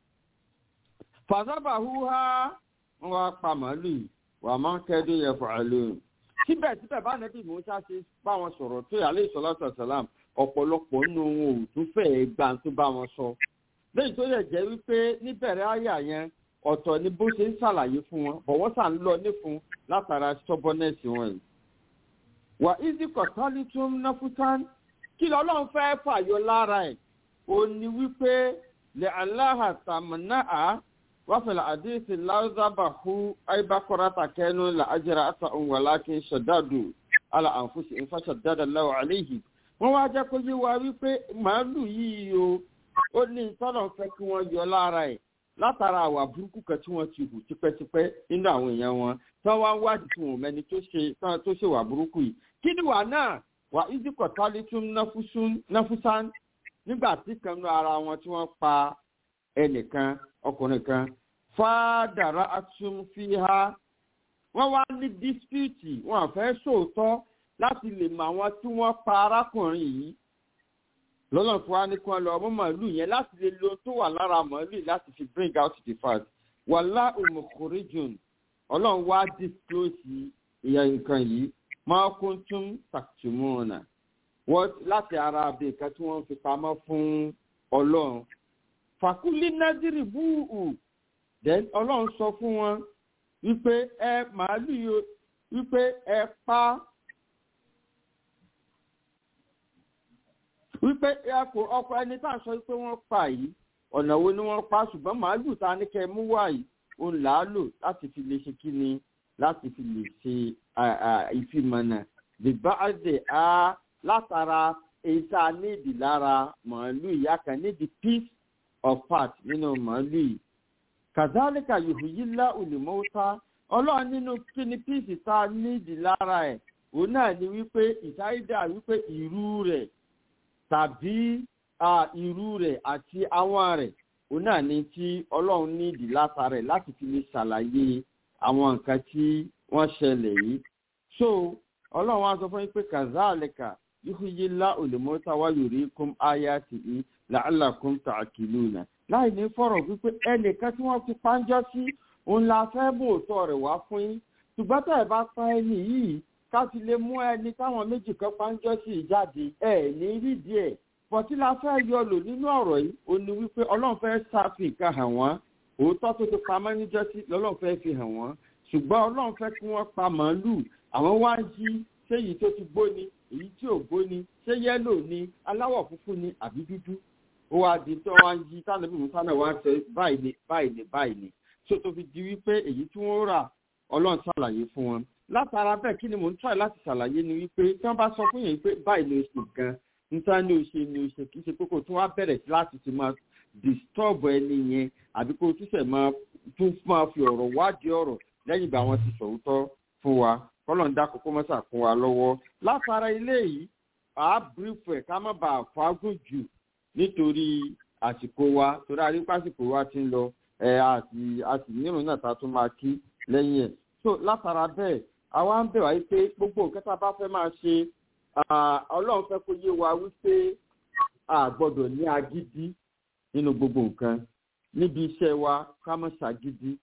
fàzábà húhá wọn wá pa màálù yìí wà máa ń kẹ́dùn yẹn fún àlóyún. síbẹ̀síbẹ̀ bá nẹ́bí musa ṣe bá wọn sọ̀rọ̀ tó yà lè sọ́lá sàlám ọ̀pọ̀lọpọ̀ nínú wọn ò tún fẹ́ẹ́ gbà tó bá wọn sọ. lẹ́yìn tó yẹ jẹ́ wípé níbẹ̀rẹ̀ àyà yẹn ọ̀tọ̀ ni bó ṣe ń ṣàlàyé fún wọn bọ̀ wọ́n sà ń lọ nífun látara stubbornness wọn yìí. wà ízì kọ̀tálí tún náfútán kí lọ́lọ́run fẹ́ fàyọ lára ẹ̀ ó ní wípé lè aláhà tàmínà á wàfẹ̀lẹ̀ àdéhìsì láwùzábàhù àìbákọ́rátà kẹ́nu là ájẹrà àtà òǹwàlákin ṣàdádù àlà àǹfùsì ìfàṣàdádà láwọ̀ àléhì. wọ́n wá jẹ́ kó yé wa wípé màálù yìí o ó ní tọ́lọ̀ fẹ́ kí wọ́n yọ lára ẹ̀ látara àwà burúkú kan tí wọ́n ti hù tipẹ́tipẹ́ nínú àwọn èèyàn wọn tí wọ́n wá ń wádìí tí wọ́n mẹ́ni tó ṣe wà burúkú yìí kí ni wà náà wà ìdíkọ̀ tálítún náfúsán nígbà tí kan nú ara wọn tí wọ́n pa ẹnìkan ọkùnrin kan fàdàrà àtún fi ha wọ́n wá ní dísípìtì wọn àfẹ́ sòótọ́ láti lè mọ àwọn tí wọ́n pa arákùnrin yìí lọ́nà fún wa ní kí wọ́n lọ ọmọ màálù yẹn láti lè lo tó wà lára màálù láti fi bring out the fact wàhálà òmùkùrìjùn ọlọ́run wá disclose ìyẹn nǹkan yìí máa kún tún tàkìtìmọ́ọ̀nà wọ́n láti ara abẹ́ nǹkan tí wọ́n fi pamọ́ fún ọlọ́run. fàkúlí nádìrì búùhù then ọlọ́run sọ fún wọn wípé ẹ màálù yìí wípé ẹ pa wípé ẹ kò ọkọ ẹni tá à ń sọ wípé wọ́n pa yìí ọ̀nà wo ni wọ́n pa ṣùgbọ́n màálù tá a ní kẹ́ ẹ mú wá yìí òun là á lò láti fi lè ṣe kí ni láti fi lè ṣe ìfimọ̀nà bíbáàdì á látara èyí tá a nídìí lára màálù ìyá kan nídìí piece of part nínú màálù yìí kàzálíkà yòhùyílá olùmọ́ta ọlọ́run nínú kíni píìsì tá a nídìí lára ẹ̀ òun náà ni wípé ìsáídà wípé ìrú rẹ̀ tàbí ìrú rẹ̀ àti àwọn rẹ̀ òun náà ni tí ọlọ́run nídìí látara ẹ̀ láti fi lè ṣàlàyé àwọn nǹkan tí wọ́n ṣẹlẹ̀ yìí so ọlọ́run á sọ fún yín pé kàzálíkà yòhùyílá olùmọ́ta wá yorì kún áyá tì í làálàkún tààkìlúnà láì ní fọ̀rọ̀ wípé ẹnìkan tí wọ́n fi pánjọ́ sí òun la fẹ́ bò tọ́ rẹ̀ wá fún yín ṣùgbọ́n tẹ̀ bá pa ẹni yìí ká fi lè mú ẹni táwọn méjì kan pánjọ́ sí jáde ẹ̀ ní rídìí ẹ̀ pọ̀tí la fẹ́ yọ lò nínú ọ̀rọ̀ yìí ó ní wípé ọlọ́run fẹ́ ṣàfihàn hàn wọ́n òótọ́ tó ti pamọ́ níjọ́ sí lọ́lọ́run fẹ́ fi hàn wọ́n ṣùgbọ́n ọlọ́run fẹ́ kí wọ́n pa màálù àwọn wá ń jí ṣé èyí tó ti gbó ni èyí tí ò gbó ni ṣé yẹ́lò ni aláwọ̀ funfun ni àbí dúdú ó wá di tó wá ń yí tánàbí musa náà wá ń sọ báyìí ni báyìí ni báyìí ni tó tó fi di wípé èyí tí wọ́n rà ọlọ́run ṣàlàyé fún wọn látara bẹ́ẹ̀ kí ni mò ń tọ́ láti ṣàlàyé ni wípé tí wọ́n bá sọ fún yẹn pé báyìí ni o ṣe gan níta ni o ṣe ni o ṣe kì í ṣe pé kò tún wá bẹ̀rẹ̀ sí láti ti máa disturb ẹni yẹn àbí kò tún ṣẹ̀ máa tún máa fi ọ̀rọ̀ wádìí ọ̀rọ̀ lẹ́yìn ìgbà wọn ti sọ̀rọ̀ fún wa kọ́lọ̀ ń dákòókò mọ́sà fún wa lọ́wọ́ látara ilé yìí àá bírífù ẹ̀ ká má bàa fagùn jù nítorí àsìkò wa torí arípàsìkò wa ti ń lọ ẹ àti àti nírun náà ta tún máa kí lẹ́yìn ẹ̀ so látara bẹ́ẹ̀ àwa ń bẹ̀ wáyé pé gbogbo nǹkan tá a bá fẹ́ máa ṣe ọlọ́run fẹ́ kó yé wa wípé a gbọ́dọ̀ ní agídí nínú gbogbo nǹkan níbi iṣẹ́ wa ká má ṣàgídí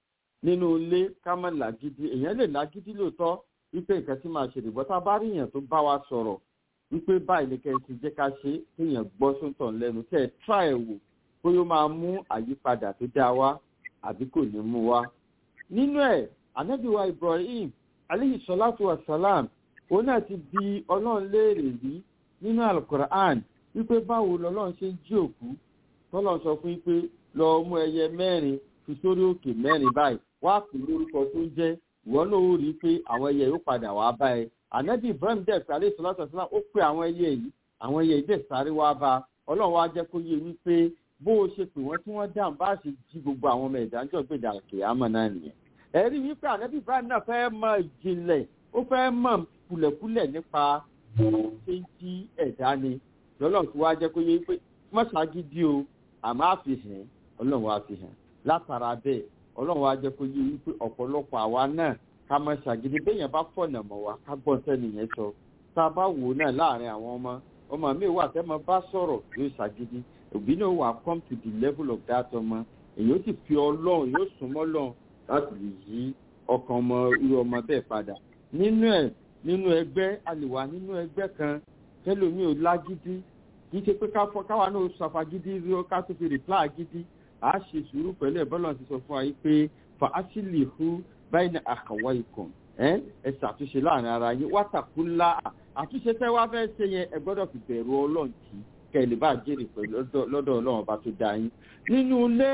nínú ilé ká má làgídí èèyàn lè lágídí lóòótọ́ wípé nǹkan tí máa ṣe rè bọ́tá bá rí èèyàn tó bá wa sọ̀rọ̀ wípé báyìí ni kẹ́ ẹ ti jẹ́ ká ṣe kéèyàn gbọ́ sóńtàn lẹ́nu kẹ́ ẹ tíra ẹ̀ wò bóyá ó máa mú àyípadà tó dá wa àbí kò ní mú wa. nínú ẹ̀ anábìwa ibrahim aleyhi salatu wa salam òun náà ti bi ọlọ́run léèrè rí nínú alukur'an wípé báwo lọ́lọ́run ṣe ń jí òkú tọ́lọ́run sọ fún pé lọ́ọ́ mú ẹyẹ mẹ́rin fi sórí òkè mẹ́rin báyìí wá pè lórúkọ tó ń jẹ́ ìwọ náà ó rí i pé àwọn ẹyẹ yóò padà wá bá ẹ ànábì ibrahim dẹ̀ pé alẹ́ ìsọlá sọ̀tún ó pé àwọn ẹyẹ yìí àwọn ẹyẹ dẹ̀ sáré wá bá ọlọ́run wá jẹ́ kó yé wípé bó o ṣe pè wọ́n tí wọ́n dáhùn bá ṣe jí gbogbo àwọn ọmọ ìdájọ́ gbèdà kìámọ̀ náà nìyẹn ẹ̀rí wípé ànábì ibrahim náà fẹ́ mọ ìjìnlẹ̀ ó fẹ́ mọ kúlẹ̀kúlẹ̀ nípa ṣé ń jí ẹ̀dá ni lọ́lọ́run tí wá jẹ́ kó yé wípé mọ́ṣágídí o àmọ́ àfihàn ọlọ́run wá fi hàn látara bẹ́ẹ̀ ọlọ́run wá jẹ́ kó yé wípé ọ̀pọ̀lọpọ̀ àwa náà ká mọ́ ṣàgídí béèyàn bá fọ̀nà mọ̀ wá ká gbọ́n tẹ́nìyẹn sọ tá a bá wò ó náà láàrin àwọn ọmọ ọmọ mi wà tẹ́ mọ bá sọ̀rọ̀ yóò ṣàgídí òbí náà wà come to the level of that ọmọ èyí ó sì fi ọlọ́run yóò súnmọ́ lọ́run láti lè yí ọkàn ọmọ irú ọmọ bẹ́ẹ̀ padà nínú ẹ̀ nínú ẹgbẹ́ a lè wà nínú ẹgbẹ́ kan tẹ́lómi ò lágídí kì í ṣe pé káwa náà ṣàfagídí rí ó ká tó fi rìpláà gidi a ṣe sùúrù pẹ̀lú ẹ̀ bọ́lá ti sọ fún wa yìí pé fa asili hu báyìí ní àkàwọ́ ikùn ẹ ẹ ṣàtúnṣe láàrin ara yín wátàkù ńlá àtúnṣe tẹ́ wá fẹ́ ṣe yẹn ẹ gbọ́dọ̀ fi bẹ̀rù ọlọ́run tì í kẹ́ ẹ lè bá jèrè pẹ̀lú lọ́dọ̀ ọlọ́run ọba tó dá yín nínú ilé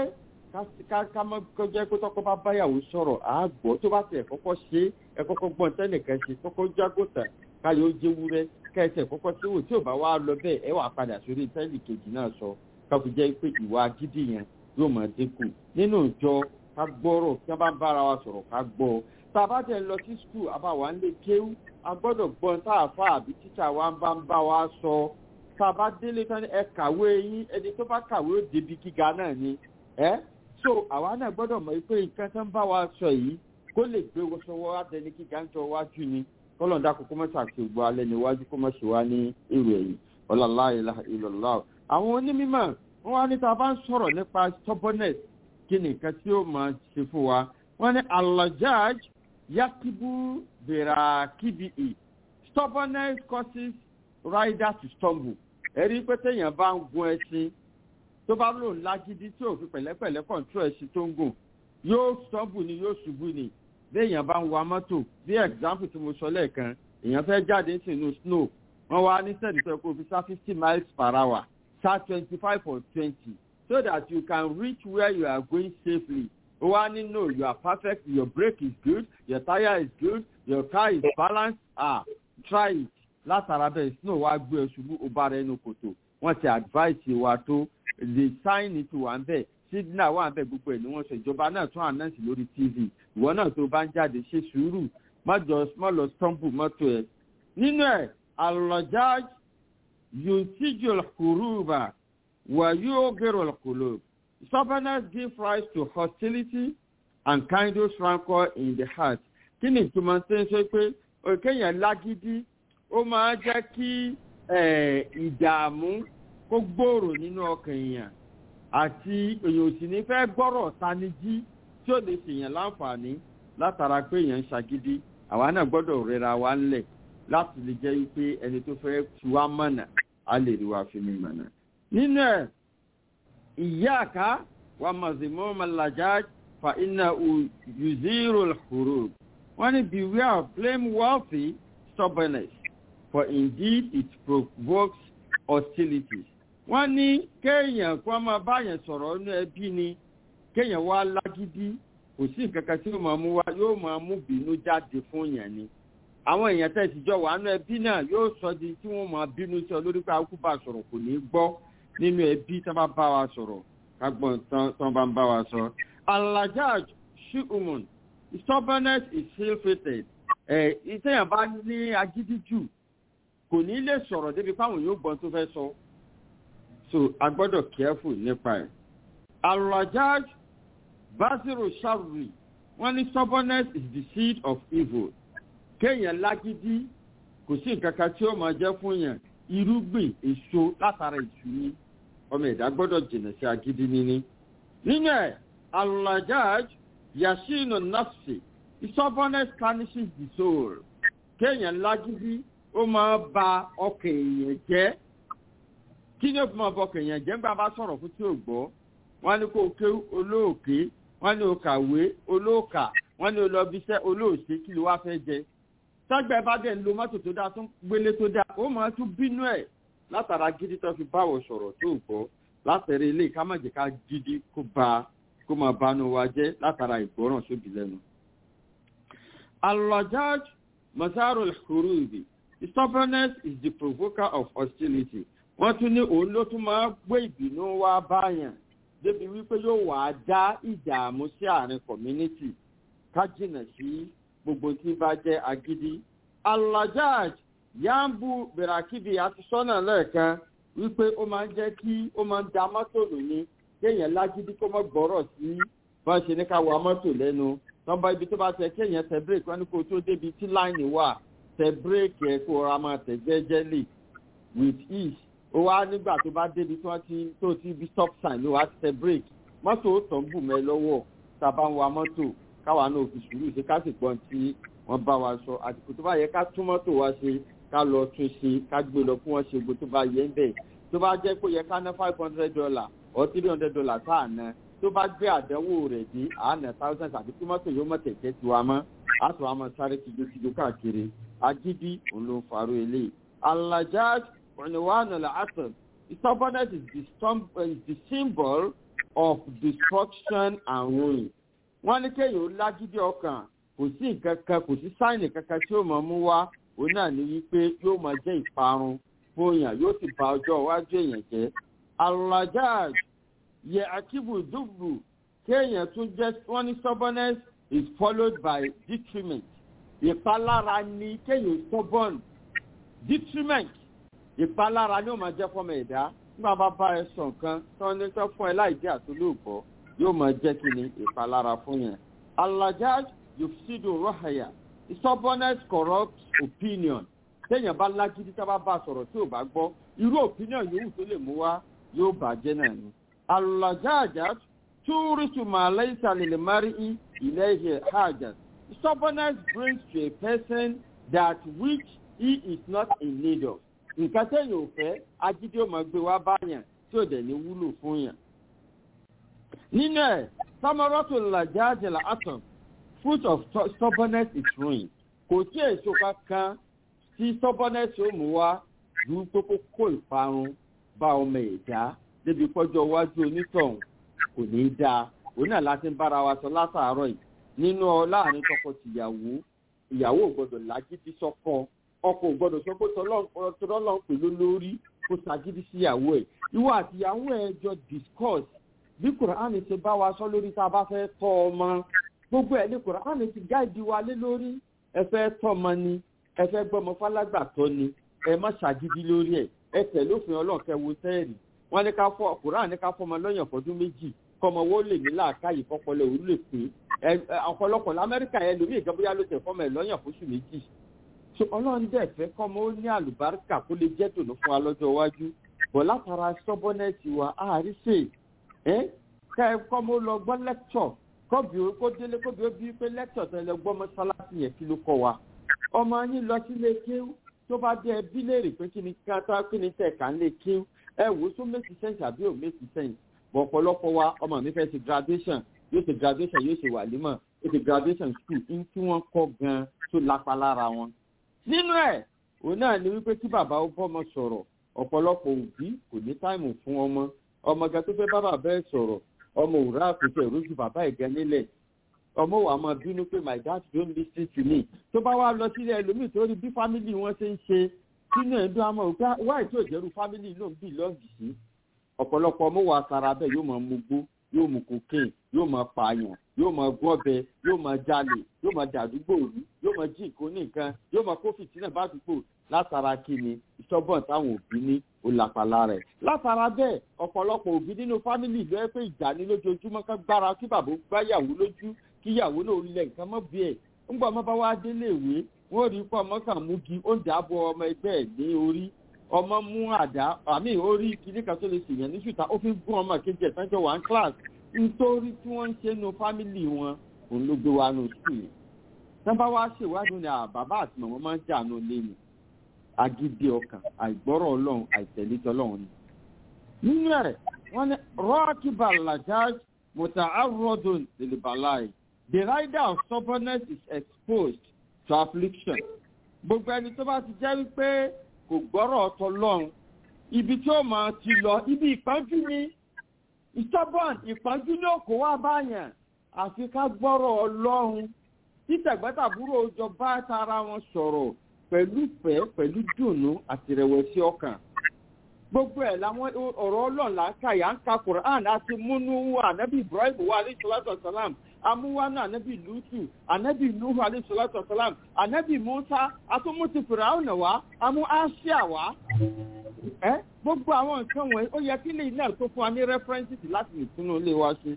ká mọ́ kọjá pé tọ́kọ bá báyàwó sọ̀rọ̀ àgbọ̀ tó bá tẹ̀ kọ́kọ́ ṣe ẹ kọ́kọ́ gbọ́n tẹ́nìkan ṣe kọ́kọ́ jágòtà káyọ̀ jẹ́wúrẹ́ kẹ́ẹ̀tẹ̀ kọ́kọ́ tí wò tí ò bá wá lọ bẹ́ẹ̀ ẹ wà padà sórí tẹ́lì kejì náà sọ káfí jẹ́ pé ìwà gidi yẹn yóò máa dínkù nínú ìjọ ká gbọ́rọ̀ kí wọ́n bá ń bára wa sọ̀rọ̀ ká gbọ́ tá a bá tẹ̀ lọ sí skul àbáwá ń lè kéwú a gbọ́dọ̀ gbọ́n tá a fa àbí tíṣà wa ń bá ń bá wa sọ tá a bá délé tán ẹ kàwé yín ẹni tó bá kàwé ó débi gíga náà ni ẹ so àwa náà gbọ́dọ̀ mọ̀ pé nǹkan tó ń bá wa sọ yìí kó lè gbé wọ́sọ̀wọ́ adẹni gíga ń jọ wájú ni kọ́lọ̀ dá kókó mọ́ta àti ògbó alẹ́ níwájú kó mọ́ ṣe wá ní èrò ẹ̀yìn ọ̀làlá ìlọ̀lá àwọn onímọ̀ wọ́n wá níta bá ń sọ̀rọ̀ nípa stubbornness kí ni nǹkan tí ó máa ṣe fún wa wọ́n ní alajaj yakibu bera kbe stubbornness causes rider to stumble ẹ̀rí pé téèyàn bá ń gun ẹṣin tó bá lò lágídí tí òfin pẹ̀lẹ́pẹ̀lẹ́ kọ̀ǹtú ẹṣin tó ń gùn yóò stumble ni yóò ṣubú ni béèyàn bá ń wa mọ́tò bí example tí mo sọ lẹ́ẹ̀kan èèyàn fẹ́ jáde sínú snow wọ́n wá ní sẹ́ẹ̀dì pé kó fi sá fifty miles per hour sá twenty five or twenty so that you can reach where you are going safely ó wá ní no you are perfect your brake is good your tire is good your car is balanced ah try it látara bẹ́ẹ̀ snow wá gbé ẹ ṣubú ó bá rẹ inú kòtò wọ́n ti advice wa tó the sign ti wà ń bẹ̀ signal wà ń bẹ̀ gbogbo ẹ̀ ni wọ́n sọ ìjọba náà tún announce lórí tv ìwọ náà tó bá ń jáde ṣe sùúrù má jọ má lọ stumble mọ́tò ẹ̀ nínú ẹ̀ alọ́jáj yuntijul kuruba wà yóò gẹ̀rọ kòló stubbornness give rise to hostility and kindness rancor in the heart kí ni ìtumọ̀ tó ń sọ pé kéèyàn lágídí ó máa jẹ́ kí ìdààmú kó gbòòrò nínú ọkàn èèyàn àti èèyàn òsì ní fẹ́ gbọ́rọ̀ tanijí tí ó lè ṣèyàn láǹfààní látara pé èèyàn ń ṣàgídí àwa náà gbọ́dọ̀ rẹra wa ńlẹ̀ láti lè jẹ́ wípé ẹni tó fẹ́ tu wá mọ̀nà á lè rí wa fi mi mọ̀nà. nínú ẹ̀ ìyá àká wa mọ̀símọ́ malajà fa iná yuziro horo wọ́n ní beware of blame wealthy stubbornness for indeed it provokes hostilities. wọ́n ní kéèyàn kó máa báyẹn sọ̀rọ̀ nínú ẹbí ni kéèyàn wá lágídí kò sí nǹkan kan tí yóò máa mú wá yóò máa mú bínú jáde fún yẹn ni àwọn èèyàn tẹ̀ sí jọ wàánu ẹbí náà yóò sọ di tí wọ́n máa bínú sí ọ lórí pé akú bá sọ̀rọ̀ kò ní gbọ́ nínú ẹbí tí wọ́n bá bá wa sọ̀rọ̀ kágbọ́n tí wọ́n bá ń bá wa sọ. alajaj shiumun stubbornness is ill-fated ẹ̀ ìtẹ̀yàn bá ní agídí jù kò ní lè sọ̀rọ̀ débi fáwọn yóò gbọ́n tó fẹ́ sọ so a gbọ́dọ̀ careful nípa ẹ̀. alajaj basiru sharri wọ́n ní stubbornness is the seed of evil kéèyàn lágídí kò sí nǹkan kan tí ó máa jẹ́ fún yàn irúgbìn èso látara ìṣú ni ọmọ ẹ̀dá gbọ́dọ̀ jìnà sí agídí níní. nínú ẹ̀ alajaj yashinu nafsi stubbornness tarnishes the soul kéèyàn lágídí ó máa ba ọkàn èèyàn jẹ́ kí ni ó fi máa bọ ọkàn èèyàn jẹ́ nígbà bá sọ̀rọ̀ fún tí ò gbọ́ wọ́n ní kó o ké olóòké wọ́n ní o kàwé olóòkà wọ́n ní o lọ bí iṣẹ́ olóòṣè kí ló wá fẹ́ jẹ sọgbẹ bá dẹ̀ ń lo mọ́tò tó dáa tó ń gbélé tó dáa ó máa tún bínú ẹ̀ látara gidi tó fi báwọ̀ sọ̀rọ̀ tó gbọ́ látẹ̀rẹ̀ ilé ká má jẹ́ ká gidi kó ba kó máa banú wa jẹ́ látara ìgbọ́ràn sóbì lẹ́nu. alajaj masarul hurubi stubbornness is the provoker of hostility wọ́n tún ní òun ló tún máa gbé ìbínú wá báyàn débi wípé yóò wá dá ìdààmú sí àárín community ká jìnà sí gbogbo tí bá jẹ́ agídí. alajaj yambu berakibi àti sọ́nà lẹ́ẹ̀kan wípé ó máa ń jẹ́ kí ó máa ń da mọ́tò lò ní kéèyàn lágídí kó mọ́ gbọ́rọ̀ sí bá ṣe ní ká wa mọ́tò lẹ́nu tọ́ba ibi tó bá tẹ kéèyàn tẹ bírèkì wọn ni kó tó débi tí láìní wà tẹ bírèkì ẹ̀ kó ra máa tẹ̀ jẹ́jẹ́lì with ease ó wá nígbà tó bá débi tí wọ́n ti tó ti bí stop sign ló wá ti tẹ bírèkì mọ́tò ó tàn bù mẹ́ lọ́wọ́ tá a bá ń wa mọ́tò káwa náà fi sùúrù ṣe ká sì gbọ́n tí wọ́n bá wa sọ àsìkò tó bá yẹ ká tún mọ́tò wa ṣe ká lọ tún ṣe ká gbé lọ fún wọn ṣe gbogbo tó bá yẹ ń bẹ̀ tó bá jẹ́ pé yẹ ká ná five hundred dollar or three hundred dollar tá à ná tó bá gbé àdánwò rẹ̀ dé àánà thousand àti tí mọ́tò yóò mọ̀ tẹ̀tẹ̀ tiwa mọ́ àtọ̀ àmọ́ sáré kìjokìjo káàkiri agídí òun ló ń farò eléyìí alajaj òníwánu làásùn stubbornness is the, stum- uh, is the symbol of destruction and ruin wọ́n ní kéèyàn ó lágídí ọkàn kò sí nǹkan kan kò sí sáìnì kankan tí ó mọ̀ mú wá òun náà ní wípé yóò máa jẹ́ ìparun fún èèyàn yóò sì ba ọjọ́ iwájú èèyàn jẹ́ alajaj yẹ akibu dùgbù kéèyàn tún jẹ́ wọ́n ní stubbornness is followed by detriment ìpalára ni kéèyàn stubborn detriment ìpalára ni ó máa jẹ́ fọ́mọ ẹ̀dá nígbà bá bá ẹ sọ nǹkan tó ní tó fún ẹ láì jẹ́ àtúlùbọ́ yóò máa jẹ́ kí ni ìpalára fún yẹn. alajaj yufsidu rohaya stubbornness corrupt opinion téèyàn bá lágídí tá bá bá sọ̀rọ̀ tí ò bá gbọ́ irú opinion yòówù tó lè mú wá yóò bàjẹ́ náà ni. alajaj túrísù màláìsà lè mari ilé ihe hajj stubbornness brings to a person that which he is not in need of nǹkan tẹ̀yìn ò fẹ́ agídí ò máa gbé wá báyàn tí ò dẹ̀ ní wúlò fún yàn. nínú ẹ̀ sọmọrọ́tò làjáàjẹ̀lá atom fruit of stubbornness is ruin kò tí èso kankan tí stubbornness ó mú wá ju pé kó kó ìparun bá ọmọ ẹ̀dá débi pọ́jọ́ iwájú onítọ̀hún kò ní í dáa òun náà láti ń bára wa sọ látàárọ̀ yìí nínú ọ láàrin tọkọ-tìyàwó ìyàwó ò gbọdọ̀ lágídí sọ́kọ ọkọ ò gbọdọ̀ sọ pé tọlọ́lọ́ pè ló lórí kó ṣàgídí síyàwó ẹ̀ ìwọ àtìyàwó ẹ̀ jọ discuss bí kùránì ṣe bá wa sọ lórí tá a bá fẹ́ tọ́ ọmọ gbogbo ẹ̀ ní kùránì ti gáìdì wa lé lórí ẹ fẹ́ tọ́ ọmọ ni ẹ fẹ́ gbọ́mọ fálágbàtọ́ ni ẹ má ṣàgídí lórí ẹ̀ ẹ tẹ̀ lófin ọlọ́ọ̀kẹ́ wo sẹ́ẹ̀rì wọ́n ní ká fọ kùránì ká fọmọ lọ́yàn fọdún méjì kọ́mọ wo lè ní làákàyè kọ́pọ̀lọ́ òru lè pé ọ̀pọ̀lọpọ̀ lamẹ́ríkà yẹn lómi ìjọba yá ló tẹ̀ fọmọ ẹ̀ lọ́yàn fóṣù méjì so ọlọ́run dẹ̀ fẹ́ kọ́mọ ó ní àlùbáríkà kó lè jẹ́ tòun fún wa lọ́jọ́ iwájú bọ̀ látara sọ́bọ́nẹ́ẹ̀tì wa àárí ṣe ẹ́ ká ẹ kọ́mọ ó lọ gbọ́ lẹ́kṣọ̀ kọ́bí ó kó délé kóbi ó bí pé lẹ́kṣọ̀ tó ẹ lọ gbọ́ mọ́sálásí yẹn kí ló kọ́ wa ọmọ yín lọ sílé kéwú tó bá dé ẹbí léèrè pé kí ni ká kí ni tẹ̀ ká ń lè kéwú ẹ wò ó tó méjì sẹ́ǹsì àbí ò méjì sẹ́ǹsì bọ̀ ọ̀pọ̀lọpọ̀ wa ọmọ mi fẹ́ ṣe graduation yóò ṣe graduation yóò ṣe wàlímọ̀ yóò ṣe graduation school ní tí wọ́n kọ́ gan tó lápá lára wọn nínú ẹ òun náà ni wípé tí bàbá ó bọ́mọ sọ̀rọ̀ ọ̀pọ̀lọpọ̀ òbí kò ní táìmù fún ọmọ ọmọ gan tó fẹ́ bá bàbá ẹ̀ sọ̀rọ̀ ọmọ òwúrọ̀ àkókò ìrójú bàbá ẹ̀ gan nílẹ̀ ọmọ wa máa bínú pé my dad don't lis ten to me tó bá wá lọ sílẹ̀ ẹlòmíì tó rí bí fámìlì wọn ṣe ń ṣe sínú ẹ̀ ń dún àmọ́ òkú wáì tó ìjẹ́rú fámìlì ló ń bì lọ́ọ̀gì sí ọ̀pọ̀lọpọ̀ ọmọ wa sara bẹ́ẹ̀ yóò máa mugbó yóò mu cocaine yóò máa pààyàn yóò máa gbọ́bẹ yóò máa jalè yóò máa dàdúgbò rú yóò máa jí nǹkan nìkan yóò máa kó fìtínà bá dùgbò látara kíni ìṣọ́bọ̀n táwọn òbí ní olàpàlà rẹ̀ látara bẹ́ẹ̀ ọ̀pọ̀lọpọ̀ òbí nínú fámìlì ló yẹ pé ìjà ní lójoojúmọ́ ká gbára kí bàbá gbáyàwó lójú kí ìyàwó náà lẹ nǹkan mọ́ bí ẹ̀ ńgbà ọmọ bá wá délé ìwé wọ́n rí pé ọmọ kan mú gi ó ń dàbọ̀ ọmọ ẹgbẹ́ ẹ̀ ní orí ọmọ mú àdá àmì orí kìíní kan tó lè ṣèyàn ní ṣùtà ó fi gún ọmọ kejì ẹ̀ tánjọ́ one class nítorí tí wọ́n ń ṣe nu fámìlì wọn òun ló gbé wa nù sí i tán bá wá ṣèwádìí ní bàbá àti màmá máa ń jà nù lé ni agídí ọkàn àìgbọ́rọ̀ ọlọ́run àìtẹ̀lé tọlọ́run ni. nínú ẹ̀ wọ́n ní rọ́ọ̀kì balajaj mọ̀tà arọ́dún lèlèbàláì the rider of stubbornness is exposed to affliction. gbogbo ẹni tó bá ti jẹ́ wípé kò gbọ́rọ̀ ọ̀tọ̀ lọ́run ibi tí ó máa ti lọ ibi ìpọ́njú ni stubborn ìpọ́njú ní òkò wá báyàn àfi ká gbọ́rọ̀ ọlọ́run títẹ̀gbẹ́tàbúrò jọ bá tara wọn sọ̀rọ̀ pẹ̀lú ìfẹ́ pẹ̀lú dùnú àti ìrẹ̀wẹ̀sì ọkàn gbogbo ẹ̀ làwọn ọ̀rọ̀ ọlọ́run là ń kà yà ń ka quran àti múnú ànábì ibrahim wa alayhi salatu wa salam amúwánú ànábì lutu ànábì nuhu alayhi salatu wa salam ànábì musa atúmùtì fìràwọ̀nà wa amú aṣíà wa ẹ gbogbo àwọn nǹkan wọ̀nyí ó yẹ kí lè náà tó fún wa ní references láti lè túnú ilé wa ṣe.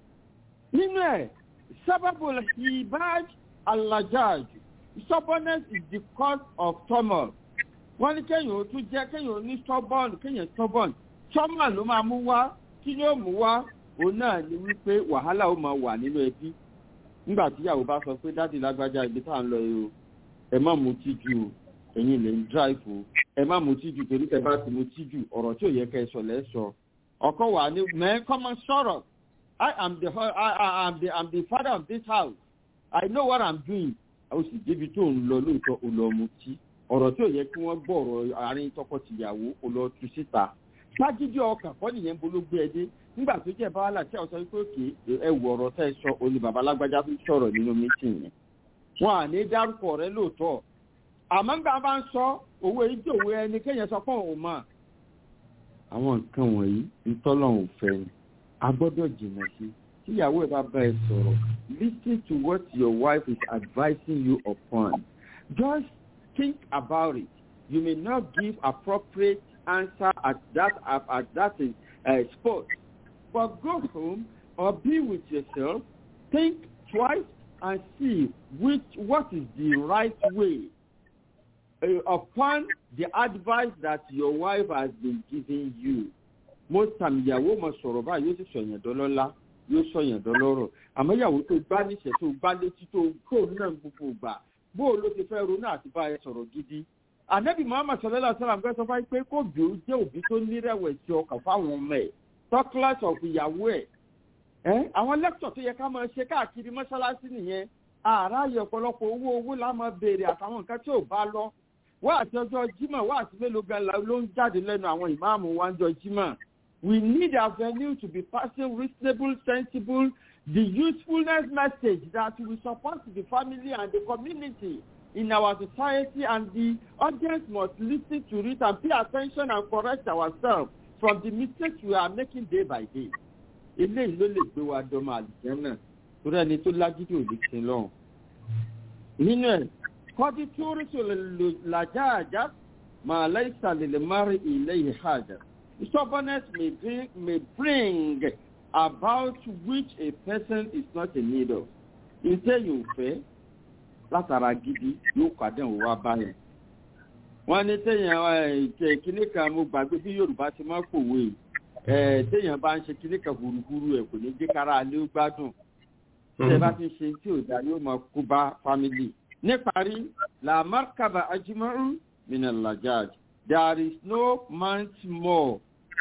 nínú ẹ̀ sábàbò ibaj alajaj stubbornness is the cause of turmoil. wọ́n ní kéèyàn ó tún jẹ́ kéèyàn ó ní stubborn kéèyàn stubborn turmoil ló máa mú wá kí ló mú wá òun náà ni wípé wàhálà ó máa wà nínú ẹbí nígbà tíyàwó bá sọ pé dáàdi lágbájá ibi tá à ń lọ yìí o ẹ má mutí jù o ẹ̀yin lè ń drive o ẹ má mutí jù torí ẹ bá ti mutí jù ọ̀rọ̀ tí ò yẹ kẹ́ ẹ sọ lẹ́ sọ ọkọ wà ní mẹ́ kọ́mọ sọ̀rọ̀ I am the I, I am the I'm the father of this house I know what I'm doing ó sì débi tó ń lọ lóòótọ́ ó lọ mutí ọ̀rọ̀ tí ò yẹ kí wọ́n gbọ́ ọ̀rọ̀ àárín tọkọ-tìyàwó ó lọ tu síta ságídí ọkàn kọ́ nìyẹn bolo gbé ẹ dé nígbà tó jẹ́ báwálà tí àwọn sọ pé òkè ẹ wọ ọ̀rọ̀ tẹ́ ẹ sọ òní bàbá alágbájá fi sọ̀rọ̀ nínú mítìn yẹn wọn à ní dárúkọ rẹ lóòótọ́ àmọ́ nígbà bá ń sọ owó èyí tí òwe ẹni kéèyàn sọ fún òun mọ̀ àwọn nǹkan wọ̀nyí ntọ́lọ́hún fẹ́ ni a gbọ́dọ̀ jìnnà sí tíyàwó ẹ bá bá ẹ sọ̀rọ̀ listen to what your wife is advising you upon just think about it you may not give appropriate answer at that at, at that uh, spot but go home or be with yourself think twice and see which what is the right way uh, upon the advice that your wife has been giving you. most time ìyàwó mọ sọ̀rọ̀ báyìí yóò sì sọ̀yàn dọ́lọ́lá yóò sọ̀yàn dọ́lọ́rọ̀ àmọ́ ìyàwó tó gbá níṣẹ́ tó gbá létí tó kó náà gbogbo gbà bó ló ti fẹ́ ronú àti bá ẹ sọ̀rọ̀ gidi. ànábì muhammad sallallahu alayhi wa sallam fẹ́ sọ fáyé pé kó bí ó jẹ́ òbí tó nírẹ̀wẹ̀sì ọkàn fáwọn ọmọ ẹ̀ tọ́kílàsì ọ̀fù ìyàwó ẹ̀ ẹ́ àwọn lẹ́kítọ̀ tó yẹ ká máa ṣe káàkiri mọ́ṣáláṣí nìyẹn àráyè ọ̀pọ̀lọpọ̀ owó owó la máa béèrè àtàwọn nǹkan tí ò bá lọ wá àti ọjọ́ jímọ̀ wá àti mélòó gan ló ń jáde lẹ́nu àwọn ìmáàmù wa ń jọ jímọ̀ we need avenue to be passing reasonable sensible the usefulness message that will support the family and the community in our society and the audience must listen to it and pay attention and correct ourselves from the mistakes we are making day by day. eléyìí ló lè gbé wa dọ́mọ àlùjẹ́nà torí ẹni tó lágídí ò lè sin lọ́hùn. nínú ẹ̀ kọ́dí tí ó rí sọ̀rọ̀ làjá àjá màá láìsà lè lè má rí ilé yìí hàjà. stubbornness may bring, may bring about which a person is not in need of. iṣẹ́ yóò fẹ́ látara gidi yóò pàdé òun wá báyìí. wọ́n ní téèyàn kíní kan mo gbàgbé bí yorùbá ti máa kòwé téèyàn bá ń ṣe kíní kan hurúhurú ẹ̀ kò ní jẹ́ kára alẹ́ ó gbádùn. tẹ́ bá ti ṣe tí ò dá yóò máa kó bá fámìlì níparí la markaba ajimaru minalajaj there is no man more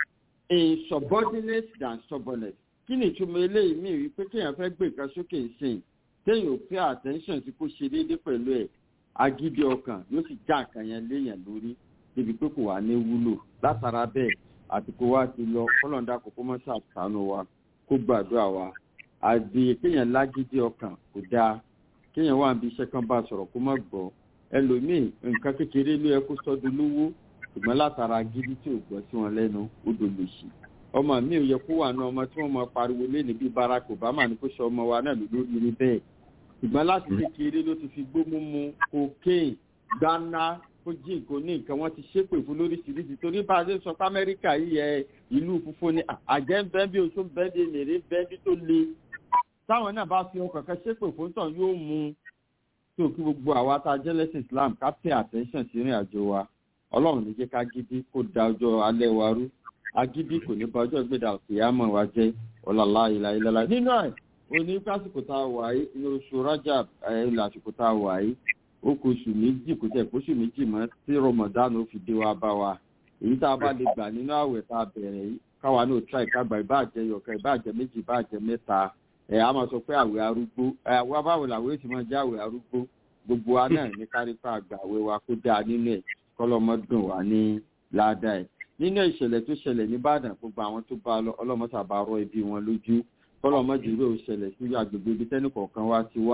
insubordinate than stubbornness kí ni ìtumọ̀ eléyìí mi rí pé kéèyàn fẹ́ gbé nǹkan sókè sìn téèyàn ò pay attention sí kó ṣe déédéé pẹ̀lú ẹ̀ agídí ọkàn yóò sì já nǹkan yẹn léèyàn lórí débi pé kò wá ní wúlò látara bẹ́ẹ̀ àtìkò wa ti lọ kọ́lọ́ńdà kókó mọ́ ṣàtánú wa kó gbàdúrà wa àdì kéèyàn lágídí ọkàn kò dáa kéèyàn wà níbi iṣẹ́ kan bá sọ̀rọ̀ kó má gbọ́ ẹlòmíì nǹkan kékeré ló yẹ kó sọ́dún lówó ṣùgbọ́n látara gidi tí ò gbọ́ sí wọn lẹ́nu ó dòlè sí ọmọ mi ò yẹ kó wà ní ọmọ tí wọ́n máa pariwo léni bí barack obama ní kó sọ ọmọ wa náà lórí rí bẹ́ẹ̀ ṣùgbọ́n láti kékeré ló ti fi gbó mímu cocaine gbaná kó jí nǹkan ní nǹkan wọ́n ti ṣépè fún lóríṣiríṣi torí bá a ṣe sọ pé amẹ́ríkà yìí yẹ ìlú funfun ni àjẹ́ ń bẹ́ẹ̀ bí oṣù bẹ́ẹ̀ bí nèrè bẹ́ẹ̀ bí tó le táwọn náà bá fi ọkàn kan ṣépè fún tàn yóò mú tó kí gbogbo àwa tá a jẹ́ lẹ́sìn islam ká pay attention sí ìrìn àjò wa ọlọ́run ní jẹ́ ká gidi kó da ọjọ́ alẹ́ wa rú agídí kò ní bá ọjọ́ ìgbéda òkèèyàmọ̀ wa jẹ́ ọ̀làlá ìlà ìlàlá nínú ẹ̀ oní pásìkò tá a wà yìí ní oṣù rájà ilẹ̀ àsìkò tá a wà yìí ó kó oṣù méjì kó tẹ̀ kóṣù méjì mọ́ tí rọmọdánù ó fi dé wa bá wa èyí tá a bá lè gbà nínú àwẹ̀ tá a bẹ̀rẹ̀ yìí káwa náà tíra ìkágbà ìbáàjẹ́ yọ̀ọ̀kan ìbáàjẹ́ méjì ìbáàjẹ́ mẹ́ta ẹ a máa sọ pé àwẹ̀ arúgbó ẹ àwa báwo làwẹ̀ ti máa jẹ́ àwẹ̀ arúgbó gbogbo wa náà ní kárípà àgbà àwẹ̀ wa kó dáa nínú ẹ̀ kọ́lọ́mọdún wa ní ládàá ẹ̀ nínú ìṣẹ̀lẹ̀ tó ṣẹlẹ̀ nìbàdàn gbogbo àwọn tó bá lọ ọlọ́mọsàbà rọ ibi wọn lójú kọ́lọ́mọdún rẹ̀ ò ṣẹlẹ̀ sí agbègbè ibi tẹ́nì kọ̀ọ̀kan wa ti wá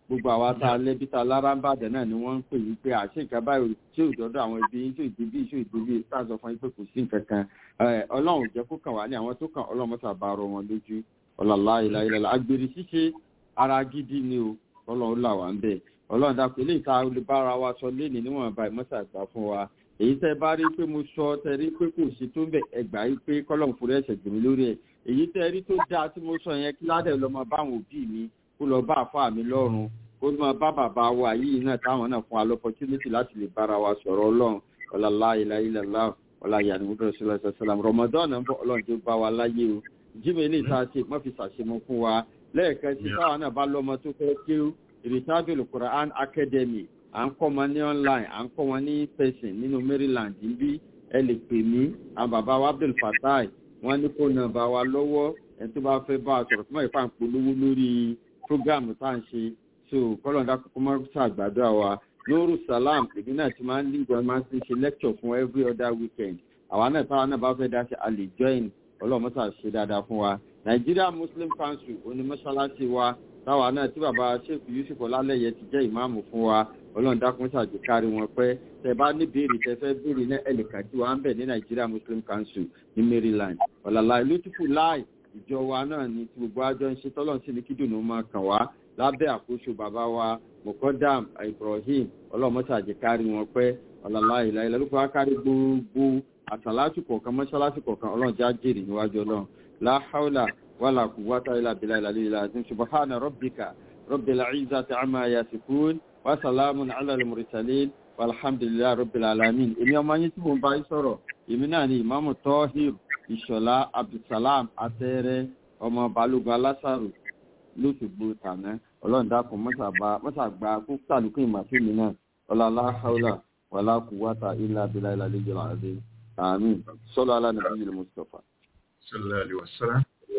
gbogbo àwa tá a lẹ́bí tá a lára ń bàdàn náà ni wọ́n ń pè yí pé àṣẹ nǹkan báyìí tí ò dọ́dọ̀ àwọn ibi tí ò débi tí ò débi tá a sọ fún yín pé kò sí nǹkan kan ọlọ́run jẹ́ kó kàn wá ní àwọn tó kàn ọlọ́run mọ́tà bá rọ wọn lójú ọ̀làlá ìlà ìlà agbèrè ṣíṣe ara gidi ni o ọlọ́run là wá ń bẹ̀ ọlọ́run dàpọ̀ eléyìí tá a lè bára wa sọ léèní níwọ̀n báyìí mọ́tà gbà fún wa èyí tẹ́ bá rí pé mo sọ tẹ́ rí pé kò sí tó ń bẹ̀ ẹgbà yìí pé kọ́lọ́run fúnra ẹ̀ṣẹ̀ gbèmí lórí ẹ̀ èyí tẹ́ rí tó dáa tí mo sọ yẹn kí ládẹ̀ lọ́mọ báwọn òbí mi kó lọ bá àfa mi lọ́rùn kó máa bá bàbá wa yìí náà táwọn náà fún wa lọ́pọ̀tínítì láti lè bára wa sọ̀rọ̀ ọlọ́run ọ̀làlá ilà ilà lá ọ̀là yàrá ìwúdọ̀ sílẹ̀ sàlám rọmọdán náà ń bọ̀ ọlọ́run tó bá wa láyé o jíìmẹ̀ ilé ìta ṣe má fi ṣàṣemọ fún wa lẹ́ẹ̀kan sí táwọn náà bá lọ́mọ tó fẹ́ ké ìrìtàjò Quran Academy à ń kọ́ wọn ní online à ń kọ́ wọn ní person nínú Maryland níbí ẹ lè pè mí àwọn bàbá wa Abdul Fatai wọ́n ní kó nàbà wa lọ́wọ́ ẹ̀ tó bá fẹ́ bá a sọ̀rọ̀ fún ìfà ń polówó lórí program tá à ń ṣe so kọ́lọ́dà kókó máa ń ṣàgbàdo àwa lóru salam èmi náà ti máa ń lígbọn máa ń ṣe lecture fún every other weekend àwa náà táwa náà bá fẹ́ dá sí a lè join ọlọ́mọ́sà ṣe dáadáa fún wa Nigeria Muslim Council onímọ̀ṣáláṣí wa táwa náà tí bàbá sheikh yusuf ọlálẹyẹ ti jẹ́ ìmáàmù fún wa ọlọ́run dákun ṣàjò kárí wọn pẹ́ tẹ bá ní béèrè tẹ fẹ́ béèrè ní ẹnìkan tí wàá ń bẹ̀ ní Nigeria Muslim Council ní Maryland ọ̀làlá ìlú tìfù láì ìjọ wa náà ni tí gbogbo àjọ ń ṣe tọ́lọ́run sí ní kídùnú máa kàn wá lábẹ́ àkóso bàbá wa mokodam Ibrahim ọlọ́mọṣàjì kárí wọn pẹ́ ọ̀làlá ìlà ilẹ̀ ló fọwọ́ kárí gbogbo àtàlátì kọ̀ọ̀kan mọ́ṣáláṣí kọ̀ọ̀kan ọlọ́run já jèrè níwájú ọlọ́run láhàúlà wàlà kùwátà ilà bìlà ìlà lílà àti subahana rabbika rabbil izzati amma yasifun wa salamun ala al-mursalin walhamdulillahi rabbil alamin èmi ọmọ yín tí mo bá yín sọ̀rọ̀ èmi náà ni ìmáàmù tọ́hìr ìṣọ̀lá abdulsalam atẹ́rẹ́ ọmọ balógun alásàrò lóṣùgbò tàná ọlọ́run dákun mọ́sàgbà kó sàlùkù ìmàfíìmì náà ọlọ́lá haúlà wàlá kùwátà ilà bìlà ìlà lílà àti àmín sọ́lá alánàbí yìí mustapha. sallallahu alaihi wasallam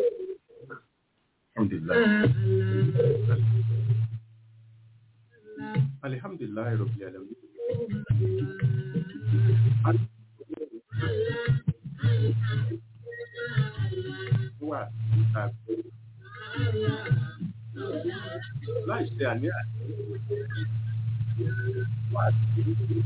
alhamdulillah alhamdulillah rabbil alamin wà àgbẹ̀ láì ṣe àní àti wà sí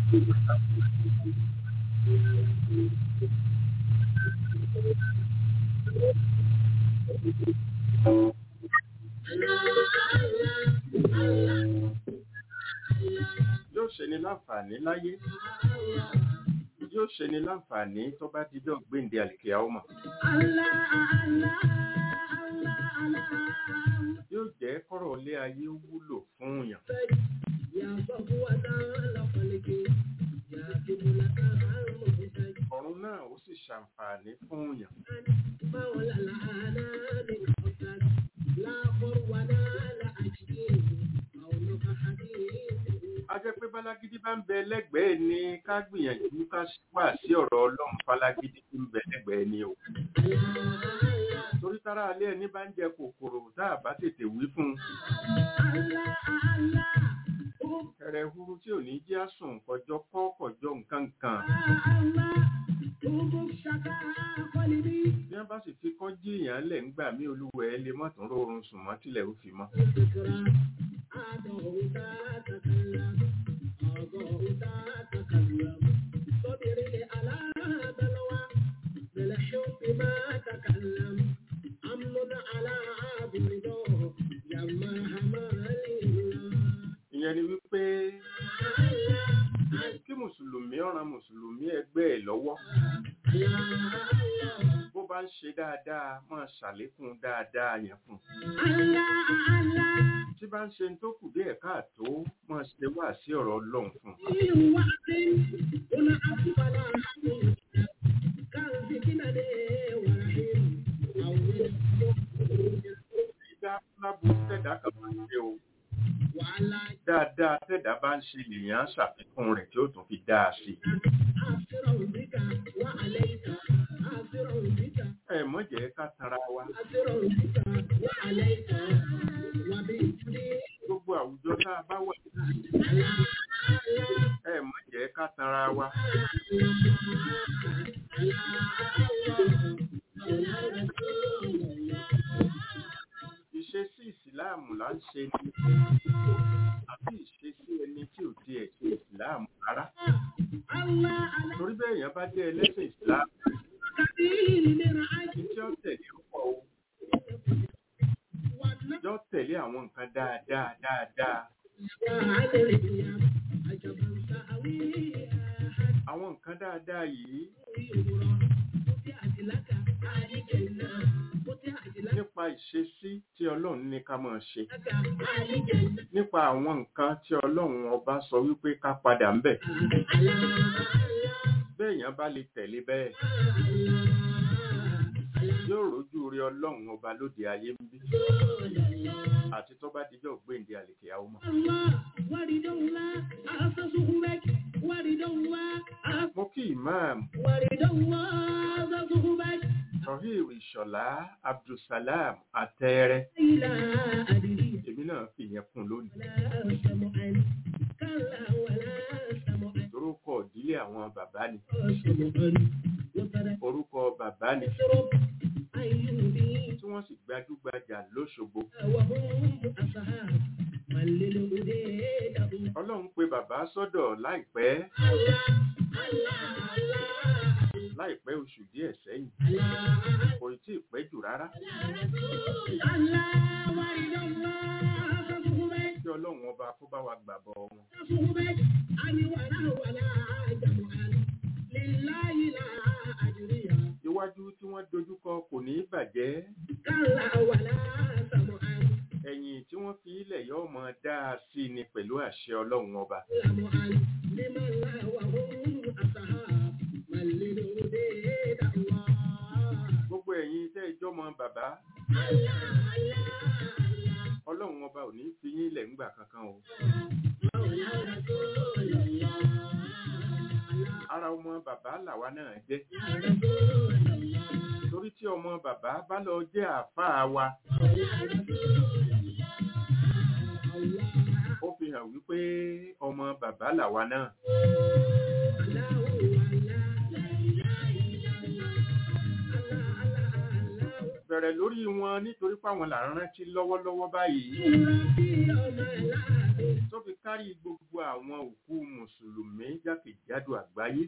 yóò ṣe ni láǹfààní láyé yóò ṣe ni láǹfààní tó bá dídọ̀ gbéǹde àlìkè ọmọ yóò jẹ́ kọ́rọ̀ ilé ayé wúlò fún yàn ọ̀run náà ó sì ṣàǹfààní fún yàn a jẹ́ pé bálágídí bá ń bẹ lẹ́gbẹ̀ẹ́ ni ká gbìyànjú ká wà sí ọ̀rọ̀ ọlọ́run bálágídí tí ń bẹ lẹ́gbẹ̀ẹ́ ni o torí tára alẹ́ ẹni bá ń jẹ kòkòrò tá a bá tètè wí fún un kẹrẹ huru tí ò ní jẹ́ àsùn kọjọ́ kọ́ kọjọ́ nǹkan kan bí wọ́n bá sì fi kọ́ jí èèyàn lẹ̀ ńgbà mí olúwẹ̀ ẹ lè mọ̀tún rọrùn sùn mọ́ tilẹ̀ ó fi mọ́ ìyẹn ni wípé kí mùsùlùmí ọ̀ràn mùsùlùmí ẹgbẹ́ ẹ̀ lọ́wọ́ bó bá ń ṣe dáadáa máa ṣàlékún dáadáa yẹn fún un tí bá ń ṣe tó kù díẹ̀ káàtó máa ṣe wá sí ọ̀rọ̀ ọlọ́run fún un dídá lábú tẹ̀dá kan máa ń ṣe o dáadáa tẹ̀dá bá ń ṣe lèèyàn ṣàfikún rẹ̀ tí ó tún fi dáa sí i. ẹ mọ̀ jẹ́ ká tara wa gbogbo àwùjọ tá a bá wà ẹ mọ̀ jẹ́ ká tara wa ìṣesí ìsìláàmù là ń ṣe ni àbí ìṣesí ẹni tí ò tiẹ̀ ṣe ìsìláàmù rárá torí bẹ́ẹ̀ yẹn bá jẹ́ ẹlẹ́sìn ìsìláàmù ní tí ó tẹ̀lé pọ̀ o yóò tẹ̀lé àwọn nǹkan dáadáa dáadáa àwọn nǹkan dáadáa yìí nípa ìṣesí tí ọlọ́run ní ká máa ṣe nípa àwọn nǹkan tí ọlọ́run ọba sọ wípé ká padà ń bẹ̀ béèyàn bá lè tẹ̀lé bẹ́ẹ̀ yóò rójú rí ọlọ́run ọba lóde ayé ń bí àti tó bá dijọ́ gbéǹde àlèkè àwọn ọmọ. mo kí imam tohir ìṣọ̀lá abdulsalam àtẹ́rẹ́ èmi náà fi yẹn kún lónìí orúkọ ìdílé àwọn bàbá ni orúkọ bàbá ni tí wọ́n sì gbajúgbajà lóṣogbo ọlọ́run pé bàbá sọ́dọ̀ láìpẹ́ láìpẹ́ oṣù díẹ̀ sẹ́yìn kò tí ì pẹ́ jù rárá kí ọlọ́run ọba kó bá wa gbàbọ̀ wọn. iwájú tí wọ́n dojúkọ kò ní í bàjẹ́ ẹ̀yìn tí wọ́n fi ilẹ̀ yóò mọ dáa sí ni pẹ̀lú àṣẹ ọlọ́run ọba. gbogbo ẹ̀yin tẹ́ ìjọ́ mọ bàbá ọlọ́run ọba ò ní fi yín ilẹ̀ ńgbà kankan o. ara ọmọ bàbá làwa náà jẹ́ torí tí ọmọ bàbá bá lọ jẹ́ àáfàá wa ó fi hàn wípé ọmọ bàbá làwa náà. bẹ̀rẹ̀ lórí wọn nítorí páwọn là ń rántí lọ́wọ́lọ́wọ́ báyìí tó fi kárí gbogbo àwọn òkú mùsùlùmí jákèjádò àgbáyé.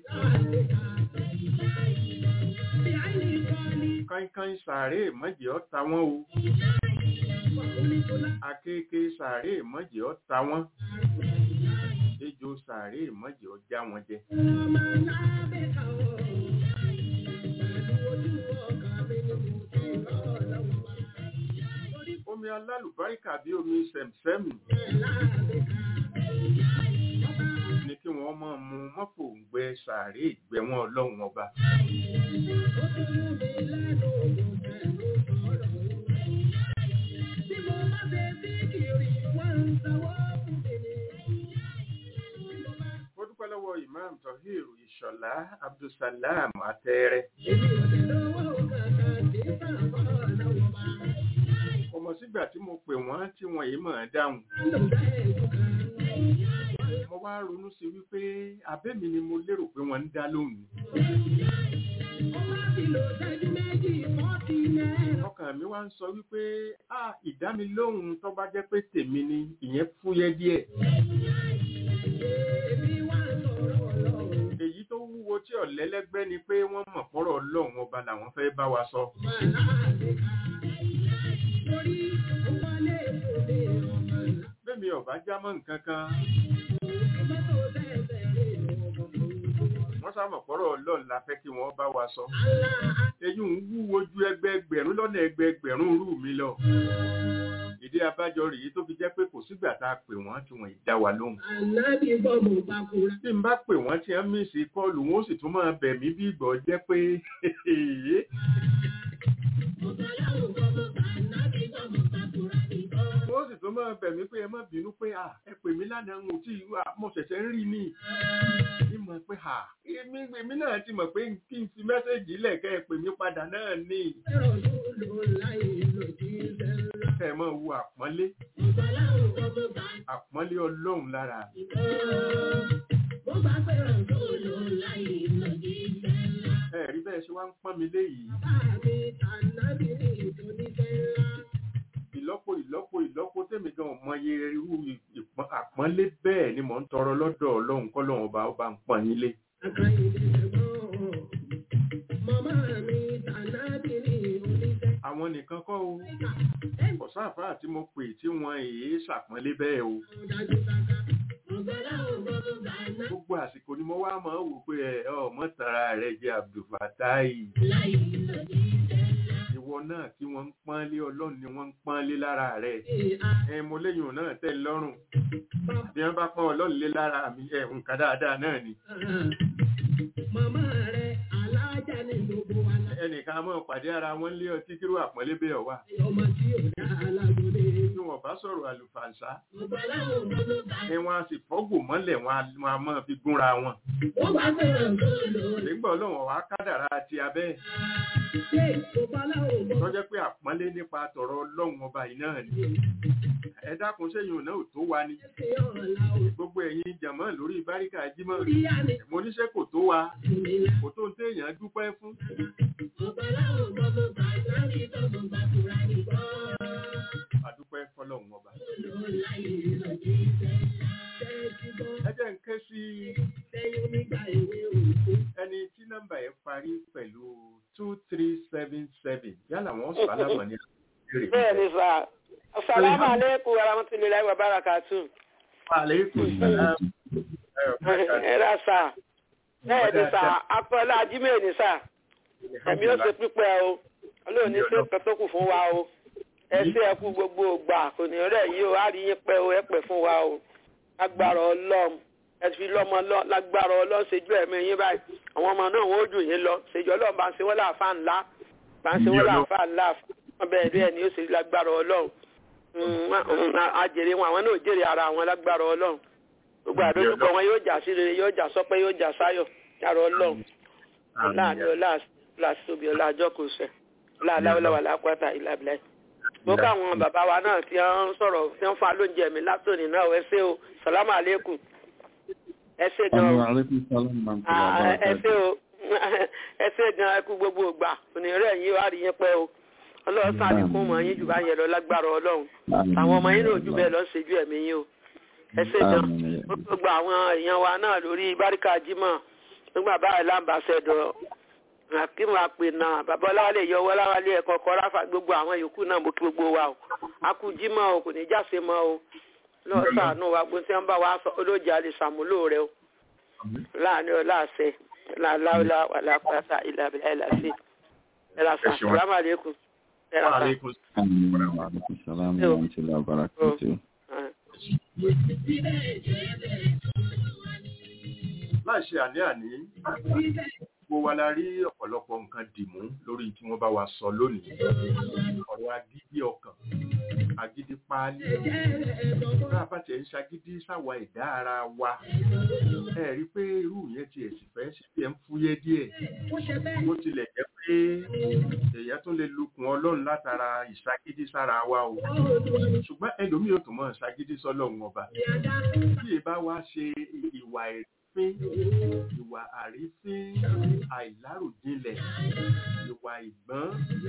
kánkán sàárè mọ́jì ọ́ ta wọ́n o akéèké sàárè mọ́jì ọ́ ta wọ́n ejò sàárè mọ́jì ọ́ já wọn jẹ. omi alálùbáríkà bí omi sẹ̀msẹ́mì ní kí wọ́n máa mu mọ́fò ń gbẹ sàárè ìgbẹ̀wọ̀n ọlọ́run ọba. mo dúpẹ́ lọ́wọ́ imam tohir ìṣọ̀lá abdulsalam àtẹ́rẹ́. ọmọ sígbà tí mo pè wọ́n tí wọ́n yìí máa dáhùn. mo wá ronú sí wípé abẹ́mi ni mo lérò pé wọ́n ń dá lóhùn. ọkàn mi wá ń sọ wípé a ìdámilóhùn tó bá jẹ́ pé tèmi ni ìyẹn fúyẹ́ díẹ̀. èyí tó wúwo tí ọ̀lẹ́lẹ́gbẹ́ ni pé wọ́n mọ̀ fọ́rọ̀ ọlọ́run ọba làwọn fẹ́ bá wa sọ. bẹ́ẹ̀mi ọ̀bá jámọ́ nǹkan kan. wọ́n sábà fọ́rọ̀ ọlọ́run la fẹ́ kí wọ́n bá wa sọ. èyí ń wúwo ju ẹgbẹẹgbẹ̀rún lọ́nà ẹgbẹẹgbẹ̀rún rú mi lọ. ìdí abájọ rèé tó fi jẹ́ pé kò sígbà tá a pè wọ́n tí wọ́n ì dá wa lóhùn. bí n bá pè wọ́n tí wọ́n mí sí kọ́ọ̀lù wọn ó sì tún máa bẹ̀ mí bí ìgbọ́ jẹ́ pé wọ́n sì tún máa bẹ̀ mí pé ẹ má bínú pé à ẹ pè mí lánàá ń tí mo ṣẹ̀ṣẹ̀ ń rí ni ní mọ̀ pé à èmi náà ti mọ̀ pé kí n fi mẹ́sẹ̀gì lẹ̀ kẹ́ ẹ pè mí padà náà ní. kẹ́ ẹ máa wo àpọ́nlé àpọ́nlé ọlọ́run lára. ẹ rí bẹ́ẹ̀ ṣe wá ń pọ́n mi léyìí. ìlọ́po ìlọ́po ìlọ́po tèmi tèmi gan ò mọye irú ìpọ́n- àpọ́nlé bẹ́ẹ̀ ni mò ń tọrọ lọ́dọ̀ ọlọ́run kọ́lọ́run ọba ọba ń pọ́n yín lé Màmá mi tànàbí ní oníṣẹ́. àwọn nìkan kọ́ o kò sáfà tí mo pè tí wọ́n èé ṣàpọ́nlé bẹ́ẹ̀ o Dájú dáká. Ọ̀gbọ́lá ògbọ́n bàná. gbogbo àsìkò ni mo wá mọ̀ ọ́ wò pé ẹ ọmọ tara rẹ jẹ́ abdulfatai Láì lòdì ìṣẹ̀lá. ìwọ náà tí wọ́n ń pọ́n lé ọlọ́run ni wọ́n ń pọ́n lé lára rẹ̀ Ìhà ẹ mo léyìn náà tẹ́ lọ́rùn bàbá. bí wọ́n bá pọ́n ọlọ́run lé lára mi ẹ nǹkan dáadáa náà ni Màmá rẹ̀ alájà ní gbogbo wa náà. ẹnìkan á mọ̀ pàdé ara wọn lé ọtí kíró àpọ́nlé bẹ́ẹ̀ wà Ọmọ tí ò dá alágbóde. tí wọ́n bá sọ̀rọ̀ àlùfàǹsá Ọ̀gbọ́lá ògbọ́n bàná. ẹ wọ́n á sì fọ́gbò mọ́lẹ̀ wọn á- wọn á máa fi gúnra wọn Ó bá sọ̀rọ̀ tó lò. nígbà ọlọ́run wàá kádàrá ti abẹ́ Ṣé ọ̀gbọ́lá ògbọ́n tọ́jẹ́ pé àpọ́nlé nípa tọ̀rọ̀ ọlọ́run ọba yìí náà ni ẹ dákun sẹ́yìn náà ò tó wa ni ṣe ọ̀la ò. gbogbo ẹ̀yin jàmọ́ lórí báríkà jímọ̀ Ìyá ni mo níṣẹ́ kò tó wa ìmìlá. kò tó ń téèyàn dúpẹ́ fún Ọ̀gbọ́lá ògbọ́n bàná ní tọ́gbọ̀n bàtúrà nìkan. àdúpẹ́ fọlọ́run ọba Láì lòdì ìṣẹ̀lá. Ṣé ti gbọ́? ẹ jẹ́ ń ké sí Sẹ́yìn nígbà ìwé òkú. ẹni tí nọ́mbà ẹ̀ parí pẹ̀lú two three seven seven yálà wọ́n sọ alámọ̀ ní àbẹ̀rẹ̀ bẹ́ẹ̀ ni sà asalaamu aleykum warahmatulahi wabarakatu Aleykum salaam. ẹ ra sà bẹ́ẹ̀ ni sà akọ́lá ajímẹ̀ ni sà ẹ̀mí ó ṣe pípẹ́ o olóòní ṣe pẹ́tọ́kù fún wa o ẹ ṣe ẹ kú gbogbo ògbà kò ní rẹ̀ yìí o á rí yín pẹ́ o ẹ pẹ́ fún wa o lágbára ọlọ́run ẹ fi lọ́mọ lọ lágbára ọlọ́run ṣèjú ẹ̀mí yín báyìí àwọn ọmọ náà wọ́n ó dùn yín lọ ṣèjú ọlọ́run bá ń ṣe wọ́n láàfà ńlá bá ń ṣe wọ́n láàfà ńlá wọn bẹ́ẹ̀ bẹ́ẹ̀ ni ó ṣe lágbára ọlọ́run àjèrè wọn àwọn náà jèrè ara wọn lágbára ọlọ́run gbogbo àdójúkọ wọn yóò jà sí rere yóò jà sọpẹ́ yóò jà sáyọ̀ yàrá ọlọ́run láàánú ọlá làṣọbi ọlá àjọkò sẹ láàláwọláwà lápáta ìlàbílẹ mo káwọn bàbá wa náà tí wọn ń sọ̀rọ̀ tí wọn fún wa lóúnjẹ mi látòní náà ẹ ṣé o sàlámù àlékún ẹ ṣé gan o Aleykum salaam wa Ah, ẹ ṣé rahmatullahi o ẹ ṣé gan ẹ kú gbogbo ìgbà òní rẹ yín wá rí yín pẹ́ o ọlọ́run sáàdì fún ọmọ yín jù bá yẹn lọ lágbára ọlọ́run àwọn ọmọ yín náà jù bẹ́ẹ̀ lọ ń ṣèjú ẹ̀mí yín o ẹ ṣé gan Àmín. gbogbo àwọn èèyàn wa náà lórí báríkà jimá nígbà báyìí láǹbàṣẹdọ akínú àpènà bàbá ọláwálé yọ ọláwálé ẹkọ kọráfà gbogbo àwọn yòókù náà mo kí gbogbo wa o akú jimá o kò ní jáse mọ́ o lọ́ọ́ sàánú wa gbọ́n tí wọ́n bá wa sọ olóòjì àlè sàmúlò rẹ o láàánú ọláàṣẹ láàláwọlá wàlàpàtà ìlàbílà ìlàsí ẹlàsà Ẹ ṣeun. sàlámàlẹ́kùn ẹlàsà. Aleykum Àmín. Wa aleykum salaam wa rahmatullahi wa barakatuh. láì ṣe àní-àní gbogbo wa la rí ọ̀pọ̀lọpọ̀ nǹkan dìmú lórí tí wọ́n bá wa sọ lónìí ọ̀rọ̀ agídí ọkàn agídí páálí bá a bá tiẹ̀ ń ṣagídí sáwa ẹ̀dá ara wa ẹ rí i pé irú yẹn tiẹ̀ sì fẹ́ sí tiẹ̀ ń fúyẹ́ díẹ̀ bó tilẹ̀ jẹ́ pé èèyàn tún lè lukùn ọlọ́run látara ìṣagídí sára wa o ṣùgbọ́n ẹlòmíì ò tún mọ̀ ṣagídí sọ́lọ́run ọba bí ẹ bá wá ṣe ìwà ẹ̀fín ìwà àrífín àìláròjinlẹ̀ ìwà ìgbọ́n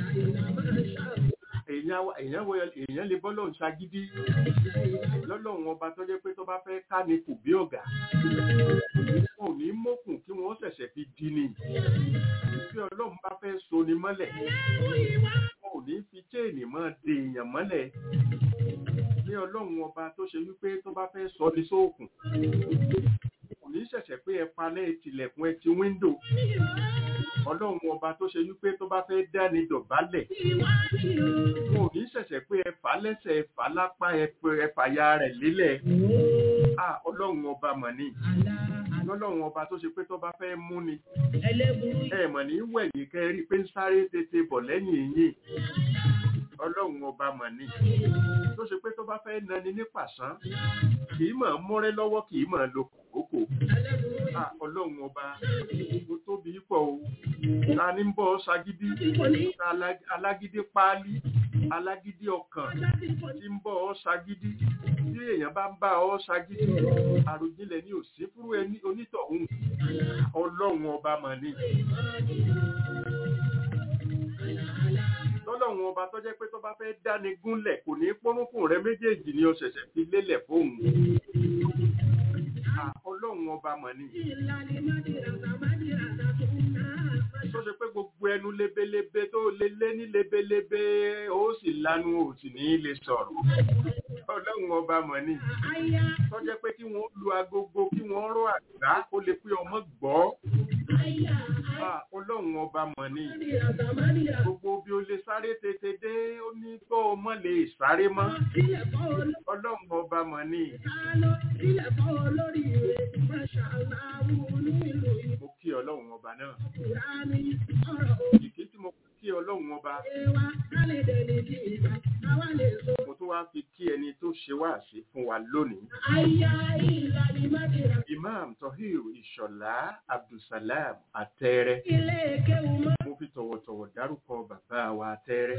èèyàn wá- èèyàn wọ- èèyàn lè bọ́lọ́run ṣagídí lọ́lọ́run ọba tó jẹ́ pé tó bá fẹ́ ká ni kò bí ọ̀gá wọn ò ní mọ́kùn kí wọ́n ṣẹ̀ṣẹ̀ fi di ni bí ọlọ́run bá fẹ́ so ni mọ́lẹ̀ wọn ò ní fi chéènì mọ́ de èèyàn mọ́lẹ̀ ní ọlọ́run ọba tó ṣe wípé tó bá fẹ́ sọ ní sóòkùn kò ní ṣẹ̀ṣẹ̀ pé ẹ palẹ̀ tilẹ̀kùn ẹ ti wíńdò ọlọ́run ọba tó ṣe wípé tó bá fẹ́ dání dọ̀bálẹ̀ wọn ò ní ṣẹ̀ṣẹ̀ pé ẹ fà á lẹ́sẹ̀ ẹ fà á lápá ẹ pé ẹ fàya rẹ̀ lélẹ̀ à ọlọ́run ọba mọ̀ ni ọlọ́run ọba tó ṣe pé tó bá fẹ́ mú ni ẹ mọ̀ ní wẹ̀yìn kẹ́ ẹ rí i pé ń sáré tètè bọ̀ lẹ́yìn yìí ọlọ́run ọba mọ̀ ni tó ṣe pé tó bá fẹ́ nani ní pàṣán kì í mọ̀ múrẹ́ lọ́wọ́ kì í mọ̀ lo kòkókò à ọlọ́run ọba ó tóbi pọ̀ o ta ní ń bọ́ ṣagídí ta alá- alágídí páálí alágídí ọkàn tí ń bọ́ ọ ṣagídí tí èèyàn bá ń bá ọ ṣagídí àròjinlẹ̀ ní òsì fúrú ẹni onítọ̀hún ọlọ́run ọba mọ̀ ni lọ́lọ́run ọba tó jẹ́ pé tó bá fẹ́ dáni gúnlẹ̀ kò ní pọ́nrúnkùn rẹ méjèèjì ni ó ṣẹ̀ṣẹ̀ fi lélẹ̀ fóun Ah, ọlọ́run ọba mọ̀ ni tó ṣe pé gbogbo ẹnu lebelebe tó lé lé ní lebelebe ó sì lanu ò sì ní lè sọ̀rọ̀ ọlọ́run ọba mọ̀ ni tó jẹ́ pé kí wọ́n lu agogo kí wọ́n rọ àgbá ó lè pé ọmọ gbọ́ Ah, ọlọ́run ọba mọ̀ ni gbogbo bí o lè sáré tètè dé ó ní kó o mọ̀ lè sáré mọ́ ọlọ́run ọba mọ̀ ni mo kí ọlọ́run ọba náà ìkí tí mo kí ọlọ́run ọba mo tún wá fi kí ẹni tó ṣe wá sí fún wa lónìí imam tohir ìṣọ̀lá abdulsalam àtẹrẹ mo fi tọ̀wọ̀tọ̀wọ̀ dárúkọ bàbá wa àtẹrẹ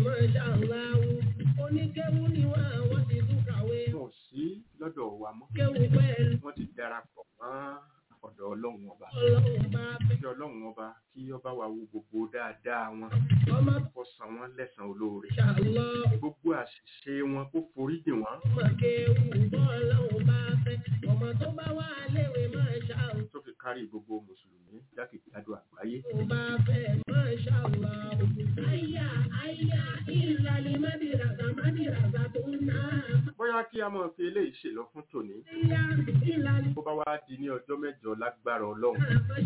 wọn ò sí lọ́dọ̀ wa mọ́ wọ́n ti darapọ̀ mọ́ ọ̀dọ̀ ọlọ́run ọba kí ọlọ́run ọba kí ọba wa wo gbogbo dáadáa wọn kó san wọn lẹ́san olóore gbogbo àṣìṣe wọn kó foríjì wọn tó fi kárí gbogbo mùsùlùmí jákèjádò àgbáyé bóyá kí a máa fi eléyìí ṣèlọ fún tòní bó bá wá di ní ọjọ́ mẹ́jọ lágbára ọlọ́run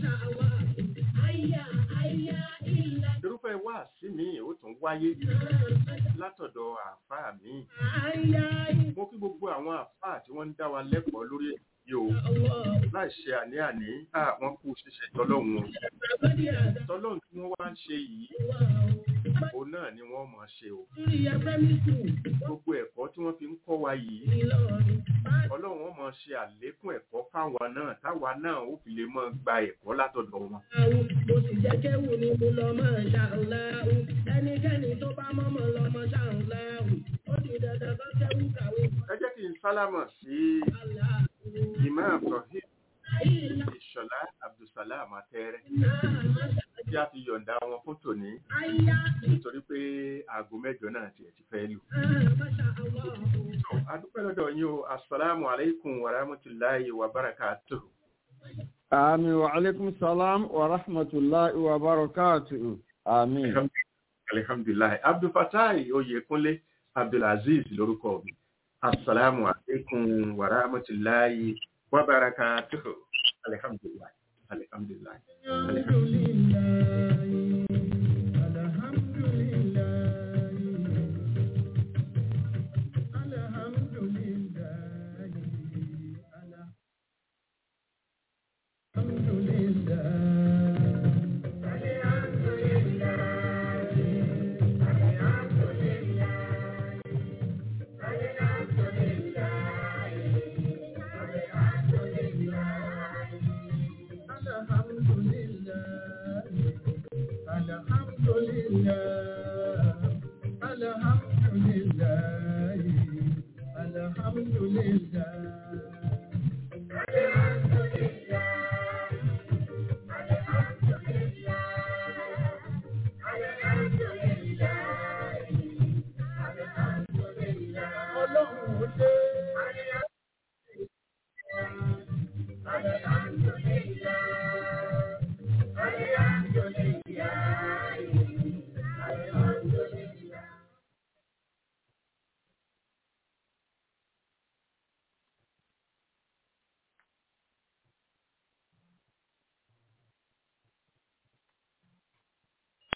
irúfẹ́ wáàsí mi ó tún wáyé látọ̀dọ̀ àáfàá mi mo kí gbogbo àwọn àáfàá tí wọ́n ń dá wa lẹ́kọ̀ọ́ lórí èyí o láì ṣe àní-àní àwọn kú ṣíṣe tọ́lọ́hún o tọ́lọ́hún tí wọ́n wá ń ṣe yìí òun náà ni wọ́n mọ̀ ṣe o gbogbo ẹ̀kọ́ tí wọ́n fi ń kọ́ wa yìí ọlọ́run wọn mọ̀ ṣe àlékún ẹ̀kọ́ fáwa náà táwa náà ó fi lè mọ̀ gba ẹ̀kọ́ látọ̀dọ̀ wọn. mo sì jẹ́ kéwù ni mo lọ mọ̀ ṣàǹláhù ẹnikẹ́ni tó bá mọ́mọ́ lọ mọ̀ ṣàǹláhù ó di dandan kó kéwù kàwé. ẹ jẹ́ kí n sálámọ̀ sí imam tohid ìṣọ̀lá abdulsalam atẹ́rẹ́ tí a fi yọ̀ǹda wọn fún tòní nítorí pé aago mẹ́jọ náà tiẹ̀ ti fẹ́ lù. adúpẹ́ lọ́dọ̀ yín o asalaamu aleykum wa rahmatulahi wa barakatuh. Àmì wa alaikum salam wa rahmatullahi wa barakatuhu. Àmín. alihamdulilayi abdulfatai oyekunle abdulaziz lórúkọ mi asalaamu aleykum wa rahmatulahi wa barakatuh. alihamdulilayi alihamdulilayi alihamdulilayi. Alhamdulillah.